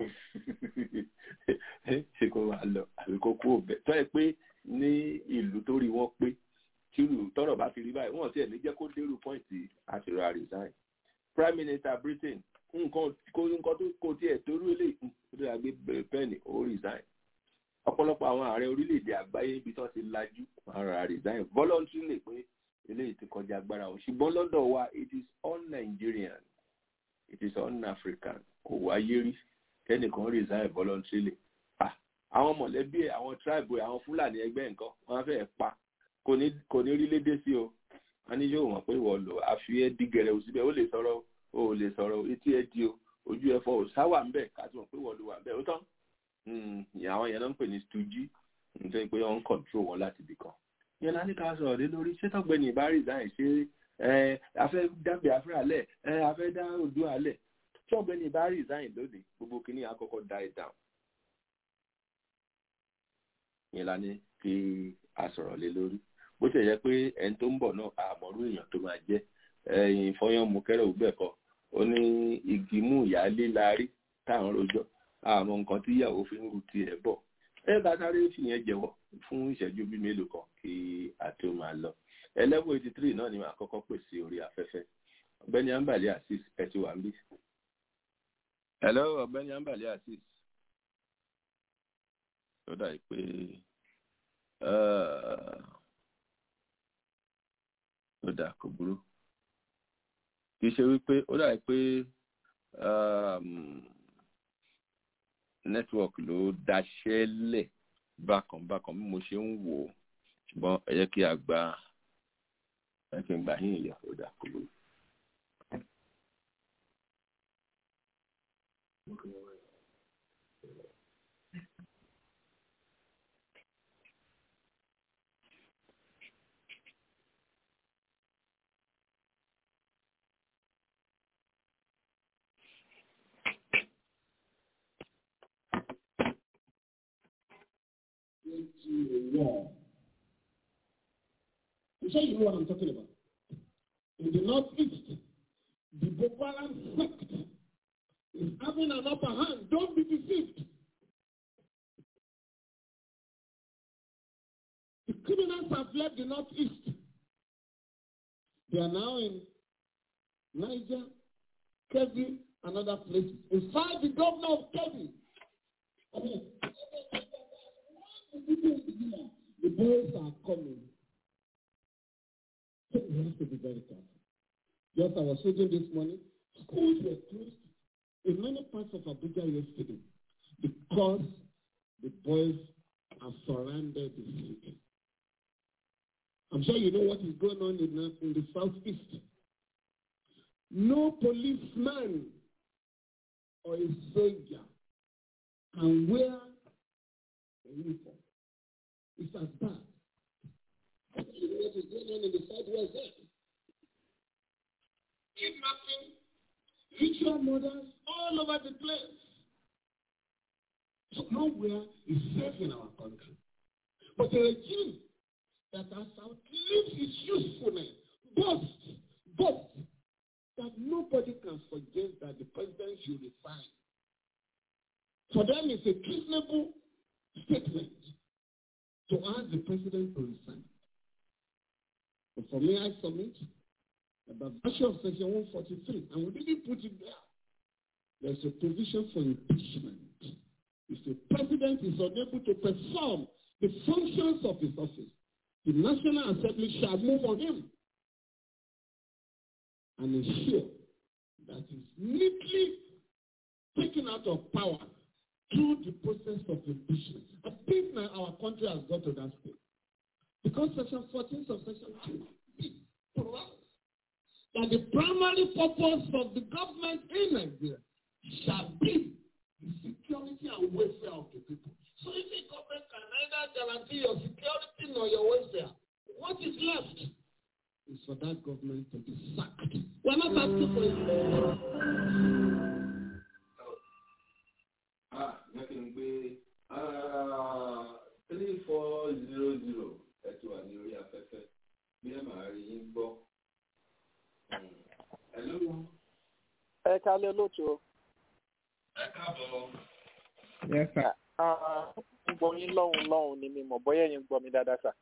Speaker 1: ṣe kó máa lọ àbí kó kú òbẹ tó yẹ pé ní ìlú tó rí wọn pé tí ìlú tọrọ bá fi rí báyìí wọn tiẹ̀ ní jẹ́ kó dérú pọ́ìntì àṣírò resign prime minister britain nǹkan kó nǹkan tó kó tiẹ̀ torí ilé ìlú àgbẹ̀ pẹ́ẹ́nì ó resign ọ̀pọ̀lọpọ̀ àwọn ààrẹ orílẹ̀-èdè àgbáyé ibi tó ti lajú ara resign voluntarily pé eléyìí ti kọjá agbára wọn ṣùgbọ́n lọ́dọ̀ wa it is all Nigerian it is all African kò wáyé rí kẹ́nìkan resign voluntarily ah àwọn mọ̀lẹ́bí ẹ̀ àwọn tribe ẹ̀ àwọn fúlàní ẹgbẹ́ nǹkan wọ́n fẹ́ pa kò ní kò ní rí lédè sí o wọ́n ní yóò mọ̀ pé wọ́n lò àfi ẹ́ dígẹ̀rẹ̀ ò síbẹ̀ ó lè sọ̀rọ̀ o ò lè sọ̀rọ̀ etí ẹ di o ojú ẹ fọ ò sáwà ń bẹ̀ ká tó mọ̀ pé wọ́n lò wà ń bẹ̀ ó tán àwọn yẹn náà ń pè ní stoogy nítorí pé wọ́n ń control wọn láti ibì kan yẹn lá ní ká sọ̀rọ̀ lé lórí ṣé tọ́gbẹ́ni ìbá resign ṣe ẹ afẹ́ dábẹ́ afẹ́ alẹ́ ẹ afẹ́ dá òdu alẹ́ tí ọ̀gbẹ́ni ìbá resign lónìí gbogbo kìíní àkọ́kọ́ die down yẹn la ní kí a sọ̀rọ̀ lé lórí bó ṣe yẹ pé ẹni tó ń bọ̀ náà àmọ́rú èèyàn tó máa jẹ́ ẹ̀yìn fọyán mú kẹ́rẹ́ ògbẹ́kọ̀ ó ní igi mú ìyáálé la rí táwọn rojọ́ àmọ́ nǹkan tí ìyàwó fi ń ru tiẹ̀ bọ̀ ẹ bá sáré fìyẹn jẹ́wọ́ fún ìṣẹ́jú bíi mélòó kan kí a tó máa lọ eleven eighty three náà ni màá kọ́kọ́ pèsè orí afẹ́fẹ́ ọ̀gbẹ́ni ambali asis ẹ ti wà ń bí. hello ọ̀gbẹ́ni ambali asis ó dà pé ó dà kò burú kì í ṣe wípé ó dà pé network ló daṣẹ́ lẹ̀ bákan bákan bí mo ṣe ń wò ó ṣùgbọ́n ẹ jẹ́ kí a gba ẹ kí n gbà yín ìyá ó dà kò burú.
Speaker 3: into a war. I'm sure you know what I'm talking about. In the northeast, the Boko Haram sect is having an upper hand. Don't be deceived. The criminals have left the northeast. They are now in Niger, Kebbi, and other places. In fact, the governor of Kebbi, I mean, the boys are coming. So we have to be very careful. Just I was reading this morning, schools were closed in many parts of Abuja yesterday because the boys have surrounded the city. I'm sure you know what is going on in the, in the southeast. No policeman or a soldier can wear a uniform. It's as bad. You know what is going on in the southwest there? Kidnapping, ritual murders all over the place. So nowhere is safe in our country. But a regime that has outlived its usefulness boasts, boasts that nobody can forget that the president should resign. For them, it's a treasonable statement to ask the president to resign. But for me, I submit that by virtue of section 143, and we didn't put it there, there's a provision for impeachment. If the president is unable to perform the functions of his office, the National Assembly shall move on him and ensure that he's neatly taken out of power through the process of impeachment. I think now our country has got to that stage. Because section 14 of section 2 provides that the primary purpose of the government in Nigeria shall be the security and welfare of the people. So if the government can neither guarantee your security nor your welfare, what is left is for that government to be sacked. We're not asking for it.
Speaker 1: Ah, jẹ́ kí n gbé three four zero zero ẹ ti wà ní orí afẹ́fẹ́ bí ẹ máa rí yín gbọ́. Ẹ ló
Speaker 11: ẹ kálẹ̀ lóòtú o.
Speaker 1: ẹ káàbọ̀.
Speaker 11: Yes, sir. ń gbọ́ yín lọ́hùn lọ́hùn ni mi mọ̀ bóyá ẹ̀yin ń gbọ́ mi dáadáa sà.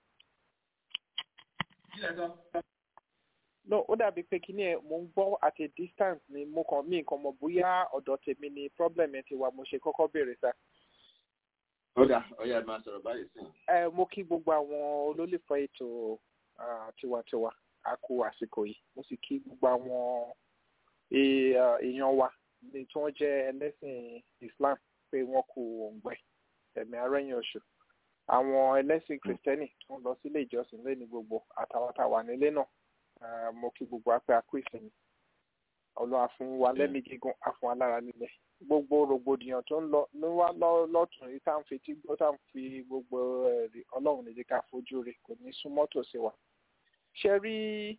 Speaker 1: Kí lẹ sọ?
Speaker 11: no ó dàbí pé kí ni ẹ mo ń gbọ́ at a distance ni mo kàn mí nǹkan mọ̀ bóyá ọ̀dọ̀ tèmi ni problem ẹ ti wà mo ṣe kọ́kọ́ béèrè sà.
Speaker 1: Ó dà ọ̀yà máa sọ̀rọ̀ báyìí sí.
Speaker 11: ẹ mo kí gbogbo àwọn olólùfẹ́ ètò ah, tiwantiwa a kú àsìkò yìí mo sì kí gbogbo àwọn e- ah, èèyàn wa ní tí wọ́n jẹ́ ẹlẹ́sìn Islam pé wọ́n kú òǹgbẹ ẹ̀mí arẹ́yìn oṣù àwọn ẹlẹ́sìn kìrìtẹ́nì tó ń lọ sílé ìjọsìn lẹ́ni gbogbo àtàwọn táwa nílé náà ah, mo kí gbogbo apẹ́ akú ìsinmi ọlọ́wà fún wa lẹ́mí gígùn àfún alára nílẹ̀ gbogbo rògbòdìyàn tó ń lọ ló wá lọ- lọ́tún yìí tá à ń fetí gbọ́ tá à ń fi gbogbo ẹ̀rí ọlọ́run ní jẹ́ ká fojú rẹ̀ kò ní súnmọ́ tòsí wa. ṣe rí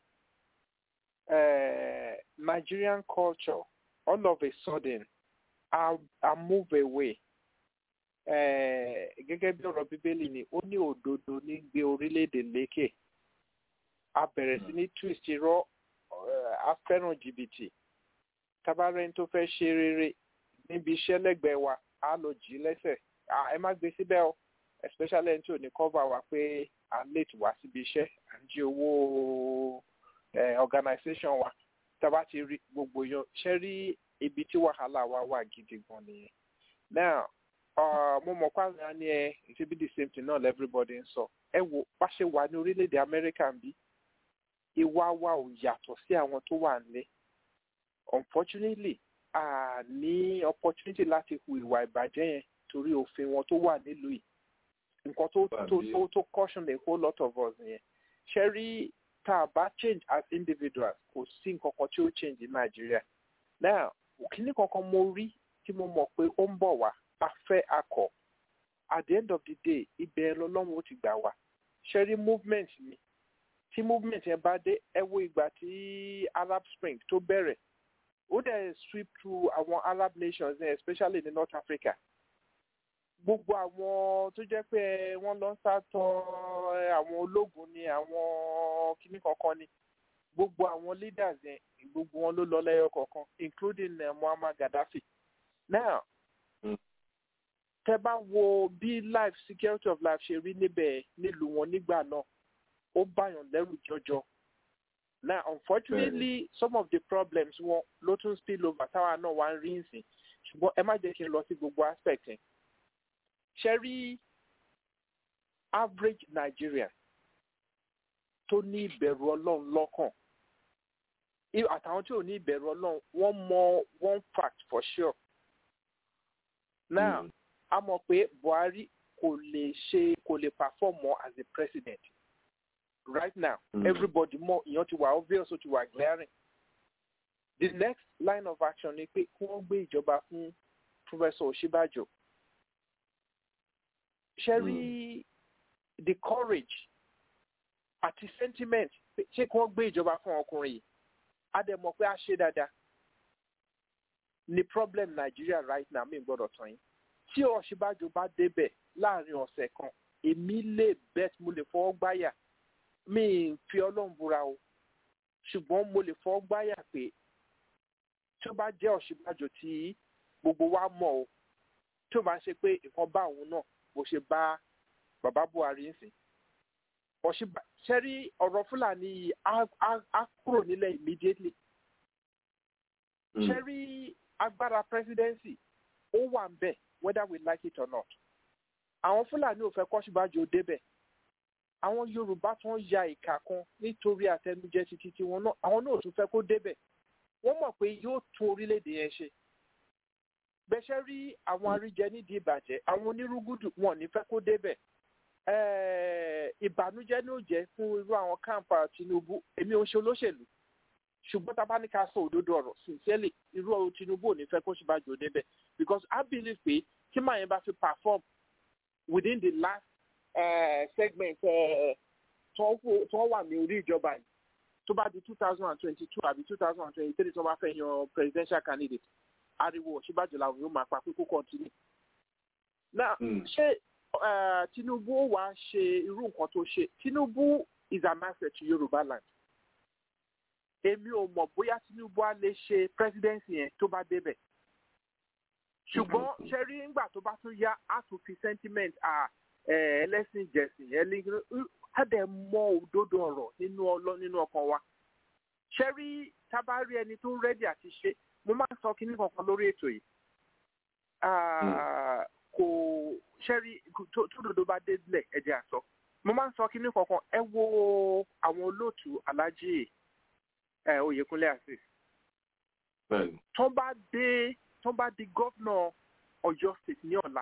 Speaker 11: eh, Nigerian culture all of a sudden a, a move away eh, gẹ́gẹ́ bí ọ̀rọ̀ bíbélì ni ó ní òdodo ní gbé orílẹ̀-èdè lékè a bẹ̀rẹ̀ sí ní twist irọ́ eh, a fẹ́ràn jìbìtì tabarẹ́ni tó fẹ́ ṣe rere níbi iṣẹ́ lẹ́gbẹ̀ẹ́ wa á lọ jì í lẹ́sẹ̀ Ah, ẹ má gbé síbẹ̀ o especially ẹni tí ò ní cover wa pé à ń late wá síbi iṣẹ́ à ń jí owó eh, organisation wa tábà ti rí gbogbo yan ṣe rí ibi tí wàhálà wa wà gidi gan nìyẹn now uh, mo mọ̀ pàṣẹ á ní ẹ it will be the same thing náà everybody ń sọ ẹ wo bá ṣe wà ní orílẹ̀-èdè Amẹ́ríkà ń bí ìwà wa ò yàtọ̀ sí àwọn tó wà nílé unfortunately a ní opportunity láti hu ìwà ìbàjẹ́ yẹn torí òfin wọn tó wà nílùú yìí nǹkan tó tó tó tó caution a whole lot of us yẹn ṣe rí tá a bá change as individuals kò sí nǹkan kan tí ó change ní Nàìjíríà now kíní kankan mo rí tí mo mọ̀ pé ó ń bọ̀ wá a fẹ́ akọ̀ at the end of the day ibẹ̀ lọ́lọ́run ó ti gbà wá ṣẹ́rí movement ni tí movement yẹn bá dé ẹ wo ìgbà tí arab spring tó bẹ̀rẹ̀ ó dẹ̀ sweep through àwọn arab nations eh, especially ní north africa gbogbo àwọn tó jẹ́ pé wọ́n lọ ń sátọ àwọn ológun ni àwọn kinní kankan ni gbogbo àwọn leaders yẹn gbogbo wọn ló lọ lẹ́yọ kọ̀ọ̀kan including uh, muammar gaddafi now tẹ bá wo bí life security of life ṣe rí níbẹ̀ nílùú wọn nígbà náà ó báyàn lẹ́rù jọjọ now unfortunately some of the problems wọn ló tún spill over táwa náà wá ń rí nsìn ṣùgbọ́n ẹ má jẹ́ kí n lọ sí gbogbo aspect yẹn ṣe rí average nigerian tó ní ìbẹ̀rù ọlọ́run lọ́kàn àtàwọn tí ò ní ìbẹ̀rù ọlọ́run wọ́n mọ one fact for sure now mm. a mọ̀ pé buhari kò lè ṣe kò lè perform more as a president right now mm. everybody mọ ìyẹn ti wà obvious ó ti wà glaring the next line of action ni pé kí wọ́n gbé ìjọba fún professor òṣìbàjò ṣe rí the courage àti sentiment ṣé kí wọ́n gbé ìjọba fún ọkùnrin yìí a dẹ̀ mọ̀ pé a ṣe dáadáa ni problem Nigeria right now mi gbọ́dọ̀ tán yín tí Ọ̀ṣínbàjò bá débẹ̀ láàrin ọ̀sẹ̀ kan èmi lè bet mo lè fọwọ́ gbáyà mi ń fi Ọlọ́run búra o ṣùgbọ́n mo lè fọwọ́ gbáyà pé tí ó bá jẹ́ Ọ̀ṣínbàjò tí gbogbo wa mọ̀ o tí ó bá ṣe pé nǹkan bá òun náà bó ṣe bá bàbá Buhari ń sìn ọ̀ṣìbà ṣẹ́rí ọ̀rọ̀ fúlàní yìí á kúrò nílẹ̀ immediately ṣẹ́rí agbára presidency ó wà ń bẹ̀ whether we like it or not àwọn fúlàní ò fẹ́ kọ́ṣíbájò débẹ̀ àwọn yorùbá tó ń ya ìka kan nítorí àtẹnujẹ títí tí wọn náà àwọn náà ò tún fẹ́ kó débẹ̀ wọ́n mọ̀ pé yóò tún orílẹ̀-èdè yẹn ṣe bẹ́ṣẹ́ rí àwọn aríjẹ nídìí ìbàjẹ́ àwọn onírúgùdù wọn ò ní fẹ́ kó débẹ̀ ìbànújẹ́ ní ó jẹ́ fún irú àwọn káàmpà Tinubu èmi ò ń ṣe olóṣèlú ṣùgbọ́n tá a bá ní ká sọ òdodo ọ̀rọ̀ sincerely irú Tinubu ò ní fẹ́ kó ṣèbàjò débẹ̀ because I believe pé tí màá yẹn bá fi perform within the last uh, segment tó wà ní orí ìjọba yìí tó bá di two thousand and twenty-two àbí two thousand and twenty-three tó bá fẹ́ yan presidential candidate ariwo Ọ̀ṣínbàjò làwọn yóò máa pa pé kó continue. now ṣé Uh, Tinubu wá ṣe irú nǹkan tó ṣe Tinubu is an asset to Yorùbá land èmi ò mọ̀ bóyá Tinubu á lè ṣe presidency yẹn tó bá débẹ̀ ṣùgbọ́n ṣe rí ńgbà tó bá tún yá á tún fi sentiment ẹlẹ́sìn jẹ̀sìn á dẹ̀ mọ òdodo ọ̀rọ̀ nínú ọlọ́ nínú ọkàn wa ṣe rí tábà rí ẹni tó rẹ́dì àti ṣe mo máa ń sọ kinní kankan lórí ètò yìí kò ṣẹ́rí tó dodo bá délẹ̀ ẹ̀jẹ̀ àsọ mo máa ń sọ kí ní kankan ẹ wo àwọn olóòtú alájí ẹ Oyèkúnlé Azeez tó bá dé tó bá di gómìnà Ọ̀yọ́ state ní ọ̀la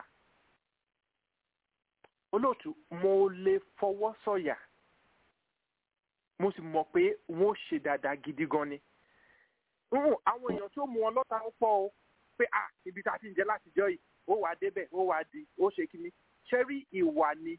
Speaker 11: olóòtú mo lè fọwọ́ sọ̀yà mo sì mọ̀ pé wọ́n ṣe dáadáa gidi gan ni àwọn èèyàn tó mú wọn lọ́ta ń pọ̀ o pé ah ibi tá a ti ń jẹ látijọ́ yìí ó wàá débẹ̀ ó wàá di ó ṣe kíní ṣẹ́rí ìwà ni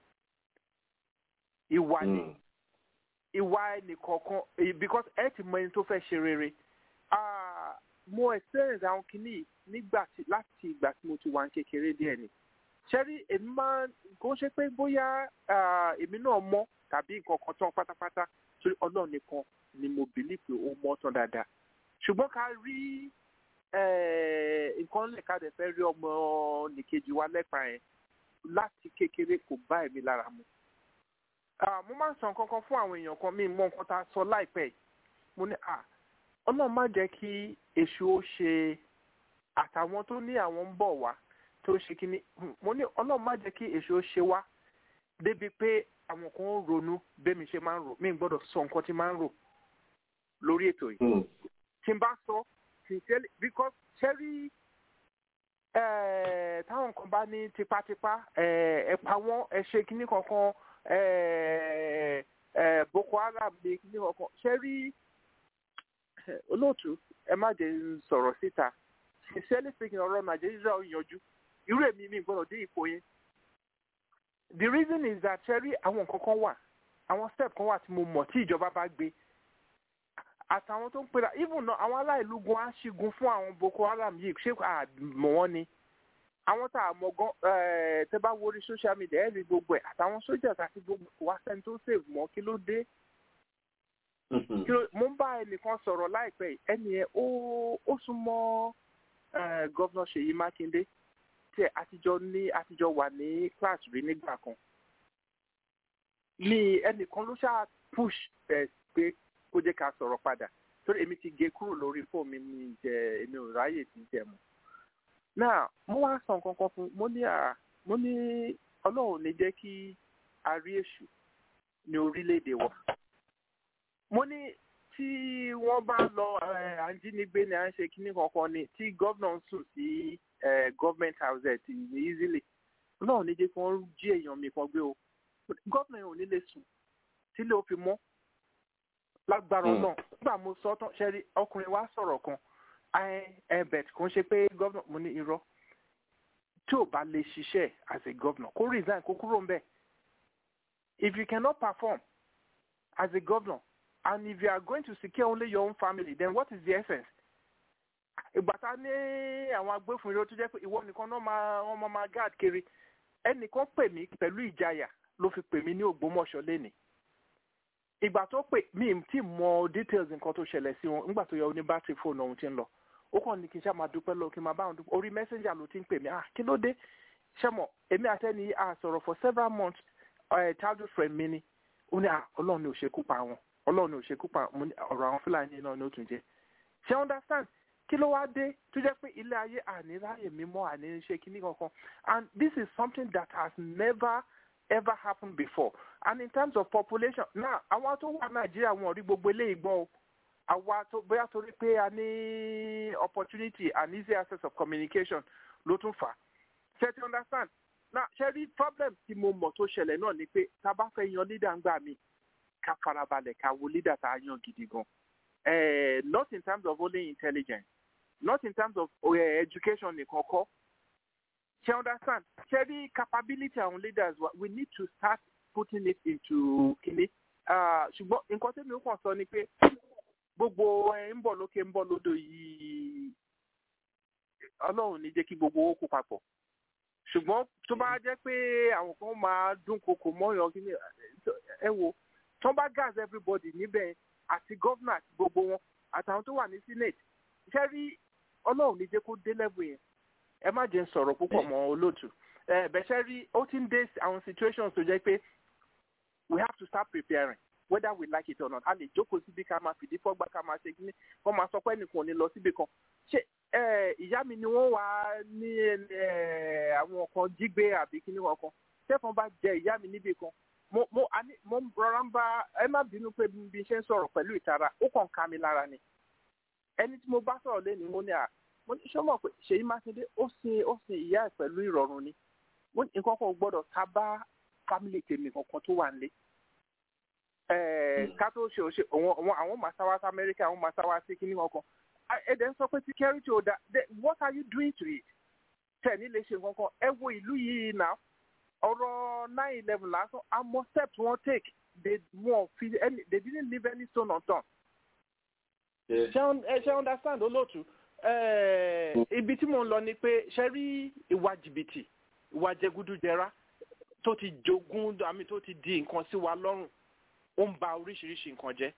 Speaker 11: ìwà ni ìwà ẹnìkọ̀ọ̀kan because ẹ ti mọ ẹni tó fẹ́ ṣe rere mo experience àwọn kíní nígbà tí láti ìgbà tí mo ti wà ní kékeré díẹ̀ ni ṣẹ́rí èmi máa kó ṣe pé bóyá èmi náà mọ̀ tàbí nǹkan kan tán pátápátá torí ọlọ́run nìkan ni mo believe pé ó mọ̀ tán dáadáa ṣùgbọ́n ká rí nǹkan lè ká dẹ̀ fẹ́ rí ọmọ nìkejì wa lẹ́pàá yẹn láti kékeré kò bá èmi lára mu. mo máa ń sọ nǹkan kan fún àwọn èèyàn kan mi mọ nǹkan tá a sọ láìpẹ́ yìí mo ní à ọlọ́run má jẹ́ kí èṣù ó ṣe àtàwọn tó ní àwọn ń bọ̀ wá tó ṣe kíní mo ní ọlọ́run má jẹ́ kí èṣù ó ṣe wá débi pé àwọn kan ń ronú bẹ́ẹ̀ mi ṣe máa ń rò mí gbọ́dọ̀ sọ nǹkan tí máa ń rò lórí ètò yìí tí n bá sọ sincerely because ṣẹ́rí táwọn kan bá ní tipátipá ẹ pa wọ́n ẹ ṣe kíní kankan Boko Haram ní kíní kankan ṣẹ́rí olóòtú ẹ má jẹ́ sọ̀rọ̀ síta sincerely speaking ọ̀rọ̀ nàìjíríà ò yanjú irú èmi mi gbọ́dọ̀ dé ipò yẹn the reason is that ṣẹ́rí àwọn nǹkan kan wà àwọn step kan wà tí mo mọ̀ tí ìjọba bá gbé àtàwọn tó ń pera even náà àwọn aláìlú gun á ṣígun fún àwọn boko haram yìí ṣé àmọ́ wọn ni àwọn tá a mọ̀ gan tẹ́ bá wọrí social media ẹ̀ rí gbogbo ẹ̀ àtàwọn sójà àti gbogbo wa sẹ́ni tó save mọ́ kí ló dé kí ló mo ń bá ẹnìkan sọ̀rọ̀ láìpẹ́ yìí ẹnì yẹn ó ó súnmọ́ gọ́vnà Ṣèyí Mákindé tí àtijọ́ ní àtijọ́ wà ní class rí nígbà kan ní ẹnìkan ló ṣáà push ẹ pé kó jẹ́ ká sọ̀rọ̀ padà torí èmi ti gé kúrò lórí fóònù mi mi jẹ èmi ò ráyè ti jẹ mọ́ náà mo wá sọ nǹkan kan fún mo ní à mo ní ọlọ́run ní jẹ́ kí a rí èṣù ní orílẹ̀-èdè wa mo ní tí wọ́n bá lọ àjínigbé ni à ń ṣe kíní kankan ni tí gómìnà ń sùn sí government house ẹ̀ ti easily ọlọ́run ní jẹ́ kí wọ́n jí èèyàn mi kan gbé o gómìnà yẹn ò ní lè sùn tílé ó fi mọ́ lágbára náà nígbà mo sọ tán ṣẹ́rí ọkùnrin wa sọ̀rọ̀ kan ẹbẹt kò ń ṣe pé gómìnà mo ní irọ́ tí ò bá lè ṣiṣẹ́ as a governor kó resign kó kúrò ńbẹ̀ if you cannot perform as a governor and if you are going to secure only your own family then what is the essence ìgbà tá ní àwọn agbófinró tó jẹ́ pé ìwọ nìkan náà máa wọ́n máa máa guard kiri ẹnìkan pè mí pẹ̀lú ìjayà ló fi pè mí ní Ògbómọ̀ṣọ́ lénìí ìgbà tó pè mí tí mọ details nǹkan tó ṣẹlẹ̀ sí wọn nígbà tó yẹ oní bátìrì fóònù ọ̀hún ti ń lọ ó kàn ní kí n ṣáà máa dúpẹ́ lọ kí n máa bá wọn dúpẹ́ orí messenger ló ti ń pè mí ah kí ló dé ṣẹ́mọ̀ èmi àtẹ́ni a sọ̀rọ̀ for several months uh, childhood friend mi ni ó ní ah ọlọ́run ni ò ṣekú pa wọn ọlọ́run ni ò ṣekú pa wọn ọ̀rọ̀ àwọn fúlàní náà ni ó tún jẹ́ ṣé understand kí ló wá dé tó jẹ́ pé ilé ayé àní ráyè mímọ́ àní ṣe kíní kankan and this is something that has never ever happened before and in terms of population now àwọn tó wà nàìjíríà wọn ò rí gbogbo eléyìí gbọ́ o àwa tó bóyá torí pé a ní opportunity and easy access of communication ló tún fà á ṣe ti understand now ṣe rí problem tí mo mọ̀ tó ṣẹlẹ̀ náà ni pé tá a bá fẹ́ yan leader ń gbà mí ká farabalẹ̀ ká wo leader tá a yan gidi gan eh, not in terms of only intelligence not in terms of uh, education nìkan kọ́ ṣe understand ṣe rí capability àwọn leaders wa we need to start putting it into kini ṣùgbọ́n nǹkan tẹ́mi ó kàn sọ ni pé gbogbo ẹ̀ ń bọ̀ lókè ń bọ̀ lódò yìí ọlọ́run ní jẹ́ kí gbogbo owó kó papọ̀ ṣùgbọ́n tó bá jẹ́ pé àwọn kan máa dún koko mọ́yàn kí ni ẹ wo tó bá gas everybody níbẹ̀ àti gọ́vnà àti gbogbo wọn àtàwọn tó wà ní senate ṣe rí ọlọ́run ní jẹ́ kó dé level yẹn ẹ má jẹ́ sọ̀rọ̀ púpọ̀ mọ́ olóòtú bẹ̀ṣẹ̀ rí ó ti ń dé àwọn situations tó jẹ́ pé we have to start preparing whether we like it or not a lè jókòó síbi ká máa fìdí fọ́gbà ká máa ṣe kíní wọ́n máa sọ pé ẹnìkan ò ní lọ síbi kan ṣé ìyá mi ni wọ́n wà ní àwọn kan jígbé àbí kíní kankan tẹ́fọ̀n bá jẹ ìyá mi níbi kan mo mo àní mo rọra ń bá ẹ má bínú pé bí n ṣe ń sọ̀rọ̀ pẹ̀lú ìtara ó kàn ká mi lára ni ẹni tí mo bá sọ̀rọ̀ lé ní mo ní à mo ní sọ́mọ̀ pé Ṣèyí Mákindé ó sin ó sin ìyá ẹ̀ pẹ̀lú ìrọ̀rùn ni mo ní nǹkan kan gbọ́dọ̀ ta bá fámìlì tèmi kankan tó wà nílé ká tó ṣe òṣè àwọn àwọn màsáwá sí Amẹ́ríkà àwọn màsáwá sí kíní kankan ẹ̀dẹ̀ ń sọ pé security ò da what are you doing to it tẹ̀ ní lè ṣe nǹkan kan ẹ wo ìlú yìí náà ọ̀rọ̀ nine eleven lásán àmọ́ steps wọ́n take they wọ́n fi any they didn't leave any stone unturned. ṣé ṣé understand olóòtú ibi tí mo ń lọ ni pé ṣe rí ìwà jìbìtì ìwà jẹgúdújẹrá tó ti jogún àmì tó ti di nǹkan sí wa lọ́rùn ó ń ba oríṣiríṣi nǹkan jẹ́.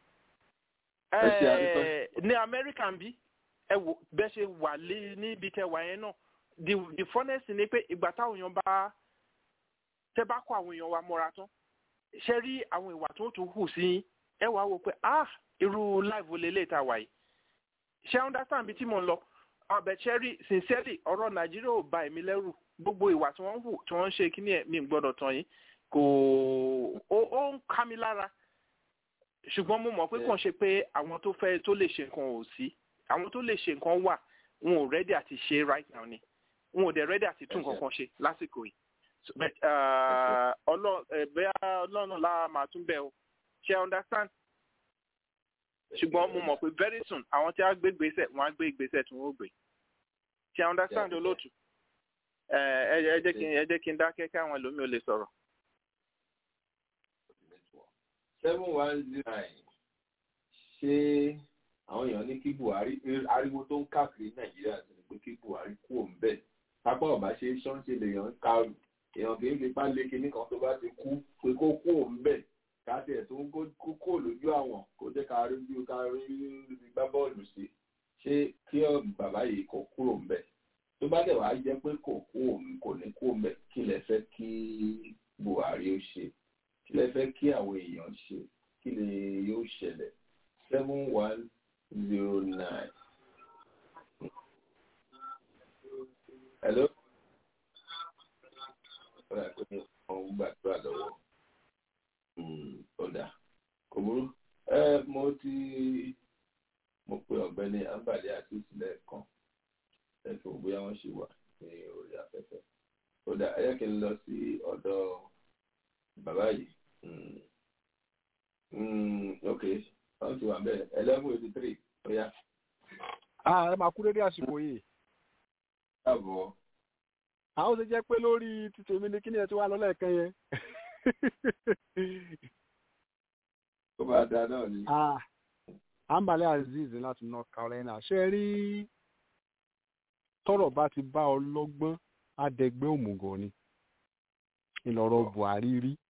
Speaker 11: ní amẹ́ríkà ń bí ẹ wò bẹ́ẹ̀ ṣe wà níbi tẹ wà yẹn náà the the funnest ni pé ìgbà táwọn èèyàn bá tẹ bá kó àwọn èèyàn wa mọ́ra tán ṣe rí àwọn ìwà tó tún hù sí ẹ wàá wò pé ah irú láìvo lélẹ̀ tá a wà yìí ṣe understand bí tí mo ń lọ ọbẹ̀ ṣe rí sincerely ọ̀rọ̀ nàìjíríà ò ba èmi lẹ́rù gbogbo ìwà tí wọ́n ń hù tí wọ́n ń ṣe kí ni ẹ̀ mi ń gbọ́dọ̀ tán yìí kò ó ń ká mi lára ṣùgbọ́n mo mọ̀ pé kàn ṣe pé àwọn tó fẹ́ tó lè ṣe nǹkan ò sí àwọn tó lè ṣe nǹkan wà wọn ò rẹ́dí àti ṣe right now ni wọn ò dẹ̀ rẹ́dí àti tún nǹkan kan ṣe lásìkò yìí bẹ́ẹ̀ ọlọ́run lára máa tún bẹ̀ o ṣe understand ṣùgbọ́n mo mọ̀ pé very soon àwọn tí a gbé gbèsè wọ́n á gbé ìgbésẹ̀ tí wọ́n ó gbé. ṣe understand olóòtú ẹ ẹ ẹ jẹ́ kí n ẹ jẹ́ kí n dákẹ́ kí àwọn ẹlòmíì ò lè sọ̀rọ̀.
Speaker 1: seven one zero nine ṣé àwọn èèyàn ní kí buhari ariwo tó ń káàkiri nàìjíríà ti ní pé kí buhari kú òun bẹ́ẹ̀ pápá ọ̀bá ṣe ṣọ́ńṣe lèèyàn ń karù èèyàn kì í fi pa lé kinní kan tó bá ti kú pé kó kú òun bẹ́ẹ̀ káàtì ẹ̀ tó ń kó kó lójú àwọn kó jẹ́ ká rí bí ká rí gbá bọ́ọ̀lù sí ṣé kí bàbá yìí kó kúrò ń bẹ̀ tó bá dẹ̀ wá jẹ́ pé kò kú òun kò ní kú òun bẹ̀ kí lẹ fẹ́ kí buhari ó ṣe kí lẹ fẹ́ kí àwọn èèyàn ṣe kí lè yóò ṣẹlẹ̀ seven one zero nine. hello. ọ̀rẹ́ àpẹẹrẹ ọ̀hún gbàdúrà lọ́wọ́ ọ̀dà kò burú ẹ mo ti mo pe ọ̀gbẹ́ni ambali àti ìsìlẹ̀ kan ẹ̀fọ́ bóyá wọ́n ṣì wà ní orí afẹ́fẹ́ ọ̀dà ẹ yẹ kí n lọ sí ọ̀dọ̀ bàbá yìí ok wọ́n ti wà bẹ́ẹ̀ eleven eighty three ọ̀yà.
Speaker 5: ẹ máa kú dédé àsìkò yìí.
Speaker 1: káàbọ̀.
Speaker 5: àwọn ṣe jẹ́ pé lórí títí èmi ni kí ni ẹ ti wá lọ lẹ́ẹ̀kan yẹn
Speaker 1: tó bá da náà ni.
Speaker 5: ambale azeez láti north carolina ṣe rí tọ́rọ̀ bá ti bá ọlọ́gbọ́n adẹgbẹ́ òmùgọ̀ ni ìlọ̀rọ̀ buhari rí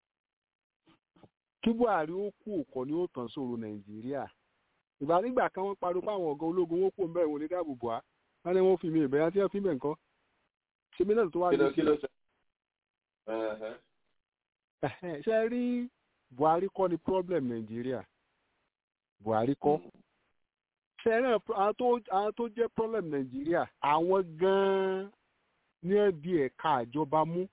Speaker 5: kí buhari ó kú òkọ ni ó tàn sóru nàìjíríà ìgbà nígbà kan wọ́n pariwo pé àwọn ọ̀gá ológun wọn kò ń bẹ̀ wọ́n ní dáàbò bò á wọ́n ní wọ́n fi mi ìbẹ̀rẹ̀ tí wọ́n fi bẹ̀ nǹkan ṣe mí náà tó wá ní sí ṣe rí buhari kọ́ ni problem nàìjíríà buhari kọ́ ṣe rí àwọn tó jẹ́ problem nàìjíríà àwọn gan-an ní ẹbí ẹ̀ka àjọba mú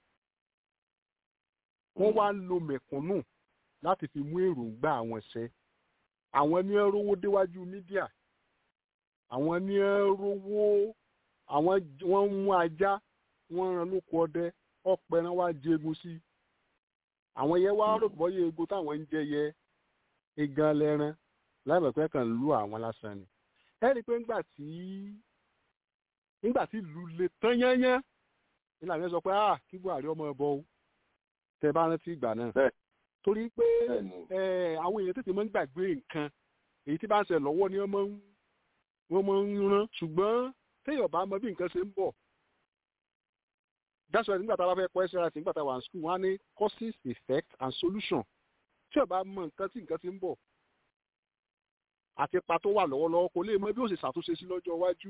Speaker 5: wọ́n wá ń lo mẹ̀kúnnù láti fi mú èròǹgbà àwọn ṣẹ àwọn ní ẹ rówó déwájú mídíà àwọn ní ẹ rówó àwọn wọ́n ń mú ajá wọ́n ran lóko ọdẹ ọ̀pẹ náà wá jẹgun sí i àwọn yẹn wá rò bọ́ yẹ ego táwọn ń jẹ yẹ egan lẹ́ran láìpẹ́ kan lu àwọn lásán ni ẹ rí i pé ńgbà tí nígbà tí ìlú le tán yányán nígbà tí wọ́n sọ pé ah kí buhari ọmọ ẹ bọ o tẹ bá rántí ìgbà náà torí pé àwọn èèyàn tètè máa ń gbàgbé nǹkan èyí tí bá ń ṣe lọ́wọ́ ni wọ́n máa ń rán ṣùgbọ́n téèyàn bá mọ bí nǹkan ṣe ń bọ̀ that's why nígbà tá a bá fẹ́ kọ́ ẹsẹ̀ láti nígbà tá a wà ní school wọ́n á ní causes effect and solution tí o bá mọ nǹkan tí nǹkan ti ń bọ̀ àti ipa tó wà lọ́wọ́lọ́wọ́ kò lè mọ bí ó ṣe ṣàtúnṣe sí lọ́jọ́ iwájú.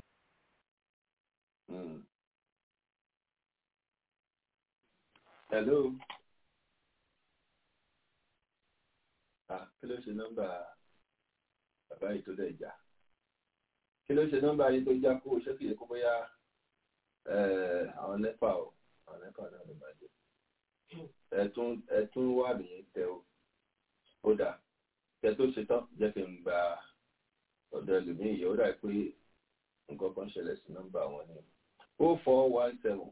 Speaker 1: hello ah kí ló ṣe nọ́mbà bàbá yìí tó dẹ̀ jà kí ló ṣe nọ́mbà yìí tó já kó o ṣé kìí kó bóyá àwọn nẹ́pà o àwọn nẹ́pà náà ló máa jẹ ẹtún ẹtún wà nìyẹn tẹ o ó dà tẹ tó ṣe tán jẹ́ kí n gba ọ̀dọ̀ ẹlòmíì yẹ ó dà pé nǹkan kan ṣẹlẹ̀ sí nọ́mbà wọn ni o four one seven.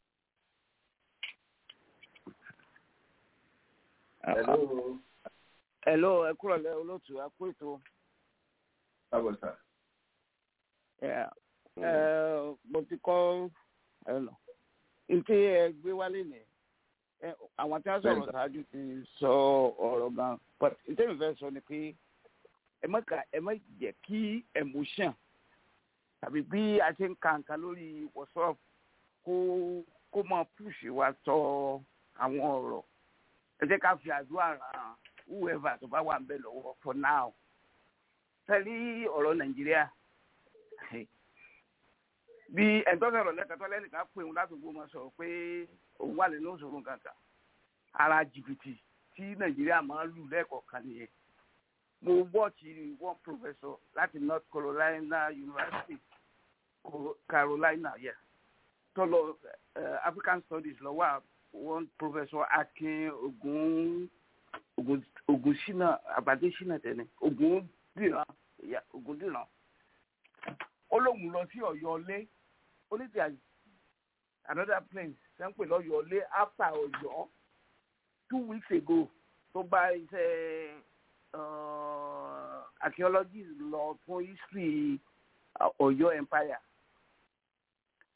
Speaker 1: hello.
Speaker 12: hello ẹ kúrò lẹ olóòtú ẹ kú ètò.
Speaker 1: káàbọ̀ sà.
Speaker 12: mo ti kọ́ ntí ẹ gbé wálé ni àwọn tí wọ́n sọ̀rọ̀ ṣáájú ti sọ ọ̀rọ̀ gan but ntí mi fẹ́ sọ ni pé ẹ má ka ẹ má jẹ́ kí emotion tàbí bí a ṣe ń ka nǹkan lórí whatsapp kó kó máa push wa sọ àwọn ọ̀rọ̀ ẹ jẹ́ ká fi àdúrà ràn whoever tó bá wà ń bẹ̀ lọ́wọ́ for now tẹ́lí ọ̀rọ̀ nàìjíríà bí ẹ̀ńtọ́sọ̀rọ̀ lẹ́kẹ̀tọ́ lẹ́nìkan pé òun láti gbó máa sọ̀rọ̀ pé òun wà nínú òṣòro kankan ara jìbìtì tí nàìjíríà máa ń lù lẹ́ẹ̀kọ̀ọ̀kan nìyẹn mo wọ́ọ̀tì one professor láti north carolina university carolina yeah tọ́lọ uh, african studies lọ́wọ́ one professor akin ogun ogun ogun sina àgbàdé sina tẹ̀lé ogun dìran ogun dìran ó lóun lọ sí ọ̀yọ́lé ó ní ti another place ṣe ń pè lọ́yọ̀lé after ọ̀yọ́ two weeks ago tó bá iṣẹ́ archaeologist lọ fún history ọ̀yọ́ empire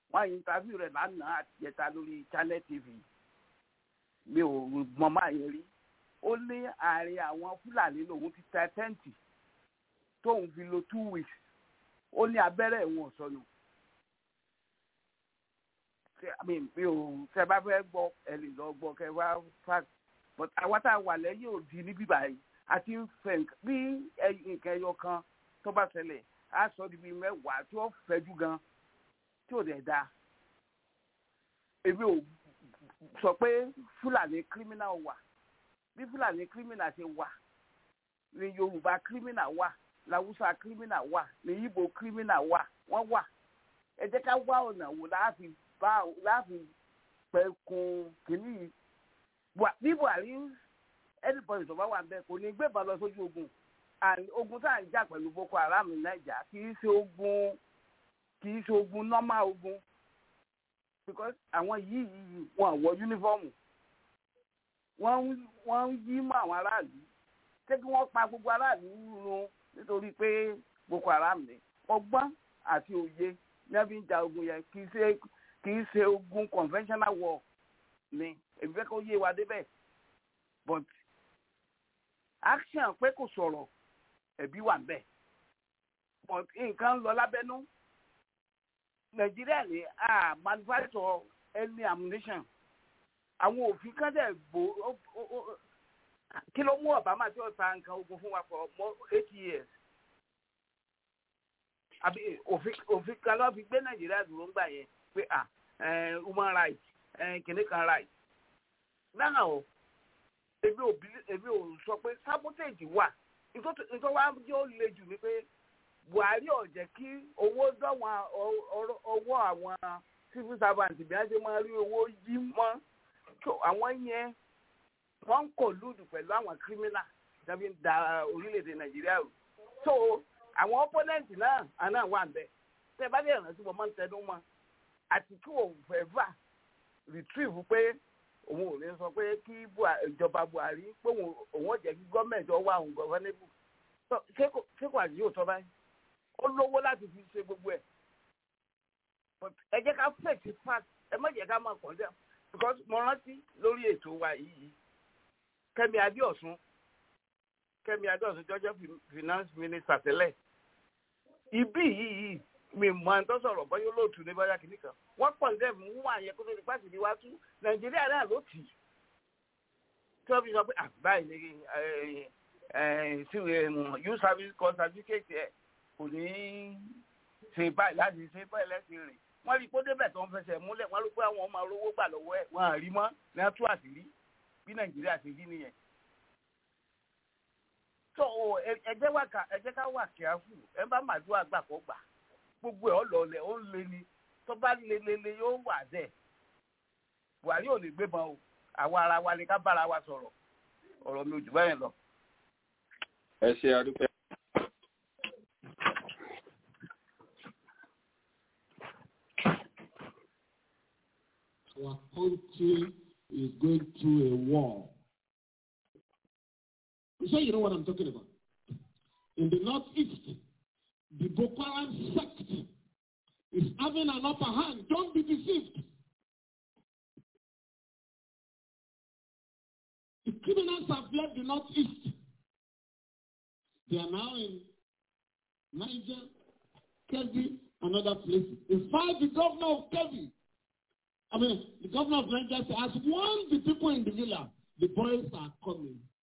Speaker 12: wọ́n yìí interview rẹ̀ lánàá àti ìjẹta lórí channel tv mi ò mọ máa yẹn rí ó ní àárín àwọn fúlàní lòun ti tẹ tẹ́ǹtì tóun fi lo two weeks ó ní abẹ́rẹ́ ìwọ̀n sọnù mi ò tẹ bá fẹ́ gbọ́ ẹ lè lọ gbọ́ kẹ wá fact but àwa tá a wà lẹ́yìn òdi níbí báyìí àti fẹ̀ǹk bí nǹkan ẹyọ kan tó bá ṣẹlẹ̀ á sọ di bíi mẹ́wàá tí ó fẹ́jú gan tí ò dẹ̀ da èmi ò sọ pé fúlàní criminal wà bí fúlàní criminal ṣe wà ní yorùbá criminal wà làwùsà criminal wà ní ibo criminal wà wọ́n wà ẹ jẹ́ ká wá ọ̀nà wò láàfin bá láàfin pẹ̀kun kìíní bí buhari ẹnìbọ̀dì tó bá wà bẹ́ẹ̀ kò ní gbébọn lọ sójú ogun ogun tá à ń jà pẹ̀lú boko haram ní nàìjà kì í ṣe ogun kì í ṣe ogun normal ogun because àwọn yìí yìí wọn wọ yúnífọ́ọ̀mù wọ́n ń yí mọ́ àwọn aráàlú ṣé kí wọ́n pa gbogbo aráàlú run nítorí pé boko haram ni ọgbọ́n àti òye ní wọ́n fi ń ja ogun yẹn kì í ṣe kì í ṣe ogun conventional war ni èmi fẹ́ kó yé wa débẹ̀ but action pé kò sọ̀rọ̀ ẹ̀bí wà bẹ́ẹ̀ but nǹkan ń lọ lábẹ́nú nàìjíríà ní a manufacture any ammunition àwọn òfin kan dẹ̀ gbó kí ló mú obama tí ó ta nǹkan ogun fún wa for more eight years àbí òfin kan ló fi gbé nàìjíríà dúró ń gbà yẹn pé ah human rights kìnìkan rights náà o èmi ò èmi ò sọ pé sabotage wà nítorí wá yóò le jù ni pé buhari ò jẹ́ kí owó dọ̀wọ́n ọwọ́ àwọn civil servant bí wọ́n ṣe máa rí owó yí mọ́ àwọn yẹn wọ́n ń kò lùdù pẹ̀lú àwọn criminal tàbí ń da orílẹ̀-èdè nàìjíríà rú so àwọn opponent náà àná wà ń bẹ̀ tẹ́ bá dé ìrántí wọn máa ń tẹnu mọ́ àti kí òun fẹ́ fà retrieve pé òun ò ní sọ pé kí ìjọba buhari pé òun ò jẹ́ kí gọ́ọ̀mẹ̀ntì ọwọ́ àwọn gọ́ọ̀nẹ́bù ṣé kò àti yóò tọ́ báyìí ó lówó láti fi ṣe gbogbo ẹ̀ ẹ jẹ́ ká fèsì fact ẹ má jẹ́ ká máa kàn dẹ́ because mo rántí lórí ètò wa yìí kẹ́mi adéọ̀sùn kẹ́mi adéọ̀sùn jọjọ́ finance minister tẹ́lẹ̀ ibí yìí mi mọ ẹni tó sọ̀rọ̀ bọ́yá olóòtú ní bọ́yá kìíní kan wọ́n pọ̀ níbẹ̀ mú wọn àyẹ kó tó di pàṣẹ ní wá tú nàìjíríà náà ló tì í tí wọ́n fi sọ pé àbáyé ní youth service corps certificate ẹ̀ kò ní ṣe báyìí láti ṣe báyìí lẹ́sìn rìn wọ́n rí kó débẹ̀ tó ń fẹsẹ̀ múlẹ̀ wọ́n rí pé àwọn ọmọ olówó gbà lọ́wọ́ ẹ̀ wọ́n àrí mọ́ ní wọ́n tú àṣírí bí nàìjíríà ṣe rí nìyẹn. tó ẹjẹ́ wà ká ẹjẹ́ ká wà kíáfù ẹ bá màdúrà gbà kó gbà gbogbo ẹ̀ ọlọ́ọ̀lẹ̀ ó ń lé ni tó bá lé lé lé yóò wà dẹ̀ buhari ò lè gbébọn o àwa ara wa ni ká bára wa sọ̀rọ̀ ọ̀rọ̀ mi ò jù báyẹn lọ.
Speaker 1: ẹ ṣe àdúpẹ́.
Speaker 3: our country is going through a war. So you know what I'm talking about. In the northeast, the Boko Haram sect is having an upper hand. Don't be deceived. The criminals have left the northeast. They are now in Niger, Kebbi, and other places. In fact, the governor of Kebbi I mean, the governor of Niger has warned the people in the villa, the boys are coming.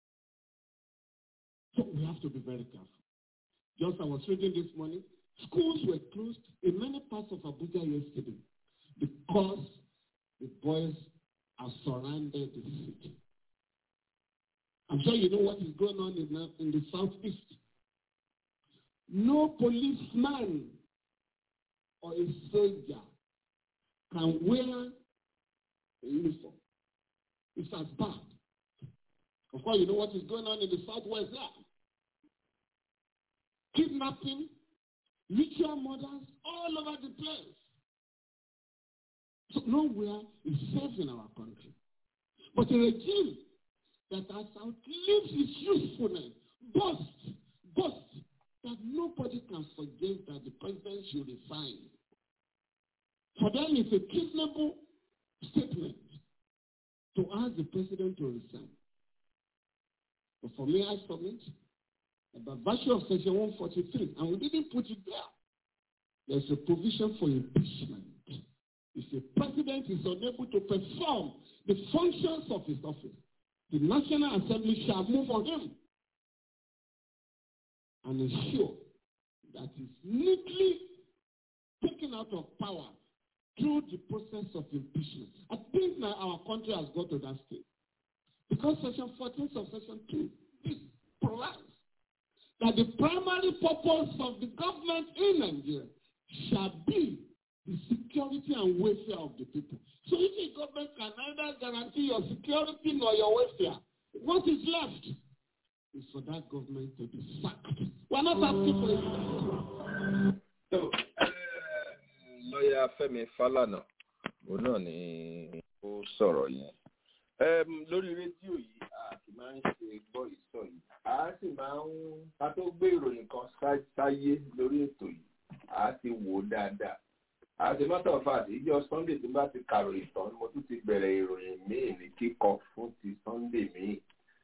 Speaker 3: So we have to be very careful. Just I was reading this morning, schools were closed in many parts of Abuja yesterday because the boys have surrounded the city. I'm sure you know what is going on in the, in the southeast. No policeman or a soldier can wear a uniform. It's as bad. Of course, you know what is going on in the southwest there. Kidnapping, ritual murders, all over the place. So nowhere is safe in our country. But a regime that has outlived its usefulness boasts, boasts that nobody can suggest that the president should resign. For them, it's a treasonable statement to ask the president to resign. But for me, I submit that by virtue of Section 143, and we didn't put it there, there's a provision for impeachment. If the president is unable to perform the functions of his office, the National Assembly shall move on him and ensure that he's neatly taken out of power through the process of impeachment. I think now our country has got to that stage. Because Section 14 of Section 2 this provides that the primary purpose of the government in Nigeria shall be the security and welfare of the people. So if the government can neither guarantee your security nor your welfare, what is left is for that government to be sacked. We're not asking for it.
Speaker 1: So, lọ́yà Fẹ́mi Fálànà òun náà ni ó sọ̀rọ̀ yẹn. Em, lórí rédíò yìí a sì máa ń ṣe gbọ́ ìsọ yìí a sì máa ń ká tó gbé ìròyìn kan sá- sáyé lórí ètò yìí a ti wò ó dáadáa as a matter of fact ìjọ Sunday tí n bá ti kàròyìn tán mo tún ti bẹ̀rẹ̀ ìròyìn míì ní kíkọ fún ti Sunday míì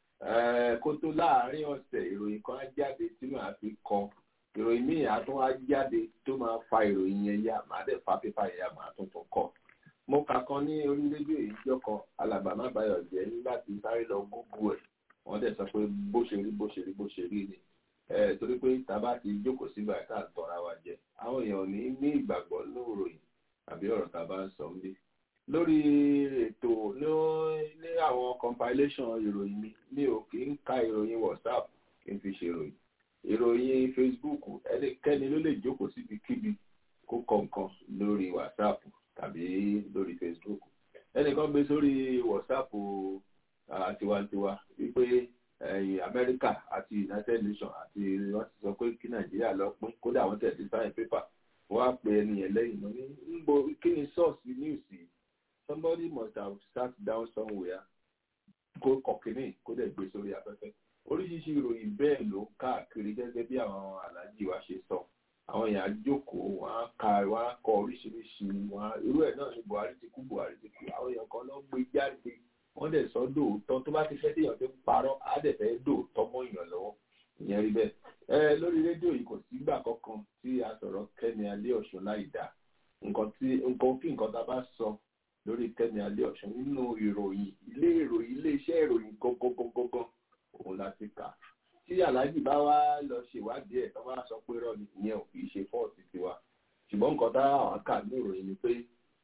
Speaker 1: Eh, kó tó láàárín ọ̀sẹ̀ ìròyìn kan á jáde tí màá fi kọ ìròyìn míì á tún á jáde tó máa fa ìròyìn yẹn yá màá dẹ̀ fa pépà yẹn yá màá tún tún kọ mo kà kan ní orí rédíò ìjọ kan alàgbà má bayọ̀ jẹ́ nígbà tí sáré lọ gúgú ẹ̀ wọ́n dẹ̀ sọ pé bó ṣe rí bó ṣe rí bó ṣe rí ni Eh, torí pé tàbá ti jókòó sígbà tá à ń tọ́ra wa jẹ àwọn èèyàn ò ní ní ìgbàgbọ́ ní ìròyìn àbí ọ̀rọ̀ tá a bá ń sọ nílé lórí ètò ní- ní àwọn compilation ìròyìn mi mi ò kì í ka ìròyìn WhatsApp kí n fi ṣe ìròyìn ìròyìn Facebook ẹnikẹ́ni ló lè jókòó síbikíbi kó kọ nǹkan lórí WhatsApp tàbí lórí Facebook ẹnìkan gbé sórí WhatsApp ah, tiwantiwa wípé ẹ̀yìn Amẹ́ríkà àti United Nations àti wọ́n ti sọ pé kí Nàìjíríà lọ pín kódà wọ́n tẹ̀ sí sign paper wọ́n á pe ẹni yẹn lẹ́yìn náà ní níbo kí ni source news yìí somebody must have sat down somewhere kó kọ̀kínní kó dẹ̀ gbé sórí afẹ́fẹ́ oríṣiríṣi ìròyìn bẹ́ẹ̀ ló káàkiri gẹ́gẹ́ bí àwọn aláàjì wa ṣe sọ àwọn èèyàn á jókòó wọn á ka wọn á kọ oríṣiríṣi wọn á irú ẹ̀ náà ni Buhari ti kú Buhari ti kú àwọn èèyàn kan ló gbé jáde wọ́n dẹ̀ sọ dòótọ́ tó bá ti fẹ́ téèyàn ti ń parọ́ á dẹ̀ fẹ́ dòótọ́ mọ́ èèyàn lọ́wọ́ ìyẹn rí bẹ́ẹ̀ ẹ lórí rédíò yìí kò sígbà kankan tí a sọ̀rọ̀ Kẹ́mi Adéọ̀ṣun láì dá nǹkan tí nǹkan kí nǹkan tá a bá sọ lórí Kẹ́mi Adéọ̀ṣun nínú ìròyìn ilé ìròyìn ilé iṣẹ́ ìròyìn gangan òun la ti kà tí aláàjì bá wá lọ ṣèwádìí ẹ̀ tó bá sọ pé rọ ni ìyẹn ò kì í ṣe fọ́ọ̀tì tiwa ṣùgbọ́n nǹkan tá àwọn kà ní ìròyìn ni pé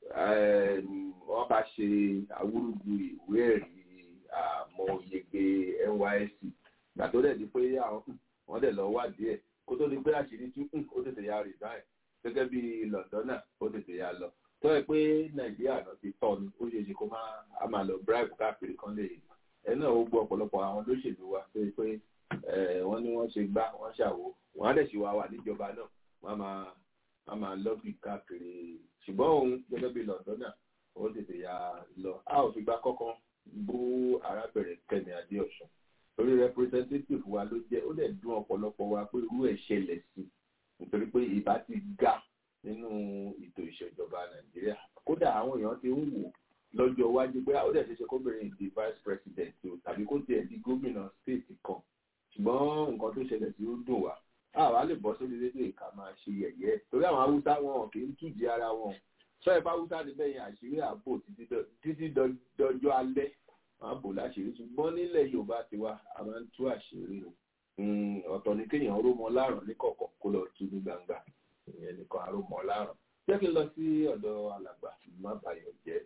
Speaker 1: wọ́n bá ṣe awúrúju ìwé ẹ̀rí àmọ́ yege NYSC gbà tó dẹ̀ di pé àwọn wọ́n dẹ̀ lọ wádìí ẹ̀ kó tó di pé àṣírí tú ó tètè ya resign gẹ́gẹ́ bí Londona ó tètè ya lọ tó yẹ pé Nàìjíríà náà ti tọ́ ni ó ṣeé ṣe kó máa a máa lọ bribe káàkiri kan lè ẹ náà ó gbọ́ ọ̀pọ̀lọpọ̀ àwọn olóṣèlú wa tó yẹ pé wọ́n ní wọ́n ṣe gbá wọ́n ṣàwo wọ́n á dẹ̀ ṣì wá wà níjọba náà wọ́n máa wọ́n máa lọ́bì káàkiri ṣùgbọ́n òun gẹ́gẹ́ bí Londona ó tètè ya lọ a ò fi gbá kọ́kọ́ bú arábìnrin Kẹ́mi Adéọ̀sùn torí representative wa ló jẹ́ ó dẹ̀ dùn ọ̀pọ̀lọpọ̀ wa pé irú ẹ̀ ṣẹlẹ̀ sí nítorí pé ìbá ti ga nínú ètò ìṣèjọba Nàìjíríà kódà àwọn èèyàn ti ń wò lọ́jọ́ iwájú pé ó dẹ̀ ṣe ṣe kóbìnrin di vice president o tàbí kó tiẹ̀ di gómìnà state kan ṣùgbọ́n nǹkan tó ṣẹlẹ̀ sí ó dùn wá àwa lè bọ́ sórí rédíò ìka máa ṣe yẹ̀yẹ́ torí àwọn haúsá wọn kì í tújì ara wọn sọ ẹ̀ bá haúsá ti bẹ́yìn àṣírí ààbò títí dọjọ́ alẹ́ wọn á bò láṣìírí ṣùgbọ́n nílẹ̀ Yorùbá tiwa a máa ń tú àṣírí o ọ̀tọ̀ ni kéèyàn rómọ láàrọ̀ ní kọ̀kọ̀ kó lọ tú ní gbangba ìyẹn nìkan àrómọ láàrọ̀ jẹ́ kí n lọ sí ọ̀dọ̀ alàgbà má bàyọ̀ jẹ́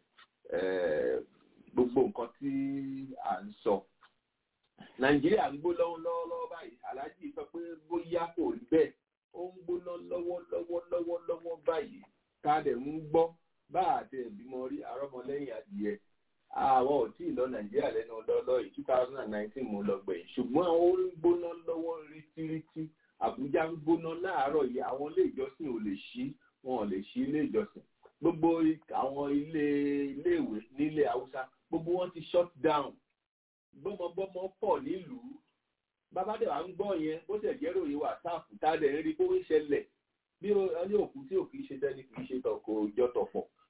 Speaker 1: gbogbo nǹkan tí à ń sọ nàìjíríà ń gbó lọ́wọ́lọ́wọ́ báyìí aláàjì sọ pé bóyá kò rí bẹ́ẹ̀ ó ń gbóná lọ́wọ́lọ́wọ́ lọ́wọ́lọ́wọ́ báyìí ká dẹ̀ ń gbọ́ bá àti ìbímọ rí arọ́mọlẹ́yìn adìyẹ àwọn ò tí ì lọ nàìjíríà lẹ́nu lọ́lọ́ yìí two thousand and nineteen mo lọ gbẹ̀yìn ṣùgbọ́n ó ń gbóná lọ́wọ́ rítírítírí àbújá ń gbóná láàárọ̀ yìí àwọn ilé ìjọsìn ò lè ṣí wọn ò lè ṣí ilé ìjọsìn gbogbo àwọn ilé iléèwé nílé haúsá gbogbo wọn ti shut down gbọmọgbọmọ pọ̀ nílùú babadé wa ń gbọ́ yẹn bó tẹ̀ jẹ́ ròyìn wàsáàpù tá a dẹ̀ ń rí bó ń ṣẹlẹ̀ bí ó ní òkú tí ò kì í ṣe dẹ́ni kì í ṣe tọkọ òjọ tọ̀fọ̀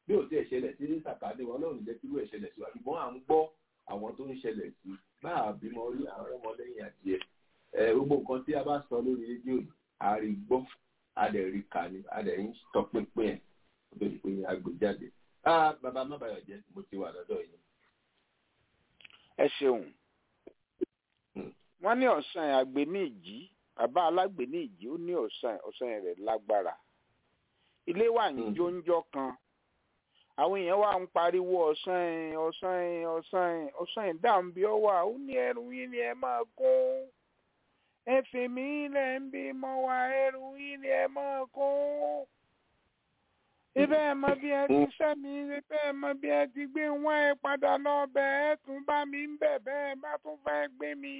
Speaker 1: bá sọ lórí rédíò yìí a rí gbọ́ a dẹ̀ rí kà ní a dẹ̀ ń tọpinpin ẹ̀ kó tó di pé a gbé jáde. Ah, bàbá má bàyọ̀ jẹ́ mo ti wà lọ́dọ̀ yìí.
Speaker 6: ẹ ṣeun wọ́n ní ọ̀sán àgbẹ̀ ní ìjì bàbá alágbè ní ìjì ó ní ọ̀sán ọ̀sán rẹ̀ lágbára ilé wà ní jóńjọ́ kan àwọn èèyàn wà ń pariwo ọ̀sán ọ̀sán ọ̀sán ọ̀sán dáhùn bí ó wà ó ní ẹrù yín ni ẹ máa kó ẹ fi mí lẹ̀ ń bí mọ́ wa ẹrù yín ni ẹ máa kó ibẹ̀ ẹ mọ bí ẹ ti fẹ́ mi ibẹ̀ ẹ mọ bí ẹ ti gbé wọ́n ẹ padà lọ bẹ̀ ẹ tún bá mi ń bẹ̀ bẹ́ẹ̀ bá tún fẹ́ gbé mi.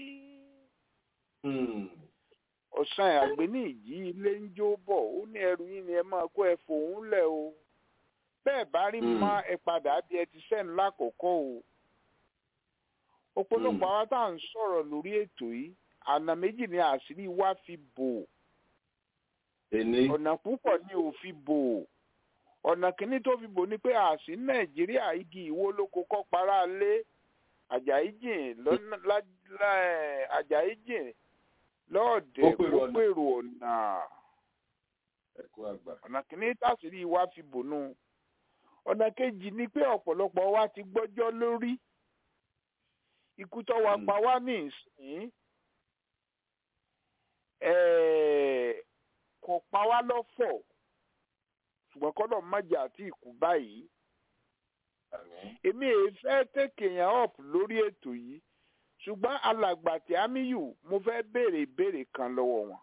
Speaker 6: ọ̀sán àgbẹ̀ ní ìjì ilé ń jó bọ̀ ó ní ẹrù yín ni ẹ máa kó ẹ fòun lẹ̀ o bẹ́ẹ̀ bá rí mọ́ ẹ padà bí ẹ ti sẹ́nu lákòókò o. ọ̀pọ̀lọpọ̀ àwọn tá à ń sọ̀rọ̀ lórí ètò yìí àná méjì ni àṣírí wa fi bò ọ̀nà púpọ̀ ni ò fi bò ọ̀nà kìíní tó fi bò ni pé àṣì nàìjíríà igi ìwó lóko kọ́ para lé àjàyí jìn àjàyí jìn lọ́ọ̀dẹ̀ kó pèrò ọ̀nà ọ̀nà kìíní tàṣírí wa fi bò nù ọ̀nà kejì ni pé ọ̀pọ̀lọpọ̀ wa ti gbọ́jọ́ lórí ikú tó wa pa wá ní ìsìn kò pa wá lọ́fọ̀ ṣùgbọ́n kọ́dọ̀ májà àti ìkú báyìí. èmi èé fẹ́ tèkè yẹn up lórí ètò yìí ṣùgbọ́n alàgbà tí amíyù mo fẹ́ béèrè ìbéèrè kan lọ́wọ́ wọn.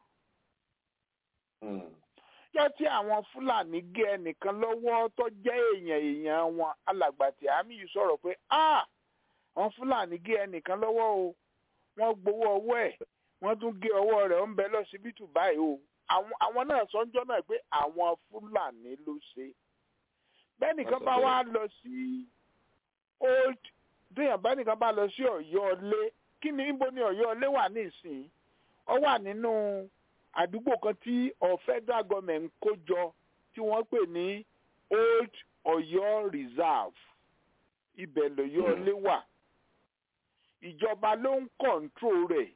Speaker 6: yọ tí àwọn fúlàní gé ẹnìkan lọ́wọ́ tó jẹ́ èèyàn èèyàn wọn alàgbà tí amíyù sọ̀rọ̀ pé àwọn fúlàní gé ẹnìkan lọ́wọ́ o wọ́n gbowó ọwọ́ ẹ̀ wọ́n tún gé ọwọ́ rẹ̀ ó ń bẹ lọ́sibítù báyìí o àwọn náà sọ́njọ́ náà pé àwọn fúlàní ló ṣe bẹ́ẹ̀ nìkan bá wá lọ sí old déèyàn bá nìkan bá lọ sí ọ̀yọ́ ọlé kí ni níbo ni ọ̀yọ́ ọlé wà nísìnyí ọ wà nínú àdúgbò kan tí ọ federal government kó jọ tí wọ́n pè ní old ọ̀yọ́ reserve ibẹ̀ lọ̀yọ́ ọlé wà ìjọba ló ń kọ̀ǹtró rẹ̀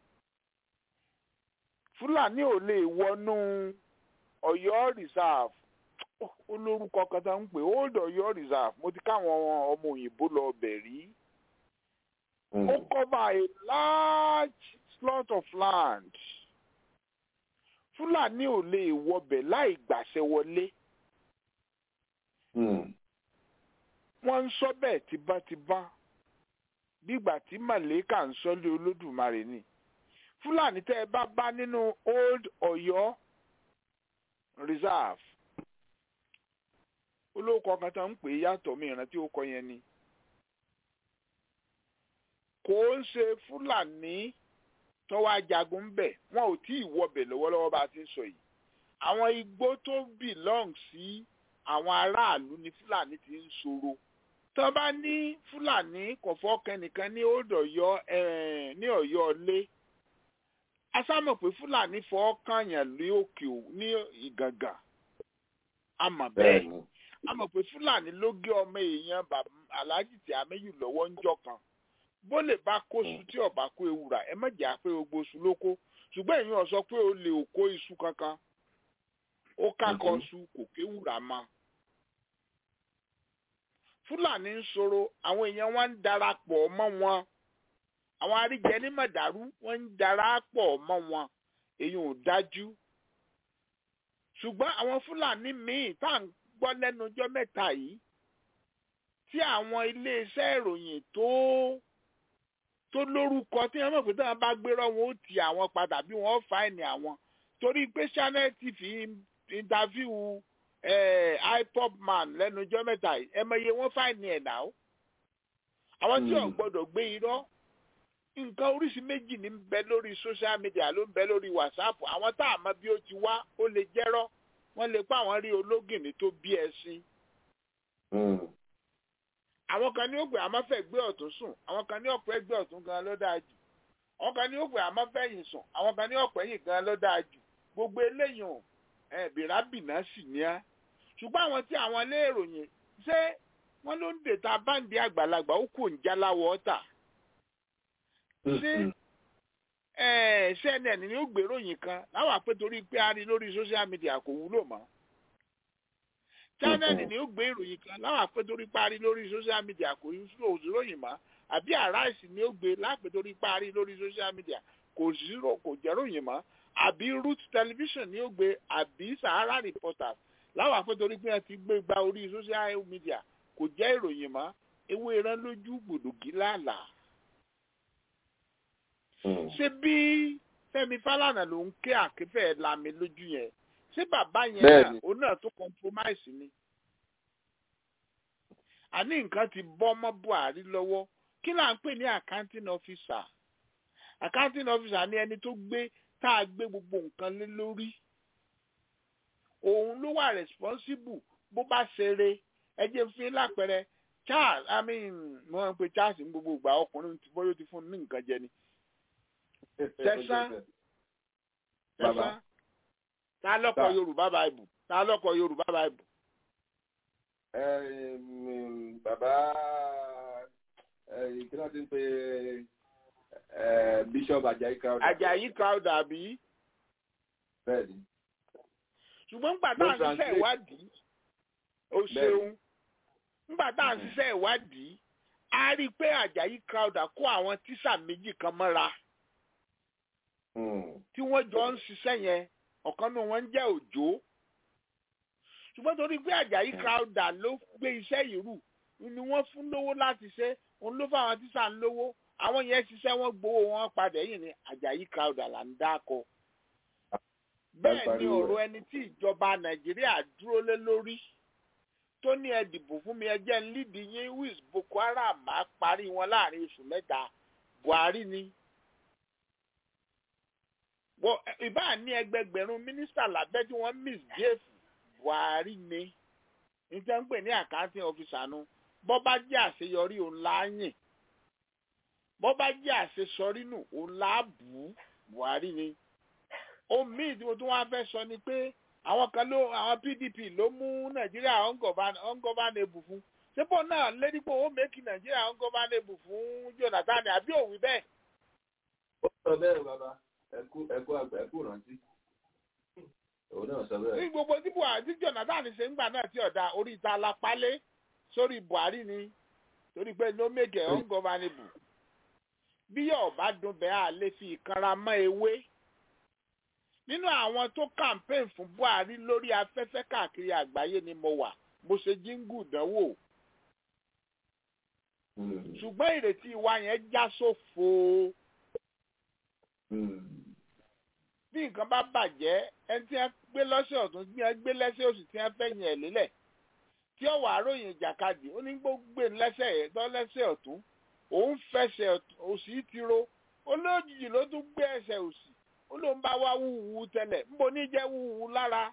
Speaker 6: fúlàní ò lè wọnú ọ̀yọ́ reserve olórúkọ kan tá ń pè old ọ̀yọ́ reserve mo ti káwọn ọmọ òyìnbó lọ bẹ̀ rí ó cover a large slot of land fúlàní ò lè wọbẹ̀ láì gbàṣẹ wọlé wọ́n ń sọ bẹ́ẹ̀ tibátibá bígbà tí màlẹ́kà ń sọ́lé olódùmarè ni fúlàní tẹ́ ẹ bá bá nínú old ọ̀yọ́ reserve olóòkọ kan tó ń pè é yàtọ̀ mi ìrántí ó kọ yẹn ni kò ń ṣe fúlàní tọ́wọ́ ajagun ń bẹ̀ wọn ò tí ì wọbẹ̀ lọ́wọ́lọ́wọ́ bá a ti ń sọ yìí àwọn igbó tó belong sí àwọn aráàlú ni fúlàní ti ń ṣòro tó bá ní fúlàní kò fọ́kàn nìkan ní old ọ̀yọ́ ní ọ̀yọ́ lé asámọ̀ pé fúlàní fọ́ kànyàn ní òkè ní ìgàngà àmọ̀ bẹ́ẹ̀ àmọ̀ pé fúlàní ló gé ọmọ èèyàn aláàjì tí améyù lọ́wọ́ ń jọ kan bó lè bá kóṣù tí ọba kó ewúrà ẹ má jà pé gbogbo oṣù ló kó ṣùgbọ́n èèyàn sọ pé ó lè kó iṣu kankan ó kákọ ṣu kò kéwúrà mọ́ fúlàní ń ṣòro àwọn èèyàn wọn ń darapọ̀ mọ́ wọn àwọn aríjẹ ní mọ̀dàrú wọ́n ń darapọ̀ mọ́ wọn èyí ò dájú ṣùgbọ́n àwọn fúlàní míì tá à ń gbọ́ lẹ́nu ọjọ́ mẹ́ta yìí tí àwọn iléeṣẹ́ ìròyìn tó tó lórúkọ tí wọ́n mọ̀ pé táwọn bá gbérọ́ wọn ó ti àwọn padà bí wọ́n fáìní àwọn torí pé channel tv interview ipob man lẹ́nu ọjọ́ mẹ́ta yìí ẹ mọ̀ iye wọ́n fáìní ẹ̀ náà àwọn tí ò gbọ́dọ̀ gbé irọ́ nǹkan oríṣi méjì ní bẹ lórí social media ló ń bẹ lórí whatsapp àwọn tá a mọ̀ bí ó ti wá ó lè jẹ́rọ́ wọ́n lè pa àwọn rí ológìnní tó bí ẹṣin. àwọn kan ní òpè àmọ́ fẹ́ gbé ọ̀tún sùn àwọn kan ní ọ̀pẹ́ gbé ọ̀tún gan ló dáa jù àwọn kan ní òpè àmọ́ fẹ́ yìn sùn àwọn kan ní ọ̀pẹ́ yìn gan ló dáa jù gbogbo eléyìí ò bìrábìnà sì ní á ṣùgbọ́n àwọn tí àwọn ilé ìròyìn ṣé wọ́n ló ń dèta báǹdì àgbàlagbà ó kò ń jáláwọ̀ ọ́tà ṣé cnn ni ó gbèròyìn kan láwọn àpè torí pé a rí lórí social media kò wúlò mọ́ channel ni ó gbé ìròyìn kan láwọn àpè torí pé a rí lórí social media kò ròyìn mọ́ àbí arise ni ó gbé lápè torí pé a rí lórí social media kò zero kò jẹ́ ròyìn mọ́ àbí root television ni ó gbé àbí sahara reporters láwọn àpè torí pé wọ́n ti gbé gba orí social media kò jẹ́ ìròyìn mọ́ ewé rán lójú gbòdògì lálàá ṣé bí Fẹ́mi Fálànà ló ń ké àkẹfẹ lami lójú yẹn ṣé bàbá yẹn náà òun náà tó compromise ni àní nǹkan ti bọ́ mọ́ Buhari lọ́wọ́ kí là ń pè ní accounting officer accounting officer ni ẹni tó gbé tá a gbé gbogbo nǹkan lé lórí òun ló wà responsible bó bá ṣeré ẹ jẹ́ fún lápẹẹrẹ Charles I mean mo ń pe Charles ní gbogbo ìgbà ọkùnrin tí bóyá ó ti fún un ní nǹkan jẹ ni tẹsán tẹsán ta lọkọ yorùbá báìbù ta lọkọ yorùbá báìbù.
Speaker 1: bàbá kí ló ti ń pe bishop ajayi crowder.
Speaker 6: ajayi crowder àbí.
Speaker 1: bẹ́ẹ̀ni.
Speaker 6: ṣùgbọ́n nígbà tá à ń ṣiṣẹ́ ìwádìí o ṣeun nígbà tá à ń ṣiṣẹ́ ìwádìí a rí i pé ajayi crowder kó àwọn tíṣà méjì kan mọ́ra tí wọ́n jọ ń ṣiṣẹ́ yẹn ọ̀kan náà wọ́n ń jẹ́ òjò ṣùgbọ́n torí pé àjàyí crowder ló gbé iṣẹ́ yìí rù ni wọ́n fún lówó láti ṣe òun ló fáwọn tíṣà ń lówó àwọn yẹn ṣiṣẹ́ wọ́n gbowó wọn padà yìí ni àjàyí crowder là ń dákọ. bẹ́ẹ̀ ni ọ̀rọ̀ ẹni tí ìjọba nàìjíríà dúró lé lórí tó ní ẹ dìbò fún mi ẹjẹ́ ń lídìí yín wíìs boko haram máa parí wọn láàrin oṣù mẹ́ta buhari ni ìbá ní ẹgbẹgbẹ̀rún mínísítà lábẹ́ tí wọ́n misbehave buhari ni níta ń pè ní accounting officer nu bọ́ bá jẹ́ àṣeyọrí òun láàyìn bọ́ bá jẹ́ àṣesọrí nù òun láàbù buhari ni omi tí mo tún wá fẹ́ sọ ni pé àwọn kan ló àwọn pdp ló mú nàìjíríà ungovernable fún sípò náà lédípò ó mẹ́kì nàìjíríà ungovernable fún jonathan àbí òwì bẹ́ẹ̀.
Speaker 1: ó sọ bẹ́ẹ̀ bàbá ẹkú ẹkú àgbà ẹkú rántí òun náà sọ bẹ́ẹ̀.
Speaker 6: ní gbogbo tí buhari tí jonathan ṣe ń gbà náà tí ọ̀dà orí ìta alápálẹ̀ sórí buhari ni torí pé ló make it ungovernable bí yóò bá dùn bẹ́ẹ̀ à lè fi ìkanra mọ́ ewé nínú àwọn tó campaign fún buhari lórí afẹ́fẹ́ káàkiri àgbáyé ni mo wà mo ṣe jíngù dánwò ṣùgbọ́n ìrètí wa yẹn já sófo bí nǹkan bá bàjẹ́ ẹni tí wọ́n gbé lọ́sẹ̀ ọ̀tún tí wọ́n gbé lẹ́sẹ̀ òsì tí wọ́n fẹ́ yẹn ẹ̀ lélẹ̀ tí ọ̀wà àròyìn ìjàkadì ó ní gbogbo lẹ́sẹ̀ ẹ̀dọ́ lẹ́sẹ̀ ọ̀tún òun fẹsẹ̀ òsì ti ro olójijì ló tún gbé ẹsẹ̀ òsì ó ló ń bá wá wúwú tẹ́lẹ̀ níbo ní jẹ́ wúwú lára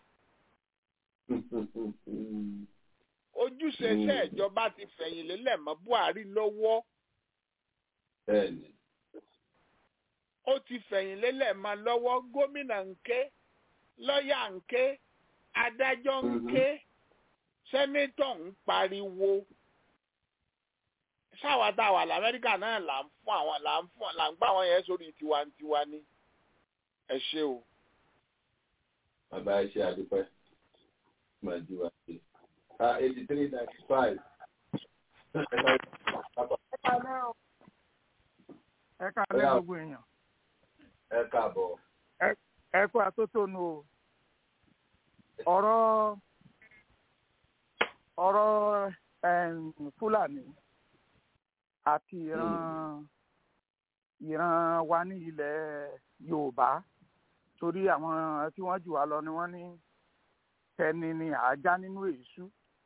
Speaker 6: ojúṣe iṣẹ́ ìjọba ti fẹ̀yìn lélẹ̀ mọ́ buhari lọ́wọ́ ó ti fẹ̀yìn lélẹ̀ mọ́ lọ́wọ́ gómìnà ń ké lọ́ọ̀yà ń ké adájọ́ ń ké sẹ́nétọ̀ ń pariwo sáwa tá a wà lamẹ́ríkà náà là ń fún àwọn là ń fún là ń gbà wọ́n yẹn sórí tiwantiwa ni ẹ ṣe o.
Speaker 1: bàbá ẹ ṣe àdúpẹ́ máa jí wa ṣe eighty three ninety five.
Speaker 13: ẹ káalẹ́ gbogbo èèyàn.
Speaker 1: ẹ káàbọ̀.
Speaker 13: ẹ kú àtótónu o ọ̀rọ̀ ọ̀rọ̀ fúlàní àti ìran ìran wa ní ilẹ̀ yorùbá torí àwọn tí wọ́n jù wá lọ ni wọ́n ní tẹni ni àájá nínú èésú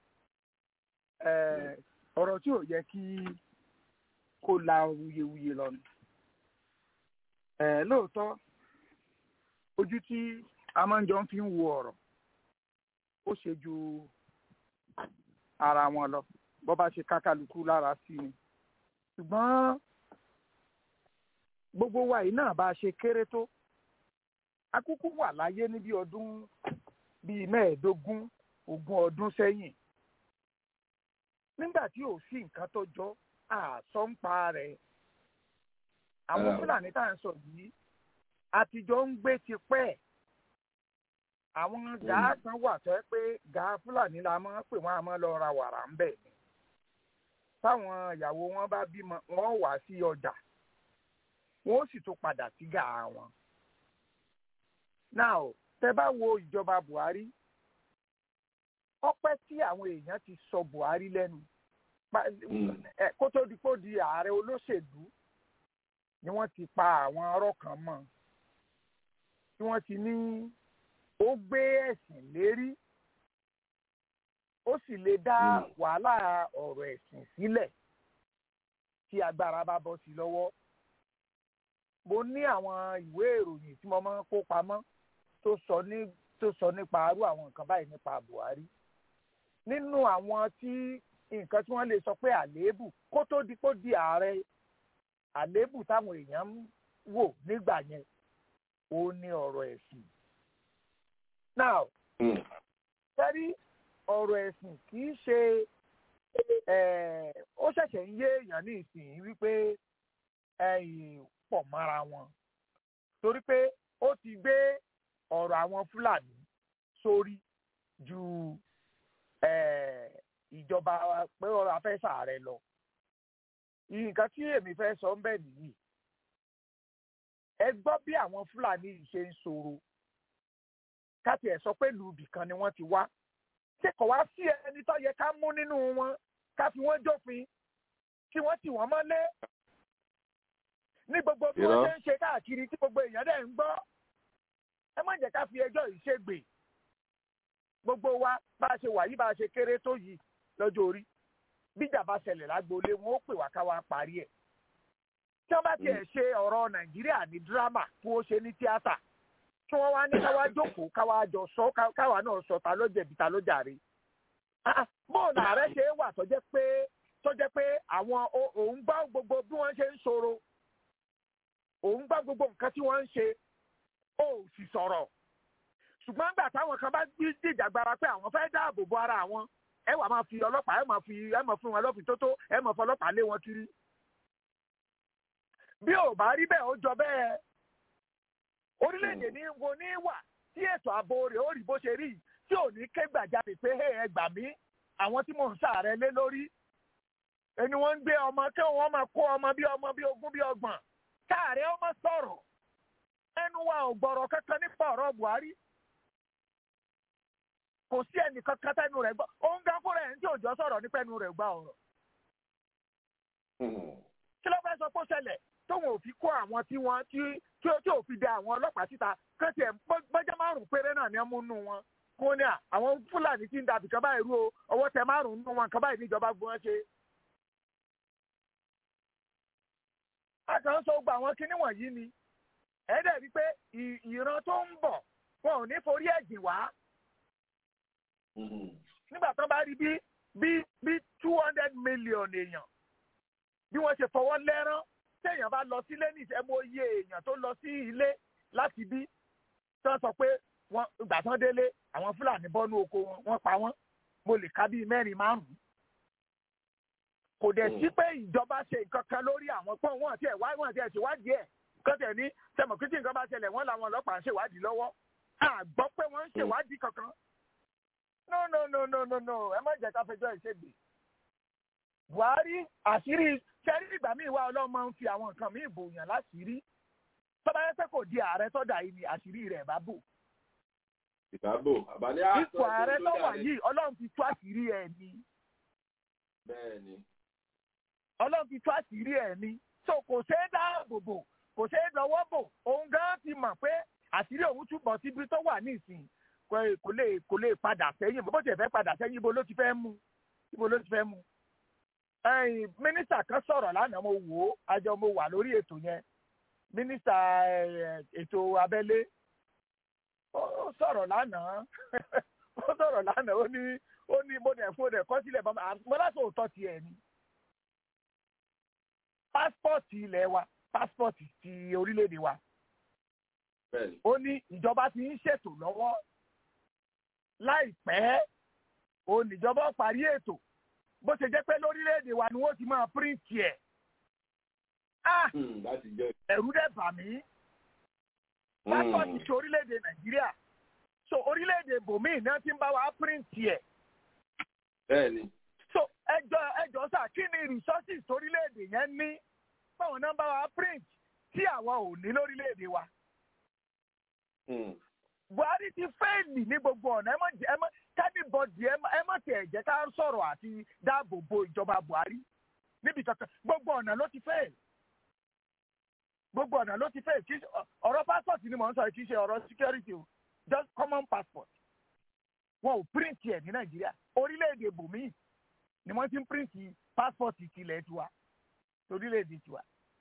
Speaker 13: ọ̀rọ̀ tí ò yẹ kí kó la wuyewuye lọ ni lóòótọ́ ojú tí a máa ń jọ fi ń wo ọ̀rọ̀ ó ṣe ju ara wọn lọ bó bá ṣe kákàlùkù lára sí ni ṣùgbọ́n gbogbo wa yìí náà bá ṣe kéré tó akúkú wà láyé níbi ọdún bíi mẹ́ẹ̀ẹ́dógún ogún ọdún sẹ́yìn nígbà tí ò sí nǹkan tó jọ àsọ̀ǹpa rẹ̀ àwọn fúlàní tá à ń sọ yìí àtijọ́ ń gbé tipẹ́ àwọn gàá kan wà tó yẹ pé gàá fúlàní la máa ń pè wọ́n àmọ́ lọ ra wàrà ń bẹ̀ ni táwọn ìyàwó wọn bá bímọ wọn wà sí ọjà wọn ó sì tún padà sí gàá wọn. now tẹ bá wo ìjọba buhari ọpẹ́ tí àwọn èèyàn ti sọ buhari lẹ́nu kó tó di kó di ààrẹ olóṣèlú ni wọ́n ti pa àwọn ọ̀rọ̀ kan mọ́ tí wọ́n ti ní ó gbé ẹ̀sìn lérí ó sì lè dá wàhálà ọ̀rọ̀ ẹ̀sìn sílẹ̀ tí agbára bá bọ́ sí lọ́wọ́ mo ní àwọn ìwé ìròyìn tí mo máa ń kó pamọ́ tó sọ ní tó sọ nípa arú àwọn nǹkan báyìí nípa buhari nínú àwọn tí nǹkan tí wọ́n lè sọ pé àléébù kó tó di kó di ààrẹ àléébù táwọn èèyàn ń wò nígbà yẹn ó ní ọ̀rọ̀ ẹ̀sìn. now sẹ́rí ọ̀rọ̀ ẹ̀sìn kì í ṣe ó ṣẹ̀ṣẹ̀ ń yé èèyàn ní ìsìn wípé pọ̀ mọ́ra wọn torí pé ó ti gbé ọ̀rọ̀ àwọn fúlàní sórí ju ìjọba pé ọ̀rọ̀ afẹ́sà rẹ lọ nǹkan tí èmi fẹ́ sọ ń bẹ̀ nìyí ẹ gbọ́ bí àwọn fúlàní yìí ṣe ń ṣòro káti ẹ̀ sọ pé lùbì kan ni wọ́n ti wá ṣé kò wá sí ẹni tó yẹ ká mú nínú wọn ká fi wọ́n jófin kí wọ́n tì wọ́n mọ́lé ní gbogbo bí wọ́n ṣe ń ṣe káàkiri tí gbogbo èèyàn dẹ̀ ń gbọ́ ẹ má jẹ́ ká fi ẹjọ́ yìí ṣègbè gbogbo wa bá a ṣe wà yìí bá a ṣe kéré tó yìí lọ́jọ́ orí bíjà bá ṣẹlẹ̀ lágboolé wọn ó pè wá ká wá parí ẹ̀ tí wọ́n bá tiẹ̀ ṣe ọ̀rọ̀ nàìjíríà ní dírámà kí wọ́n ṣe ní tíátà tí wọ́n wá ní káwá jókòó káwá jọ sọ káwá náà sọ ta ló jẹ̀bi ta ló jàre. bóòlù ààrẹ ṣe é wà tó jẹ́ pé tó jẹ́ pé àwọn òun gbọ́ gbogbo bí wọ́n ṣe ń ṣòro òun gbọ́ gbogbo nǹkan tí wọ́n ń ṣe ó sì sọ̀rọ̀ ṣùgbọ́n nígbà táwọn kan bá dìjàgbara pé àwọn fẹ́ dáàbò bo ara àwọn ẹ wà máa fi ọlọ́pàá ẹ máa fi ẹ máa fún wọn lọ́fìn tótó ẹ máa fi ọlọ́pàá lé wọn kiri. bí ò bá rí bẹ́ẹ̀ ó jọ bẹ́ẹ̀ orílẹ̀-èdè ní wo ní wà tí ètò ààbò rẹ̀ ó rí bó ṣe rí tí ò ní ké gbàjarè pé ẹ gbà mí àwọn tí mò ń ṣàárẹ̀ lé lórí ẹni wọ́n ń gbé ọmọ kí wọ́n máa kó ọmọ bí ọmọ bí ogún bí ọgbọ̀n káàrẹ̀ ọmọ sọ̀rọ̀ ẹnu wa ò gbọ́rọ̀ kankan nípa ọ̀rọ̀ Buhari kò sí ẹnìkan kan tẹnu rẹ̀ gbọ́ òun gan fúnra ẹ̀ ń tí òjò sọ̀rọ̀ nípa ẹnu rẹ̀ gbà ọ̀rọ̀ kí ló fẹ́ sọ pé ó ṣẹlẹ̀ tóun ò fi kó àwọn tí wọ́n tí tí ó tí ò fi da àwọn ọlọ́pàá síta kán tiẹ̀ gbọ́jọ́ márùn-ún péré náà ni wọ́n mú nù wọn kó ní à àwọn fúlàní tí ń dàbí kan báyìí rú o ọwọ́ tẹ márùn-ún nù wọn kan báyìí níjọba gbọ́n ṣe. a kàn ń sọ gba àwọn kinní wọ̀nyí ni ẹ dẹ̀ rí pé ìran tó ń bọ̀ wọn ò ní forí ẹ̀jìn wá. nígbà tó bá rí bí bí bí two hundred million èèyàn bí wọ́n ṣe fọwọ́ lẹ́rán téèyàn bá lọ sílé ní ìṣẹ́mú iye èèyàn tó lọ sí ilé láti bí tí wọ́n sọ pé wọ́n ìgbà tán délé àwọn fúlàní bọ́nú oko wọn wọ́n pa wọ́n mo lè ka bíi mẹ́rin márùn-ún. kò dẹ̀ sí pé ìjọba ṣe nǹkan kan lórí àwọn pọ́n wọn àti ẹ̀wá wọn àti ẹ̀ṣèwádìí ẹ̀ kọ́tẹ̀ ní sẹ́mọ̀ kí tí nǹkan bá ṣẹlẹ̀ wọ́n làwọn ọlọ́pàá ń ṣèwádìí lọ́wọ́ a gbọ́ pé wọ́n ń ṣèwádìí kankan. no no no no no no ẹ má jẹ́ ká fẹjọ́ ìṣègbè. Buhari àṣírí sẹ́rí ìgbà míì wá ọlọ́run máa ń fi àwọn nǹkan míì bòyàn láṣìírí tọ́ba yẹn pé kò di ààrẹ tọ́dà yìí ni àṣírí rẹ̀ bá bò.
Speaker 1: ìbábò àbálẹ́
Speaker 13: ipò ààrẹ tó wà yìí ọlọ́run fi tú àṣírí ẹ̀ ni.
Speaker 1: bẹ́ẹ̀ni.
Speaker 13: ọlọ́run fi tú àṣírí ẹ̀ ni so kò ṣeé dáàbò bò kò ṣeé lọ́wọ́ bò òun gan ti mọ̀ pé àṣírí òun túbọ̀ síbi tó wà nísìnyí kò lè kò lè padà sẹ́yìn bó tiẹ̀ fẹ́ padà sẹ́yìn ibo ló ti fẹ́ mú ibo ló ti fẹ́ mú ẹyìn mínísítà kan sọ̀rọ̀ lánàá mo wò ó àjọ mo wà lórí ètò yẹn mínísítà ètò abẹ́lé ó sọ̀rọ̀ lánàá ó sọ̀rọ̀ lánàá ó ní ó ní mo dẹ̀ fún ọ dẹ̀ kọ́ sílẹ̀ bọ́mọ mo láti òótọ́ tiẹ̀ ni pásítọ̀tì ilẹ̀ wa pásítọ̀tì ti orílẹ̀-èdè wa ó ní ìjọba ti ń ṣètò lọ́wọ́ láìpẹ́ òun ìjọba parí ètò bó ṣe jẹ́ pé lórílẹ̀‐èdè wa ni wọ́n ti máa píríǹtì ẹ̀. ẹ̀rù dẹ̀ bà mí
Speaker 14: pásítọ̀tì ti orílẹ̀-èdè nàìjíríà so orílẹ̀-èdè bòmíì náà ti ń bá wa píríǹtì ẹ̀
Speaker 1: bẹ́ẹ̀ni
Speaker 14: so ẹjọ́ ẹjọ́ sà kí ni resources torílẹ̀-èdè yẹn ní báwọn náà bá wa print tí àwa ò ní lórílẹ̀-èdè wa buhari ti fẹ́ẹ̀lì ní gbogbo ọ̀nà ẹ mọ̀ jẹ́ ẹ mọ̀ kẹ́nìbọ̀dì ẹ mọ̀ ẹ mọ̀ tẹ̀ jẹ́ ká sọ̀rọ̀ àti dáàbò bo ìjọba buhari níbi kankan gbogbo ọ̀nà ló ti fẹ́ẹ̀lì gbogbo ọ̀nà ló ti fẹ́ẹ̀lì kì í ṣe ọ̀rọ̀ passport ni mò ń sọ kì í ṣe ọ̀rọ̀ security o just common passport wọn ò print ẹ̀ ní nàìjíríà orílẹ̀-èdè bòmíì ni wọ́n ti ń print passport tilẹ̀ tiwa orílẹ̀-èdè tiwa.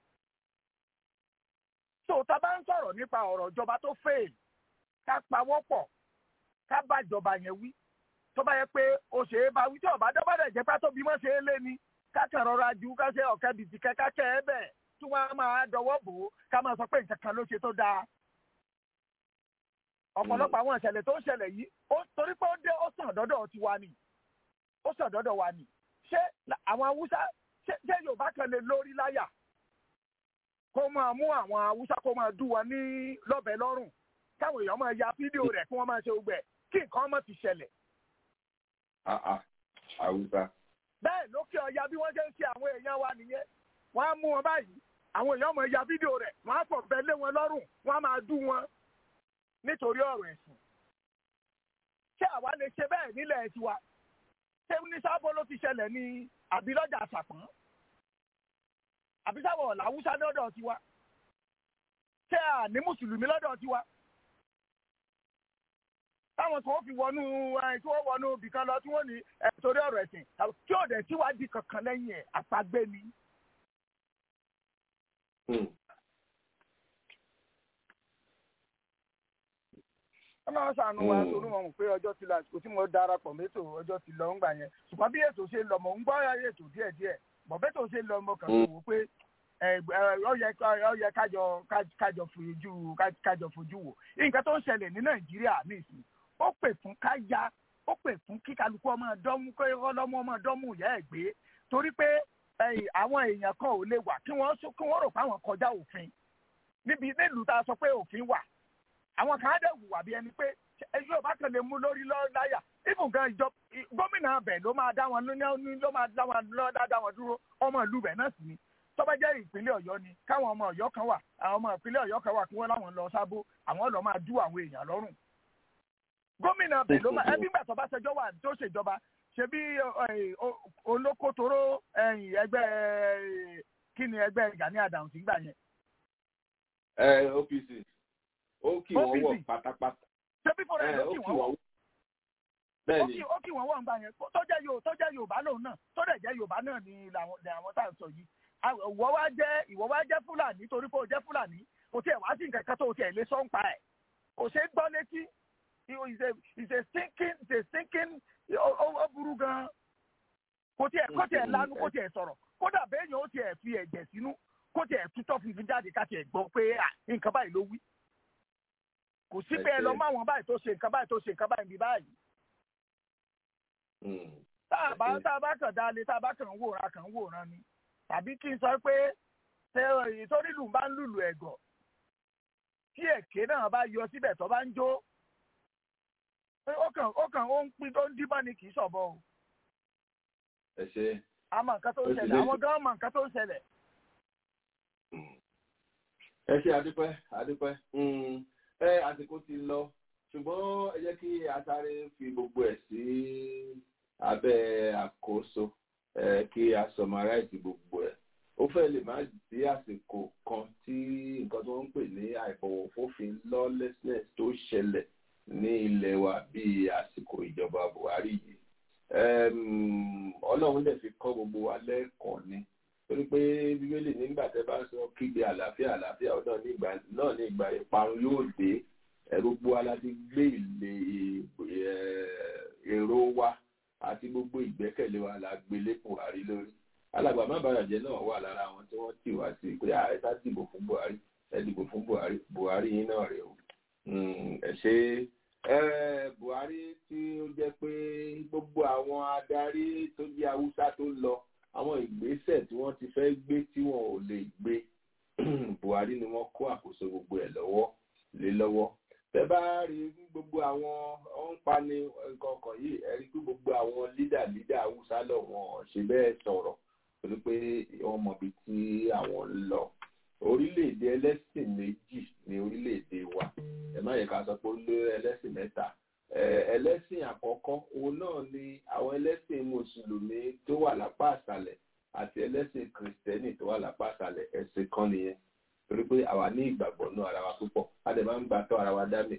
Speaker 14: so tá a bá ń sọ̀rọ̀ nípa ọ̀rọ̀ ìjọba tó fail ká pawọ́pọ̀ ká bá ìjọba yẹn wí tó bá yẹ pé ó ṣe é bá wí tí ọ̀bá dọ́bà dẹ̀ jẹ́ pé tó bí wọ́n ṣe é lé ni ká kàn rọra ju ká ṣe ọ̀kẹ́ bìtì kẹ́kẹ́ kẹ́ ẹ bẹ́ẹ̀ tí wọ́n á máa dọwọ́ bò ó ká máa sọ pé nǹkan kan ló ṣe tó dáa. ọ̀pọ̀lọpọ̀ àwọn ìṣẹ̀lẹ̀ tó ń ṣẹlẹ̀ yìí ó torí pé ó dé ó sàn dọ́dọ̀ tiwa ni ó sàn dọ́dọ̀ wa ni ṣé àwọn haúsá ṣé yorùbá kan lè lórí láyà kó máa mú àwọn haúsá kó máa dú wọn ní lọ́bẹ̀ lọ́rùn káwọn èèyàn máa ya fídíò rẹ̀ kí wọ́n máa ṣe gbẹ kí nǹkan má ti ṣẹlẹ̀.
Speaker 1: haúsá.
Speaker 14: bẹ́ẹ̀ lókè ọya bí wọ́n ṣe ń ṣe àwọn èèyàn wa nìyẹn wọ́n á mú wọn báyìí àwọn èèyàn máa ya fídíò rẹ̀ wọ́n á fọ̀ bẹ́ẹ̀ lé wọn lọ́rùn wọ́n á máa dú wọn nítorí ọ̀rọ̀ ẹ̀sìn. ṣé àwa lè ṣe bẹ́ẹ̀ nílẹ̀ tiwa? ṣé ní sábó ló ti ṣẹlẹ̀ ní àbí lọ́jà àṣàpọ̀n àbí sábọ̀ làwùsá lọ́dọ̀ tiwa ṣé à ní mùsùlùmí lọ́dọ̀ tiwa táwọn kan fi wọnú tí wọ́n wọnú ibìkan lọ tí wọ́n ní torí ọ̀rọ̀ ẹ̀sìn tí ò dẹ̀ síwádìí kankan lẹ́yìn ẹ̀ àpagbé ni. ọlọ́run ṣàánú wa torí wọn mọ̀ pé ọjọ́ ti lọ àsìkò tí mo darapọ̀ mẹ́tò ọjọ́ ti lọ ń gbà yẹn ṣùgbọ́n bí ètò ṣe lọ mọ̀ ń gbọ́ ètò díẹ̀díẹ̀ bọ̀ bẹ́tò ṣe lọ mọ̀ kàn wò pé ó yẹ kájọ kájọ fojú kájọ fojú wò nǹkan tó ń ṣẹlẹ̀ ní nàìjíríà nísìn ó pè fún káyà ó pè fún kí kálukú ọmọ dọ́mú kí ọlọ́mọ ọmọ dọ́mú ìyá ẹ̀ gbé torí pé àwọn èèyàn kan ò lè wà kí wọ́n rò pé àwọn kọjá òfin níbi nílùú tá a sọ pé òfin wà àwọn kan á dẹ̀ wùwà bí ẹni pé ẹjọ́ bá kàn lè mú lórí láyà ibùn gan ìjọ gómìnà bẹ̀ ló máa dá wọn ló máa dá wọn lọ́dá dá wọn dúró ọmọ ìlú bẹ̀ náà sì ni tó bá jẹ́ ìpínlẹ̀ ọ̀yọ́ ni káwọn ọmọ ọ̀yọ́ kan wà àwọn ọmọ ìpínlẹ̀ ọ̀yọ́ kan wà kí wọ́n láwọn lọ sábó àwọn lọ máa dú àwọn èèyàn lọ́rùn. gómìnà bẹ̀ ló máa ẹbí gbàtọ́ bá ṣẹjọ́ wà tó ṣèjọba ṣe bí olókòtòrò ẹgbẹ́ kí ni ẹgbẹ́ Gani Adams gbà yẹn.
Speaker 1: ẹ OPC ó kì wọ́n wọ̀ pátápátá.
Speaker 14: ṣébí fúnra ẹ̀ ló kì wọ́n wọ̀.
Speaker 1: bẹ́ẹ̀ni
Speaker 14: ó kì wọ́n wọ̀ nígbà yẹn tó jẹ́ yóò tó jẹ́ Yorùbá lòun náà tó dẹ̀ jẹ́ Yorùbá náà ni àwọn tá à ń sọ yìí. ìwọ wá jẹ́ ìwọ wá jẹ́ Fúlàní torí pé o jẹ́ Fúlàní kò tiẹ̀ wá sí nǹkan kan tó o tiẹ̀ lé sọ́ǹpa ẹ̀ kò ṣe é gbọ́ létí is a thinking is a thinking ó burú gan kò tiẹ̀ kò tiẹ̀ lanu kò tiẹ̀ sọ̀rọ̀ kódà bẹ́ẹ̀ yẹn ó tiẹ̀ fi ẹ̀jẹ̀ sínú kó tiẹ̀ tutọ́ funfun jáde ká tiẹ̀ gbọ́ pé nǹkan báyìí ló wí kò sí pé ẹ lọ mọ àwọn báyìí tó ṣe nǹkan báyìí tó ṣe nǹkan báyìí bí báyìí. tá a bá tá a bá kàn dáa lé tá a bá kàn ń wòran kàn ń wòran ni tàbí kí n sọ pé ṣé ìtòrí lù bá ń lùlù ẹ̀gọ̀ tí èké náà bá yọ síbẹ̀ tó bá ń jó ó kàn ó kàn ó ń pín tó ń díbọ́n ni kì í ṣọ̀bọ o.
Speaker 1: ẹ ṣe.
Speaker 14: àmọ́ nǹkan tó ń ṣẹlẹ̀ àwọn gan mọ̀ nǹkan tó ń ṣẹlẹ̀.
Speaker 1: ẹ ṣe àdúpẹ́ àdúpẹ́ ẹ àsìkò ti lọ ṣùgbọ́n ẹ jẹ́ kí atare fi gbogbo ẹ̀ sí abẹ́ àkóso kí a sọmaráìtì gbogbo ẹ̀ ó fẹ́ lè má sí àsìkò kan tí nǹkan tó ń pè ní àìbọ̀wọ̀fófin lawlessness tó ṣẹlẹ̀ ní ilẹ̀ wa bíi àsìkò ìjọba Buhari yìí Ọlọ́run dẹ̀ fi kọ́ gbogbo wa lẹ́ẹ̀kan ni torí pé bíbélì nígbà tẹ́ bá sọ kígbe àlàáfíà àlàáfíà ọdọ nígbà náà ní ìgbà ìparun yóò dé gbogbo wa láti gbé ilé èrò wa àti gbogbo ìgbẹ́kẹ̀lé wa la gbélé Buhari lórí alàgbà má bàrà jẹ́ náà wà lára àwọn tí wọ́n tì wá sí pé ẹ sá dìbò fún Buhari ẹ dìbò fún Buhari Buhari yín náà rèé o ẹ ṣe Buhari tí ó jẹ́ pé gbogbo àwọn adarí tó jẹ́ Haúsá tó lọ àwọn ìgbésẹ̀ tí wọ́n ti fẹ́ gbé tí wọn ò lè gbé Buhari ni wọ́n kó àkóso gbogbo ẹ̀ lọ́wọ́ lé lọ́wọ́ tẹ bá rí gbogbo àwọn ọ̀n pani nǹkan ọkàn yìí ẹ rí pé gbogbo àwọn lídà lídà haúsá lọ wọn ṣe bẹ́ẹ̀ sọ̀rọ̀ torí pé wọ́n mọ ibi tí àwọn ń lọ orílẹ̀-èdè ẹlẹ́sìn méjì ní orílẹ̀-èdè wa ẹ má yẹ ká sọ pé ó lé ẹlẹ́sìn mẹ́ta ẹlẹ́sìn àkọ́kọ́ òun náà ni àwọn ẹlẹ́sìn mùsùlùmí tó wà lápá àṣálẹ̀ àti ẹlẹ́sìn kìrìsìtẹ́nì tó wà lápá àṣálẹ̀ ẹ̀sìn kan nìyẹn torí pé àwa ní ìgbàgbọ́ náà ara wa púpọ̀ a dẹ̀ máa ń gbà tọ́ ara wa dámì.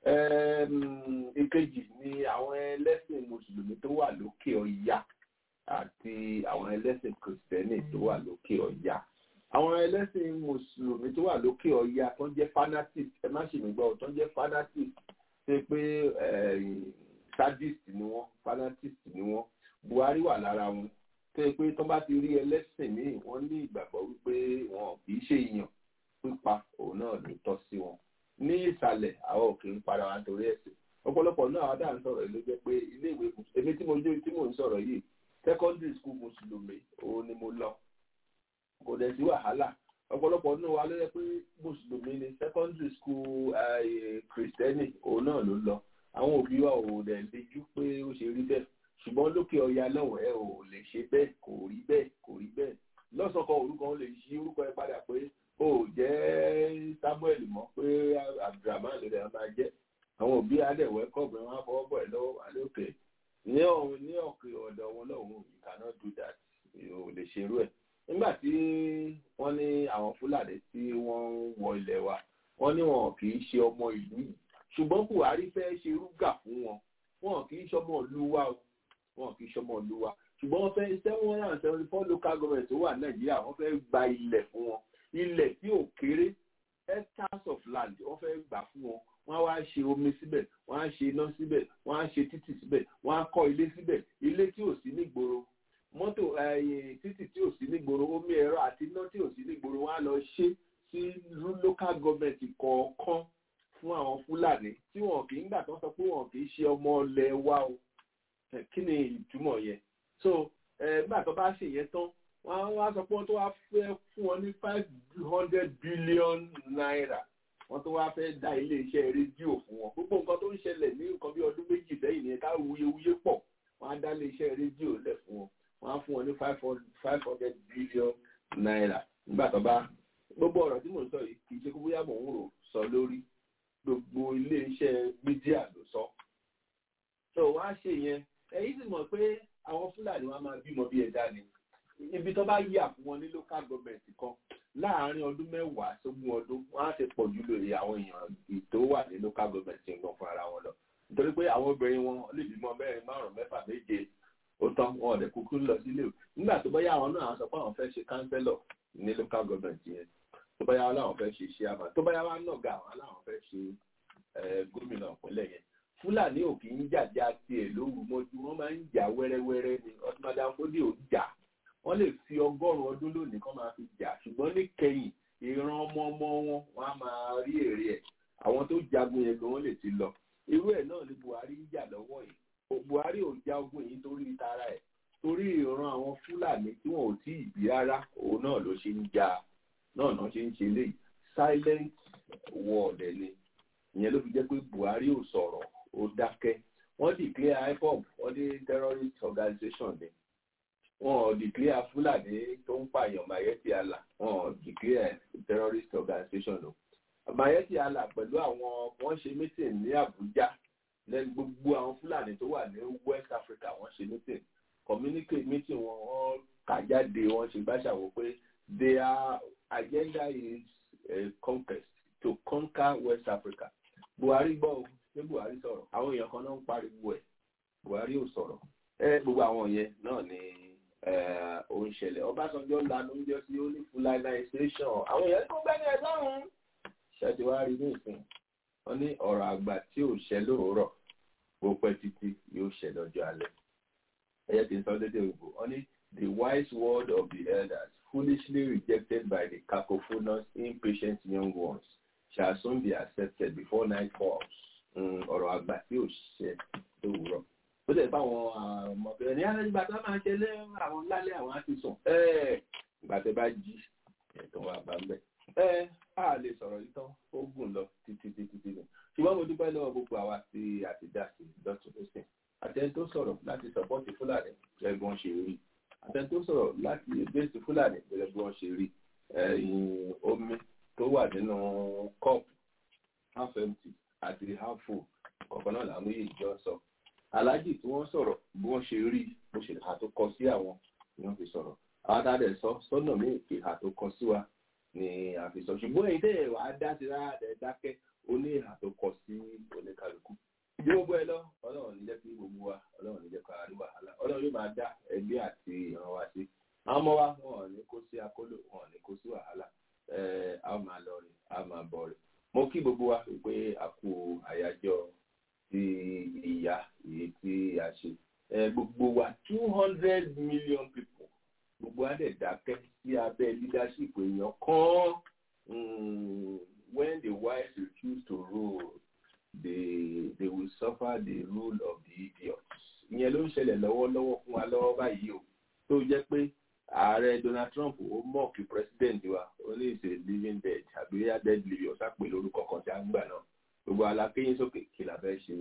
Speaker 1: ìkejì ni àwọn ẹlẹ́sìn mùsùlùmí tó wà lókè ọya àti àwọn ẹlẹ́sìn kìrìsìtẹ́nì tó wà lókè ọya. àwọn ẹlẹ́sìn mùsùlùmí tó wà lókè ọya tó ń jẹ́ fanatic ẹ má ṣe mí gbọ́ tó ń jẹ́ fanatic ṣe pé sadist ni wọ́n fanatist ni wọ́n Buhari wà lára wọn tó yẹ pé tó bá ti rí ẹlẹ́sìn míì wọ́n ní ìgbàgbọ́ wípé wọn kì í ṣe èèyàn pípa òun náà ló tọ́ sí wọn ní ìsàlẹ̀ àwọn òkè ń para wa torí ẹ̀sìn ọ̀pọ̀lọpọ̀ náà àwọn dáhà ń sọ̀rọ̀ yìí ló jẹ́ pé ilé ìwé èmi tí mo jó tí mò ń sọ̀rọ̀ yìí secondary school mùsùlùmí òun ni mo lọ kò dẹ̀ sí wàhálà ọ̀pọ̀lọpọ̀ náà wà ló yẹ pé mùsùlùmí ni secondary school kìrìsìtẹ́nì òun náà ló lọ àwọn òbí wa ò dẹ̀ lejú pé ó ṣe rí bẹ́ẹ̀ ṣùgbọ́n lókè ọya lọ́wọ́ ẹ ò lè ṣe bẹ́ẹ̀ kò rí bẹ́ẹ̀ kò rí bẹ́ẹ̀ lọ́sọ̀kan orúkọ lè ṣí orúkọ ẹ padà pé ó jẹ́ samuel mọ́ pé abdulrahman lè rẹ̀ máa jẹ́ àwọn òbí adẹ̀wẹ́ kọ̀ọ̀bẹ wọn á fọwọ́ bọ̀ ẹ́ lọ́wọ́ wà lókè ní ọ̀hún ní ọ̀kẹ́ ọ̀dọ̀ wọn lọ́hùn you cannot do that ò lè ṣerú ẹ̀ nígbà tí wọ́n ní àwọn fúlàní tí wọ́n ń wọ ilẹ̀ wa wọ́n ní wọn kì í ṣe ọmọ ìlú yìí ṣùgbọ́n buhari fẹ́ ṣe rúgà fún wọn wọn kì í ṣọmọ ìlú wa o wọn kì í ṣọmọ ìlú wa ṣùgbọ́n wọ́n fẹ́ seven hundred and seventy four local government tó wà nàìjíríà wọ́n fẹ́ gba ilẹ̀ fún wọn ilẹ̀ tí ò kéré hectares of land wọ́n fẹ́ gbà fún wọn wọ́n á wá ṣe omi síbẹ̀ wọ́n á ṣe iná síbẹ̀ wọ́n á ṣe títì síbẹ̀ wọ́n á kọ́ ilé síbẹ̀ ilé tí ò sí nígboro mọ́tò títì tí ò sí nígboro omi ẹ̀rọ àti iná tí ò sí nígboro wọ́n á lọ ṣe sí local government kọ̀ọ̀kan fún àwọn fúlàní tí wọn kì í gbà tán sọ pé wọn kì í ṣe ọmọ ilẹ̀ wa o kí ni ìtumọ̀ yẹn so nígbà tó bá ṣe yẹn tán wọ́n wá sọ pé wọ́n tó wá fẹ́ fún wọn ní five hundred billion naira wọ́n tó wá fẹ́ dá iléeṣẹ́ rédíò fún wọn gbogbo nǹkan tó ń ṣẹlẹ̀ ní nǹkan bí ọdún méjì sẹ́yìn ní ká wuyewuye pọ̀ wọ́n á dá iléeṣẹ́ rédíò lẹ̀ fún wọn wọ́n á fún wọn ní five hundred billion naira nígbà tó bá gbogbo ọ̀rọ̀ tí mò ń sọ yìí kì í ṣe kó bóyá mò ń rò sọ lórí gbogbo iléeṣẹ́ mídíà ló sọ so wọ́n á ṣe yẹn ẹ̀yin sì mọ̀ pé àwọn fúlàní wọn máa bímọ bí ẹ̀dá ni ibi tó bá yà fún wọn ní local government kan láàárín ọdún mẹ́wàá sógún ọdún wọn á ti pọ̀ jù lórí àwọn èèyàn tó wà ní local government ń gan fún ara wọn lọ nítorí pé àwọn obìnrin wọn lè bímọ mẹ́rin márùn mẹ́fà méje ó tán wọn ọ̀dẹ̀ kúkú lọ sílé o nígbà tó bá yà àwọn náà sọ pé àwọn fẹ́ ṣe councillor ní local government yẹn tó bá yà wọn láwọn fẹ́ ṣe chairman tó bá yà wọn náà ga àwọn láwọn fẹ́ ṣe gómìnà ìpínlẹ̀ yẹn fúlàní ò kì í jàjà tiẹ̀ lóru mọ́jú wọ́n máa ń jà wẹ́rẹ́wẹ́rẹ́ ni ọtúmọdé àfọdé ò jà wọ́n lè fi ọgọ́rùn-ún ọdún lónìí kán máa fi jà ṣùgbọ́n ní kẹyìn ìran ọmọ ọmọ wọn wọ́n á máa rí èrè ẹ̀ àwọn tó jagun yẹn gan wọ́n lè ti lọ irú ẹ̀ náà ni buhari ń jà lọ́wọ́ yìí buhari ò já ogun yìí torí tara ẹ̀ torí ìran àwọn fúlàní tí wọn ò tí ì bí rárá òun náà ló ṣe ń jà náà náà ṣe ń ṣe léyìí silent war dẹ̀ ni ìyẹn ló fi jẹ́ pé buhari ò sọ̀rọ̀ ó dákẹ́ wọ́n declare ipob wọ́n ní terrorist organization ni wọ́n declare fúlàní tó ń pààyàn mayeti allah wọ́n declare terrorist organization o mayeti allah pẹ̀lú àwọn wọ́n ṣe meeting ní abuja lẹ́nu gbogbo àwọn fúlàní tó wà ní west africa wọ́n ṣe meeting communicate meeting wọn wọ́n kà jáde wọ́n ṣe gbàṣàwò pé their agenda is a conquest to conquer west africa buhari gbọ́ o ṣé buhari sọ̀rọ̀ àwọn èèyàn kan náà ń pariwo ẹ̀ buhari ò sọ̀rọ̀ ẹ gbogbo àwọn yẹn náà ni ó ń ṣẹlẹ̀ ọbásanjọ́ lanu ń jẹ́ sí ó ní fulanization àwọn èèyàn tó gbẹ́ni ẹ̀ lọ́rùn ṣẹ́ti wá rí ní ìsìn wọ́n ní ọ̀rọ̀ àgbà tí ò ṣẹ lóòrọ̀ bó pẹ́ títí yóò ṣẹ lọ́jọ́ alẹ́ ẹ̀yẹ́ ti sọ dédé òyìnbó wọ́n ní the wise word of the elders foolishly rejected by the cacophonous impatient young ones shall soon be accepted before night falls ọ̀rọ̀ àgbà tí ò ṣe lówùúrọ̀. ó lè bá àwọn ọmọbìnrin ní alẹ́ ìgbà tó máa ṣe lé àwọn lálẹ́ àwọn á ti sùn. ìgbà tó bá jí ẹ̀tọ́ wa bá ń bẹ̀. ẹ á lè sọ̀rọ̀ yìí tán ó gùn lọ títí títí títí ṣùgbọ́n mo dúpẹ́ lọ́wọ́ gbogbo àwa tí a ti dá sí lọ́tún lọ́sìn àtẹni tó sọ̀rọ̀ láti sọ̀pọ́ọ̀tì fúlàní gẹ́gẹ́ bí wọ́n ṣe rí àtẹni tó sọ̀rọ̀ láti gbèsè fúlàní gẹ́gẹ́ bí wọ́n ṣe rí ẹ̀yìn omi tó wà nínú cup half empty àti half full kọ̀ọ̀kan náà làwọn méjèèjì jọ sọ aláàjì tí wọ́n sọ̀rọ̀ bí wọ́n ṣe rí bó ṣe àtòkọ sí àwọn ni wọ́n fi sọ̀rọ̀ àwọn tá a dẹ̀ sọ sọ́nà míì ìhà tó kọ sí wa ni a fi sọ ṣùgbọ́n èyí tẹ́ ẹ̀ wá dá sí rárá ẹ̀ dákẹ́ ó ní ìhà tó kọ sí oníkálukú bí gbogbo ẹ lọ ọlọ́run ní jẹ́ kí gbogbo wa ọlọ́run ní jẹ́ ká rí wàhálà ọlọ́run yóò máa dá ẹbí àti ìran wa sí àwọn ọmọ wa wọn ò ní kó sí akóló wọn ò ní kó sí wàhálà a ó máa lọ rè a máa bọ̀ rè mo kí gbogbo wa pé a kú àyájọ́ ti ìyá èyí tí a ṣe gbogbo wa two hundred million people gbogbo wa dẹ̀ dákẹ́ sí abẹ́ leadership èèyàn kan when the wise refuse to rule they they will suffer the rule of the idiots ìyẹn ló ń ṣẹlẹ̀ lọ́wọ́lọ́wọ́ fún wa lọ́wọ́ báyìí o tó jẹ́ pé ààrẹ Donald Trump ó mọ̀ọ́kì president wa ó ní ìṣe living dead àbí dead living ọ̀sá pé lórúkọ kan tí a ń gbà náà gbogbo alákéyìn sókè kí la fẹ́ ṣe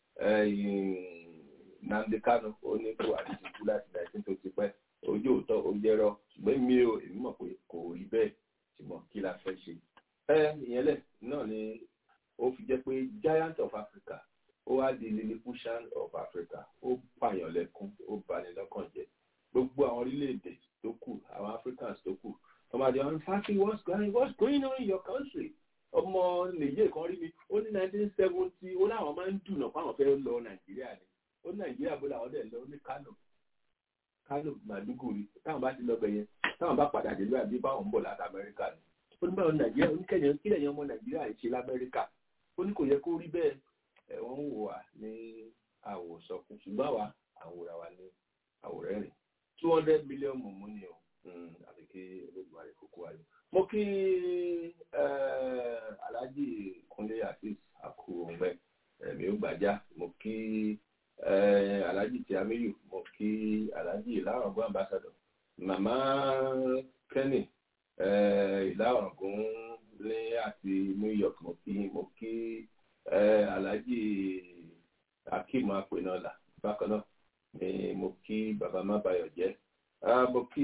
Speaker 1: Nnamdi Kanu ó ní kó àdìsíkú láti nineteen tó ti pẹ́ ojú òótọ́ ó jẹ́rọ ṣùgbọ́n mi ò èmi mọ̀ pé kò rí bẹ́ẹ̀ ṣùgbọ́n kí la fẹ́ ṣe ìyẹn lẹ̀ náà ni ó fi jẹ́ pé giant of Africa ó wá di lilliputian of Africa ó pààyàn lẹ́kún ó bani lọ́kàn jẹ́ gbogbo àwọn orílẹ̀-èdè tó kù àwọn Africans tó kù ọmọdé wọn fáfi what's going what's going on in your country ọmọ nìyé kan rí mi ó ní nineteen seventy ó láwọn máa ń dùnà fáwọn fẹ́ lọ Nàìjíríà ni ó ní Nàìjíríà bó làwọn dẹ̀ lọ ní Kano Kano Maiduguri táwọn bá ti lọ bẹ̀ yẹn táwọn bá padà dé lóyà bí báwọn ń bọ̀ láti Amẹ́ríkà ni ó ní báwọn Nàìjíríà oníkẹyìn kílẹ̀ yẹn ọmọ Nàìjíríà ṣe l'Amẹ́ríkà ó ní kò yẹ kó rí bẹ́ẹ̀ ẹ̀ wọ́n ń wò wá ní àwòsọkún ṣùgbọ́n àwa àwòrán wa ní àwòrán rìn two hundred million mọ̀mọ́ ni o àti kí olóògbé kókó ayọ̀. mo kí alhaji kunle asis akuongbe ẹ̀mí ó gbàjá mo kí alhaji tiamiyu mo kí alhaji ìlàrọ̀gbọ́n ambassador màmá kenny ìlàrọ̀gbọ́n ní àti new york mo kí mo kí alhaji akeem apẹnọlá bákan náà ni mo kí bàbá má bayọ̀ jẹ́ mo kí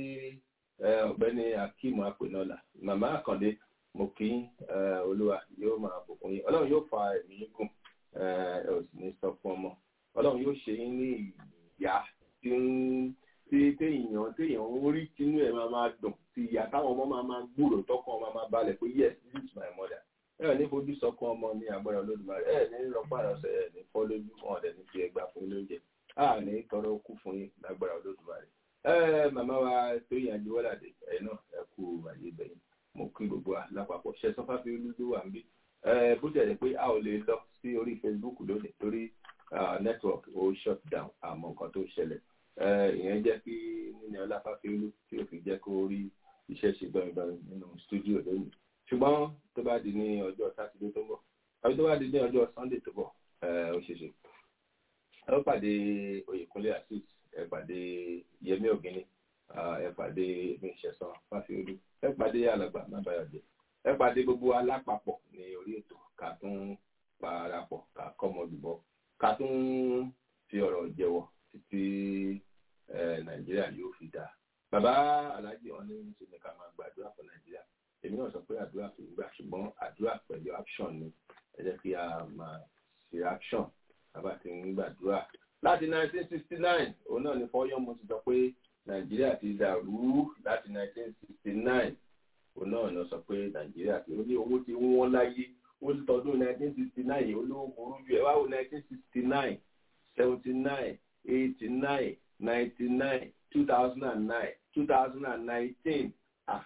Speaker 1: ọ̀gbẹ́ni akeem apẹnọlá màmá àkàndé mo kí olúwa yóò máa bùkún yín ọlọ́run yóò fa ẹ̀mí gùn ẹ ò sì ní sọ fún ọmọ ọlọ́run yóò ṣe yín ní ìyá tí ń tí téèyàn téèyàn ń rí tinú ẹ̀ máa máa dùn tí ìyá táwọn ọmọ máa máa gbúrò tọkàn máa máa balẹ̀ pé yes this is my mother ẹ ò ní fojú sọkàn ọmọ ní agbára olódùmarè ẹ ní rọpàdà ọsẹ ẹ ní fọ́ lójú wọn ọdẹ ní fi ẹgbà fún lóúnjẹ a ní tọrọ kú fún yín lágbára olódùmarè ẹ màmá wa tó yàn ju wọlàdé ẹ náà ẹ kú àyè bẹyìn mo kí gbogbo wa lápapọ̀ ṣe sọfá fi olúdó wà níbí ẹ bó ṣe yẹ pé a ò lè lọ sí orí Facebook lónìí torí network ó shut down àmọ́ nǹkan tó ṣẹlẹ̀ ìyẹn jẹ́ kí níní ọláfáfíolú tí ó fi jẹ́ kó rí iṣẹ́ ṣe gbọ̀ngbọ̀n nínú studio lónìí ṣùgbọ́n tó bá di ní ọjọ́ sátidé tó ń bọ̀ àbí tó bá di ní ọjọ́ sunday tó bọ̀ ó ṣe ṣe ẹ ó pàdé oyèkúnlé asis ẹ pàdé yẹmí ògínní ẹ pàdé ìṣẹ̀sán fáfiolú ẹ pàdé alàgbà mábàyọ̀jẹ ẹ pàdé gbogbo alápapọ̀ ní orí ètò ká tún parapọ̀ ká kọ́mọlùbọ̀ ká tún fi ọ̀rọ̀ jẹ́wọ́ títí nàìjíríà yóò fi dáa bàbá aláàjì wọn ní ṣe ní ká máa gbàdúrà fún nàìjíríà èmi náà sọ pé àdúrà kì í gbà ṣùgbọ́n àdúrà pẹ̀lú action ni ẹ jẹ́ kí a máa ṣe action bàbá ti ń gbàdúrà láti 1969 òun náà ni fọyọ́mù ti sọ pé nàìjíríà ti dàrú láti 1969 òun náà lọ sọ pé nàìjíríà ti ó ní owó ti wọ́n láyé ó ti tọdún 1969 olówó burú jù ẹ wá wo 1969 79 89 99 2009 2019 ah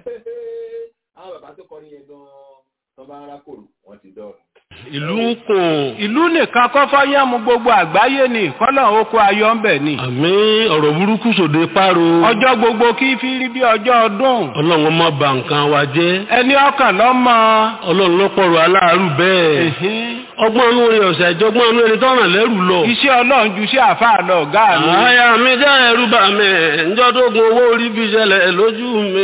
Speaker 1: àwọn bàbá tó kọrin yẹn gan-an tó bá ń rákòrò wọ́n ti dọ̀rùn.
Speaker 15: ìlú ń kò ìlú nìkan kọ́fọ́ yẹ́mu gbogbo àgbáyé ni kọ́lọ̀ oko ayọ̀ ń bẹ̀ ni.
Speaker 16: àmì ọ̀rọ̀ burúkú sòde páro.
Speaker 15: ọjọ́ gbogbo kí fi rí bí ọjọ́ ọdún.
Speaker 16: ọlọ́run má bà nǹkan wa jẹ́.
Speaker 15: ẹni ọkàn lọ́mọ.
Speaker 16: ọlọ́run ló pọ̀rọ̀ aláàárù bẹ́ẹ̀. ọgbọ́n inú rẹ̀ ọ̀sẹ̀ ìjọgbọ́n inú rẹ̀ tọ́ràn lẹ́rù lọ.
Speaker 15: iṣẹ́ ọlọ́run ju iṣẹ́ àfáà lọ ọ̀gá mi.
Speaker 16: àyà mi jẹ́ ẹ̀rù bà mí ǹjọ́ tó gun owó orí bí ṣẹlẹ̀ lójú mi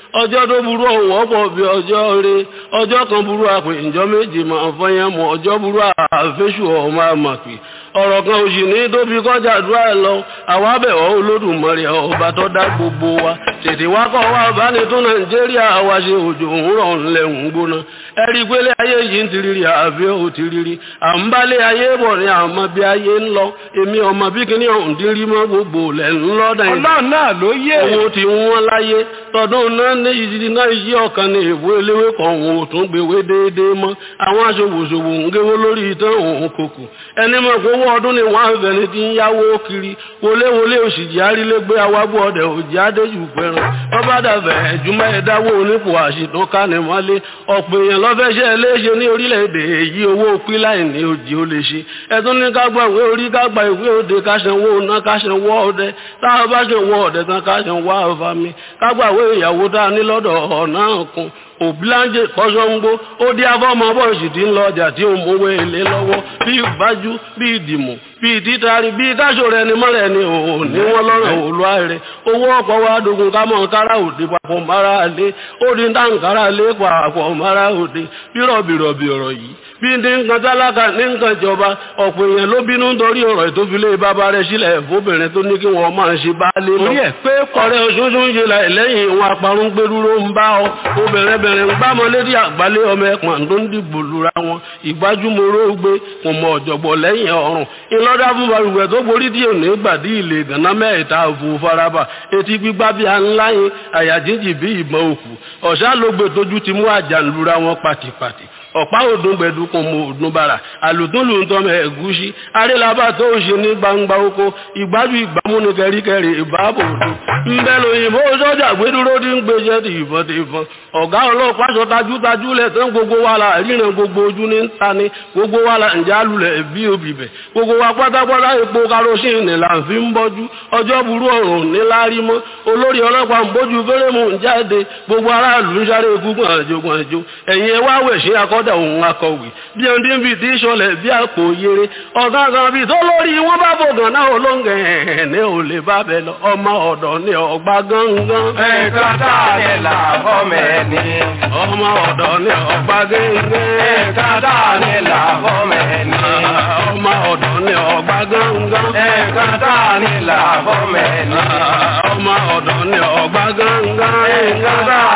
Speaker 16: ọjọ́ tó burú ọ̀wọ́ pọ̀ bí ọjọ́ rẹ ọjọ́ kan burú àpè ìjọ méjì máa fọyín mọ́ ọjọ́ burú àfẹ́sù ọmọ àmàpè ọ̀rọ̀ kan òsì ní tóbi kọjá àdúrà ẹ̀ lọ àwa bẹ̀wọ̀ olódùmarè ọba tó dá gbogbo wa tètè wá kọ́ wa báni tún nàìjíríà wa ṣe òjò òwúrọ̀ ńlẹ̀ ń gbóná ẹ̀rí pélé ayé yìí ń tiriri àbí ò tiriri à ń bálé ayé bọ̀ ní àmọ́ bí ayé ń lọ èmi ọmọ bí kíní ọ̀hún dín rí mọ́ gbogbo lẹ̀ ń lọ dàn
Speaker 2: ọlọ́run náà ló yé
Speaker 16: owó ti wọ́n láyé tọdún náà ní ìdí náà yí ọ̀kan ní èbó eléwé kan òun ò tún gbèwé déédéé mọ́ àwọn aṣòwòṣòwò ń géwó lórí ìtàn òun kòkò ẹni mọ̀ pé owó ọdún ni wọ́n á fẹ́ni tí ń yáwó kiri wọléwọlé òṣìjì arílégbé awábọ̀ ọ̀dẹ̀ òjì adéjù fẹ́ràn ọba dàbẹ̀ ẹ̀júmọ́ ẹ̀dáwó onípò àṣìtàn kánimọ́lé ọ̀pọ̀ èèyàn lọ́fẹ́ṣẹ́ léṣe ní orílẹ̀-èdè èyí owó píláì ní òjì ó lè ṣe ẹ̀tún ní kágbà ìwé orí kágbà ìwé òde káṣẹ̀wó ná káṣẹ̀wó ọdẹ táwọn bá ṣe wọ ọdẹ tán káṣẹ̀wó àfàmì kágbà ìwé ìyàwó tá a ní lọ́dọ̀ ọ̀nà kan òbíláńjẹ kọ́sọ́ngbó ó dí afọ́mọ bọ́ọ̀sì tí ń lọ ọjà tí ó mú owó èlé lọ́wọ́ bí ìbájú bí ìdìmọ̀ bí ìtítari bí káṣọ rẹ ni mọ́rẹ̀ ni òun ní wọ́n lọ́rọ̀ òlúwa rẹ̀ owó ọ̀pọ̀ wa dogun ká mọ̀ kára òde papọ̀ mara lé ó di táǹkárá lé papọ̀ mara òde bí rọ̀bìrọ̀bì ọ̀rọ̀ yìí bí ní nǹkan tálákà ní nǹkan ìjọba ọ̀pọ̀ èèyàn ló bínú nítorí ọ̀rọ̀ ìtófilé bàbá rẹ̀ sílẹ̀ fóbìnrin tó ní kí wọ́n máa ṣe bá lé lọ.
Speaker 2: orí ẹ̀ pé
Speaker 16: ọ̀rẹ́ oṣooṣù ń ṣe lẹ́yìn ìwọ̀n àparun gbẹdúró ń bá ọ obìnrin bẹ̀rẹ̀ ń gbámọ létí àgbálẹ̀ ọmọ ẹ̀pọ̀n tó ń dìbò lura wọn ìgbájúmọ́rọ́ gbé kò mọ ọ̀jọ̀gbọ̀ lẹ́yìn ọ̀run ìlọ́dà fún balùwẹ̀ tó borí díẹ̀ ní gbàdí ilé ìgànná mẹ́ẹ̀ta òfò faraba etí gbígbá bí ańláyìn àyàjíjì bí ìbọn òkú ọ̀sá ló gbé tójú ti mú àjàǹlura wọn pàtìpàtì ọ̀pá òdùn gbẹ̀dùkùn mọ òdùn bàrà àlùtúnlù ń tọ́mọ ẹ̀gúsí arélabà tó ń ṣe ní gbangba oko ìgbájú ìgbàmú ní kẹríkẹrí ìbáàbò òdùn ńbẹ lóyìnbó sọ́jà gbẹdúró tí ń gbéṣẹ́ ti ìbọn ti ìbọn ọ̀gá ọlọ́pàá sọ tajútajú lẹ̀ tán gbogbo wa la ríran gbogbo ojú ní ta ni gbogbo wa la ǹjẹ́ alulẹ̀ bí obì bẹ̀ gbogbo wa pátápátá epo karosíìnì là ń fi ń bọ́jú ọjọ́ burú ọ̀run ní lárí mọ́ olórí ọlọ́pàá ń bójú fẹ́rẹ́mù ń jáde gbogbo aráàlú ń sáré gúngbọ̀n àjogún àjò ẹ̀yìn ẹ wá wẹ̀ ṣe akọ́ kọ́dà òun akọ̀wé bí ẹni tí ń fi tí ìṣọlẹ̀ bí àpò yere ọ̀gá kan bí tó lórí wọn bá bògàn náà olóńgẹ̀ ní ò lè bá bẹ lọ ọmọ ọ̀dọ̀ ní ọgbà gángan.
Speaker 17: ẹ̀ka tá a lè là fọ́mẹ̀ ni.
Speaker 16: ọmọ ọ̀dọ̀ ní ọgbà gángan.
Speaker 17: ẹ̀ka tá a lè là fọ́mẹ̀ ni.
Speaker 16: ọmọ ọ̀dọ̀ ní ọgbà gángan.
Speaker 17: ẹ̀ka tá a lè là fọ́mẹ̀ ni.
Speaker 16: ọmọ ọ̀dọ̀ ní ọgbà gángan.
Speaker 17: ẹ̀ka tá